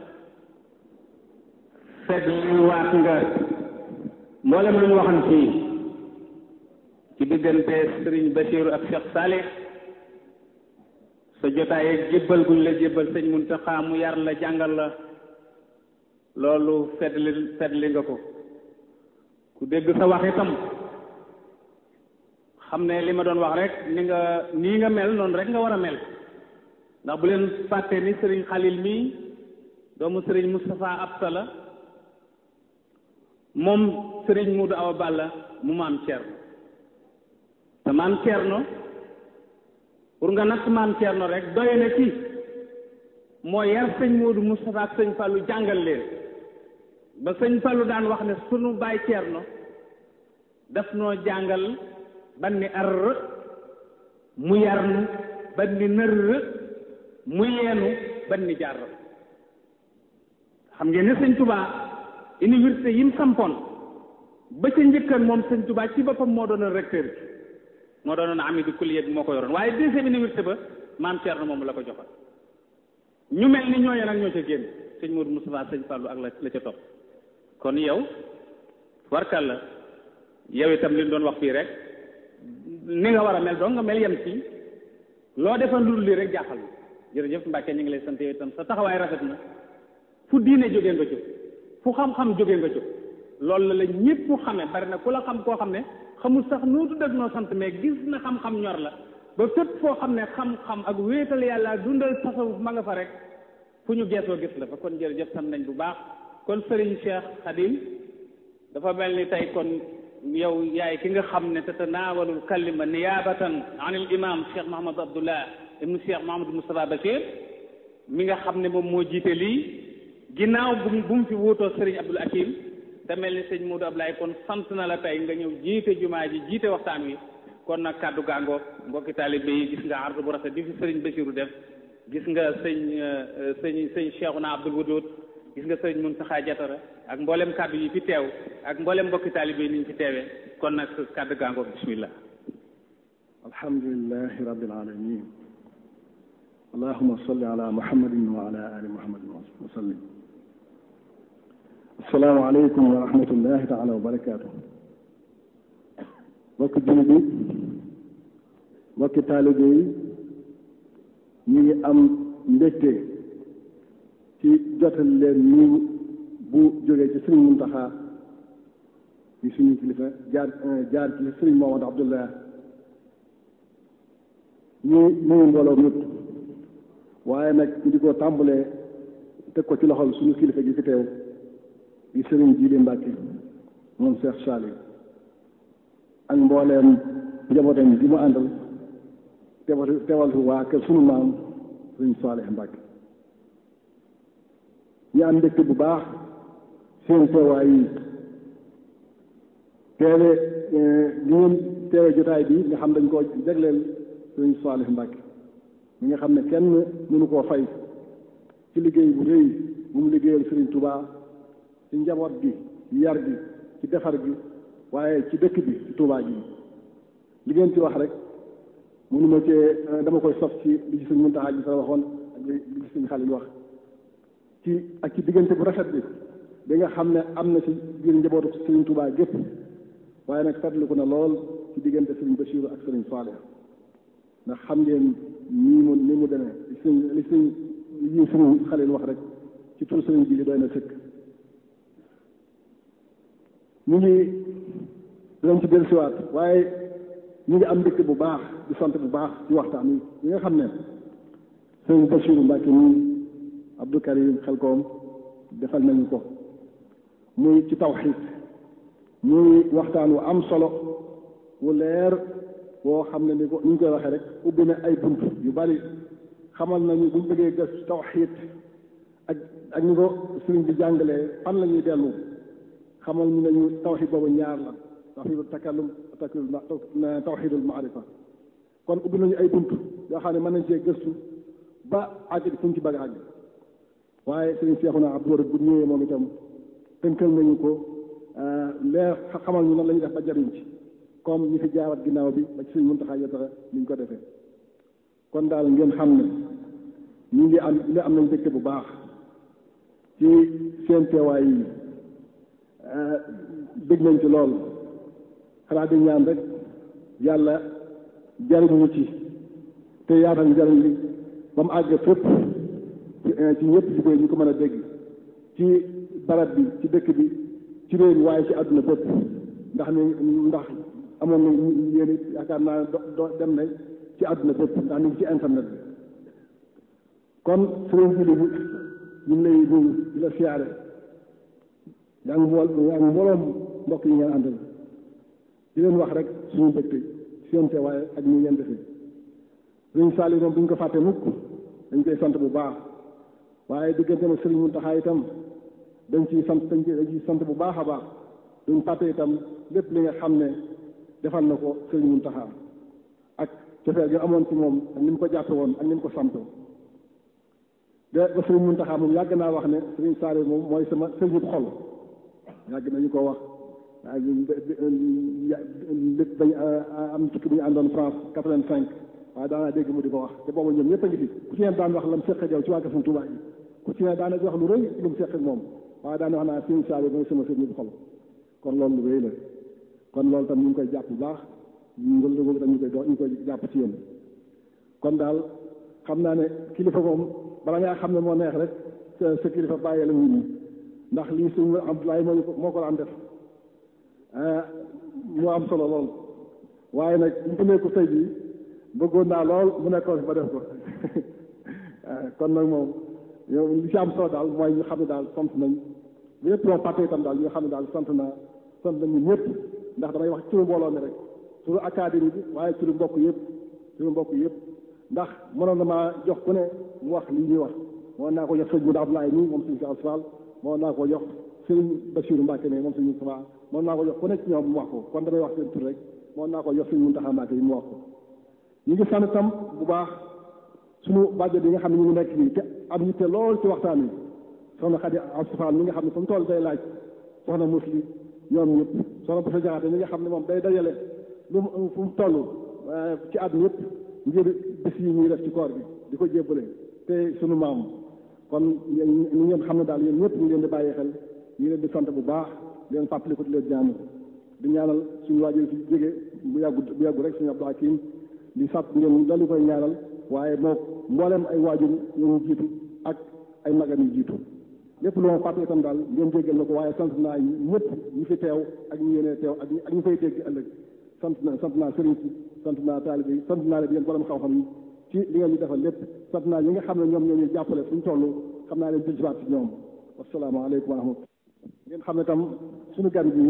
fekk li waat nga mboolem lu ñu waxoon fii ci diggante sëriñ Basiiru ak Cheikh Salih sa jotaay ak jébbal guñ la jébbal sëñ Muntaxa mu yar la jàngal la loolu feddli feddli nga ko ku dégg sa wax itam xam ne li ma doon wax rek ni nga nii nga mel noonu rek nga war a mel ndax bu leen fàtte ni sëriñ Xalil mii doomu sëriñ Moustapha Absa la moom sëriñ Muudu Awa Balla mu maam Cerno te maam Cerno pour nga natt maam Cerno rek doy na ci moo yar sëñ Muudu Moustapha ak sëñ Fallu jàngal leen ba sëñ Fallu daan wax ne sunu baay Cerno daf noo jàngal ban ni ar mu yar nu ban ni nër mu yeenu ban ni jaar xam ngeen ne sëñ Touba université yi mu sampoon ba ca njëkkan moom sëñ Touba ci boppam moo doon recteur bi moo doonoon amidu kulliyat bi moo ko yoroon waaye deuxième université ba maam Thierno moom la ko joxal ñu mel ni ñooñu nag ñoo ca génn sëñ Modou Moustapha sëñ Fallou ak la la ca topp kon yow warkal la yow itam li ñu doon wax fii rek ni nga war a mel doo nga mel yem ci loo defal lu dul lii rek jaaxal na jërëjëf Mbàkke ñu ngi lay sant yow itam sa taxawaay rafet na fu diine jógee nga jóg fu xam-xam jógee nga jóg loolu la la ñëpp xame bari na ku la xam koo xam ne xamul sax noo tudd ak noo sant mais gis na xam-xam ñor la ba fépp foo xam ne xam-xam ak wéetal yàlla ak dundal tasawuf ma nga fa rek fu ñu geesoo gis la fa kon jërëjëf sant nañ bu baax kon Serigne Cheikh Khadim dafa mel ni tey kon yow yaay ki nga xam ne tatanawalul kalima niyaabatan an il imam Cheikh Mahamad Abdullah ibnu Cheikh Mahamadou Moustapha Bachir mi nga xam ne moom moo jiite lii ginnaaw bu bu mu fi wuutoo Serigne Abdoul Hakim te mel ni sëñ Modou Ablaye kon sant na la tey nga ñëw jiite jumaa ji jiite waxtaan wi kon nag kàddu gaangoo mbokki taalibe yi gis nga ardu bu rafet bi fi Serigne Bassirou def gis nga sëñ sëñ sëñ Cheikhouna Abdoul Wadoud gis nga sëñ Mountakha Diatara ak mboolem kàddu yi fi teew ak mboolem mbokki taalibe yi ni ñu fi teewee kon nag kàddu gaangoo bismillah alhamdulilahi rabbil alamin allahuma salli ala muhammadin wa ala ali muhammadin wa sallim assalaamu aleykum wa rahmatullahi taala wa barakaatu mbokki jullit yi mbokki taalibe yi ñu ngi am mbégte ci jotal leen nii bu jógee ci sëriñ Muntaxa di suñu kilifa jaar jaar ci sëriñ Mohamad Abdullah ñu nuyu mbooloo ñëpp waaye nag ñu di ko tàmbalee teg ko ci loxol suñu kilifa gi fi teew di sëriñ Jili Mbàkke moom Cheikh Saliou ak mbooleem njabootam bi mu àndal teewal teewal fi waa kër sunu maam sëriñ Saalih Mbàkke ñu am mbégte bu baax seen teewaay yi teewe li ngeen teewe jotaay bi nga xam dañ koo jagleel sëriñ Saalih Mbàkke mi nga xam ne kenn mënu koo fay ci liggéey bu rëy bu mu liggéeyal sëriñ Touba ci njaboot gi ci yar gi ci defar gi waaye ci dëkk bi ci Touba gi li ngeen ci wax rek mënuma cee dama koy sof ci li ci sëñ Muntaxa ji sa waxoon ak li ci sëñ Xalil wax ci ak ci diggante bu rafet bi bi nga xam ne am na ci biir njabootu sëriñ Touba gépp waaye nag fàttaliku na lool ci diggante sëriñ Bachir ak sëriñ Saalih ndax xam ngeen nii mu ni mu demee li sëñ li sëñ li sëñ Xalil wax rek ci tur sëriñ ji li doy na sëkk ñu ngi dinañ ci dellusiwaat waaye ñu ngi am mbégte bu baax di sant bu baax ci waxtaan yi yi nga xam ne sëñ Bachiru Mbàkke nii Abdou Karim Xelkoom defal nañu ko muy ci tawxiid muy waxtaan wu am solo wu leer boo xam ne ni ko ni ñu koy waxee rek ubbi na ay bunt yu bari xamal nañu buñ bëggee gës tawxiid ak ak ñu ko sëriñ bi jàngalee fan la ñuy dellu xamal ñu nañu tawxid boobu ñaar la tawxidul takallum tawxidul maarifa kon ubbi nañu ay bunt yoo xam ne mën nañ cee gëstu ba àgg fu ñu ci bëgg a àgg waaye sëriñ Seexuna Abdu Wadoud bu ñëwee moom itam tënkal nañu ko leer xamal ñu nan la ñuy def ba jariñ ci comme ñi fi jaarat ginnaaw bi ba ci sëriñ Muntaxa Yatara ni ñu ko defee kon daal ngeen xam ne ñu ngi am li am nañ dëkk bu baax ci seen teewaay yi dégg nañ ci lool xanaa di ñaan rek yàlla jariñ ñu ci te yaatal njariñ li ba mu àgg fépp ci ñëpp jigéen ñu ko mën a dégg ci barab bi ci dëkk bi ci réew mi waaye ci àdduna bépp ndax ni ndax amoon na yéen it yaakaar naa do dem na ci àdduna bépp ndax ñu ngi ci internet bi kon sëriñ bi ñu ngi lay nuyu di la siyaare yaa ngi mbool yaa ngi mbooloom mbokk yi ngeen àndal di leen wax rek suñu mbégte seen teewaay ak ñu ngeen defee sëriñ Saliou moom duñ ko fàtte mukk dañ koy sant bu baax waaye diggante ma sëriñ Muntaxa itam dañ ciy sant dañ ciy sant bu baax a baax duñ fàtte itam lépp li nga xam ne defal na ko sëriñ Muntaxa ak cofeel gi amoon ci moom ak ni mu ko jàppe woon ak ni mu ko santoo de ba sëriñ Muntaxa moom yàgg naa wax ne sëriñ Saliou moom mooy sama sëriñu xol yàgg nañu ko wax waaye lépp dañ am tukki bu ñu àndoon France quatre-vingt-cinq waaye daanaa dégg mu di ko wax te boobu ñoom ñëpp a ngi fi ku ci ne daan wax la mu seq ak yow ci waa Kër Sëriñ Tuubaa yi ku ci ne daana wax lu rëy lu mu seq ak moom waaye daana wax naa sëriñ Saliou mooy sama sëriñu xol kon loolu lu rëy la kon loolu tam ñu ngi koy jàpp bu baax ngël tam ñu koy dox ñu koy jàpp ci yéen kon daal xam naa ne kilifa moom bala ngaa xam ne moo neex rek sa sa kilifa bàyyee la wuñu ndax lii suñu Abdoulaye moo ko moo ko daan def moo am solo lool waaye nag mu ne ko tey jii bëggoon naa lool mu nekkoon fi ba def ko kon nag moom yow li ci am solo daal mooy ñu xam ne daal sant nañ lépp loo fàtte itam daal ñu xam ne daal sant naa sant nañ ñun ñëpp ndax damay wax turu mbooloo mi rek turu académie bi waaye turu mbokk yëpp turu mbokk yëpp ndax mënoon na maa jox ku ne mu wax lii ñuy wax mënoon naa ko jox sëñ Moudou Abdoulaye nii moom suñu Cheikh Fall mënoon naa ko jox sëñ Bassirou Mbacke ne moom suñu Moustapha mënoon naa ko jox ku ne ci ñoom mu wax ko kon damay wax seen tur rek mënoon naa ko jox sëñ Mountakha Mbacke yi mu wax ko ñu ngi sant tam bu baax suñu bàjjo bi nga xam ne ñu ngi nekk nii te am yitte lool ci waxtaan wi soxna Khady Asfal mi nga xam ne fu mu toll day laaj soxna musli ñoom ñëpp soxna Boussa Diakhaté mi nga xam ne moom day dajale lu mu fu mu toll ci at ñëpp ngir bis yi ñuy def ci koor bi di ko jébbale te suñu maam kon ñu ngeen xam ne daal yéen ñëpp ñu leen di bàyyi xel ñu leen di sant bu baax di leen fàttali ko di leen ñaanal di ñaanal suñu waajur fi jóge bu yàggu bu yàggu rek suñu Abdou Hakim di sàpp ngeen dalu koy ñaanal waaye moo mboolem ay waajur ñu jiitu ak ay magam yu jiitu lépp lu ma fàtte itam daal ngeen jéggal na ko waaye sant naa ñëpp ñi fi teew ak ñi yéene teew ak ak ñu koy dégg ëllëg sant na sant naa sëriñ si sant naa taalibe yi sant naa leen yéen borom xam-xam yi ci li ngeen ñu defal lépp sant naa ñi nga xam ne ñoom ñoo ñuy jàppale suñu toll xam naa leen jëlsiwaat ci ñoom wasalaamaaleykum wa rahmatulah ngeen xam ne tam suñu gan bi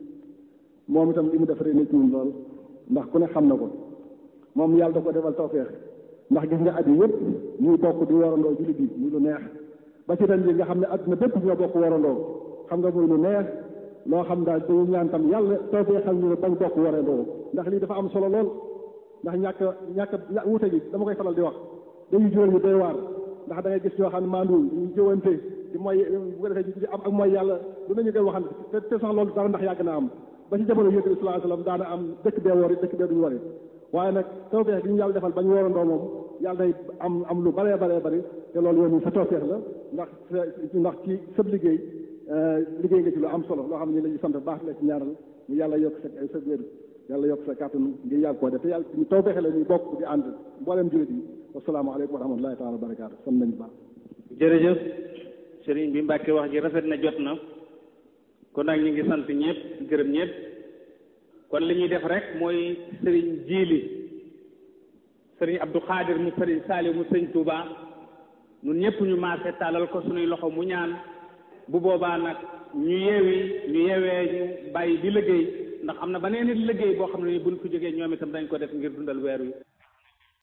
moom itam li mu def rek nit ñun lool ndax ku ne xam na ko moom yàlla da ko defal tawfeex ndax gis nga at yi yëpp ñuy bokk di warandoo julli bi muy lu neex ba ci ren ji nga xam ne adduna bépp ñoo bokk warandoo xam nga muy lu neex loo xam daal dañu ñaan tam yàlla tawfeexal ñu ne bañ bokk warandoo ndax lii dafa am solo lool ndax ñàkk ñàkk wute gi dama koy faral di wax dañuy jural ñu doy waar ndax da ngay gis ñoo xam ne maanduwul ñu jëwante di mooy bu ko defee di am ak mooy yàlla lu nañu koy waxante te te sax loolu dara ndax yàgg na am ba ci jamono yonent bi sallallahu alayhi wasallam daana am dëkk bee wari dëkk bee duñu wari waaye nag tawfeex gi ñu yàlla defal bañ warandoo moom yàlla day am am lu baree baree bari te loolu yoon sa tawfeex la ndax ndax ci sëb liggéey liggéey nga ci lu am solo loo xam ne la ñu sant baax la ci ñaaral mu yàlla yokk sa sa wér yàlla yokk sa kàttan ngir yàgg koo def te yàlla ñu tawfeexe la ñuy bokk di ànd mboolem jullit yi wasalaamaaleykum wa rahmatullahi taala wa barakaatu sant nañu baax jërëjëf sëriñ bi Mbàkke wax ji rafet na jot na kon nag ñu ngi sant ñëpp gërëm ñëpp kon li ñuy def rek mooy sëriñ jiili sëriñ Abdou Khadir mu sëriñ Saliou mu sëriñ Touba ñun ñëpp ñu maase tàllal ko suñuy loxo mu ñaan bu boobaa nag ñu yeewi ñu yeewee ñu bàyyi di liggéey ndax am na beneen nit liggéey boo xam ne ni buñ ko jógee ñoom itam dañ ko def ngir dundal weer wi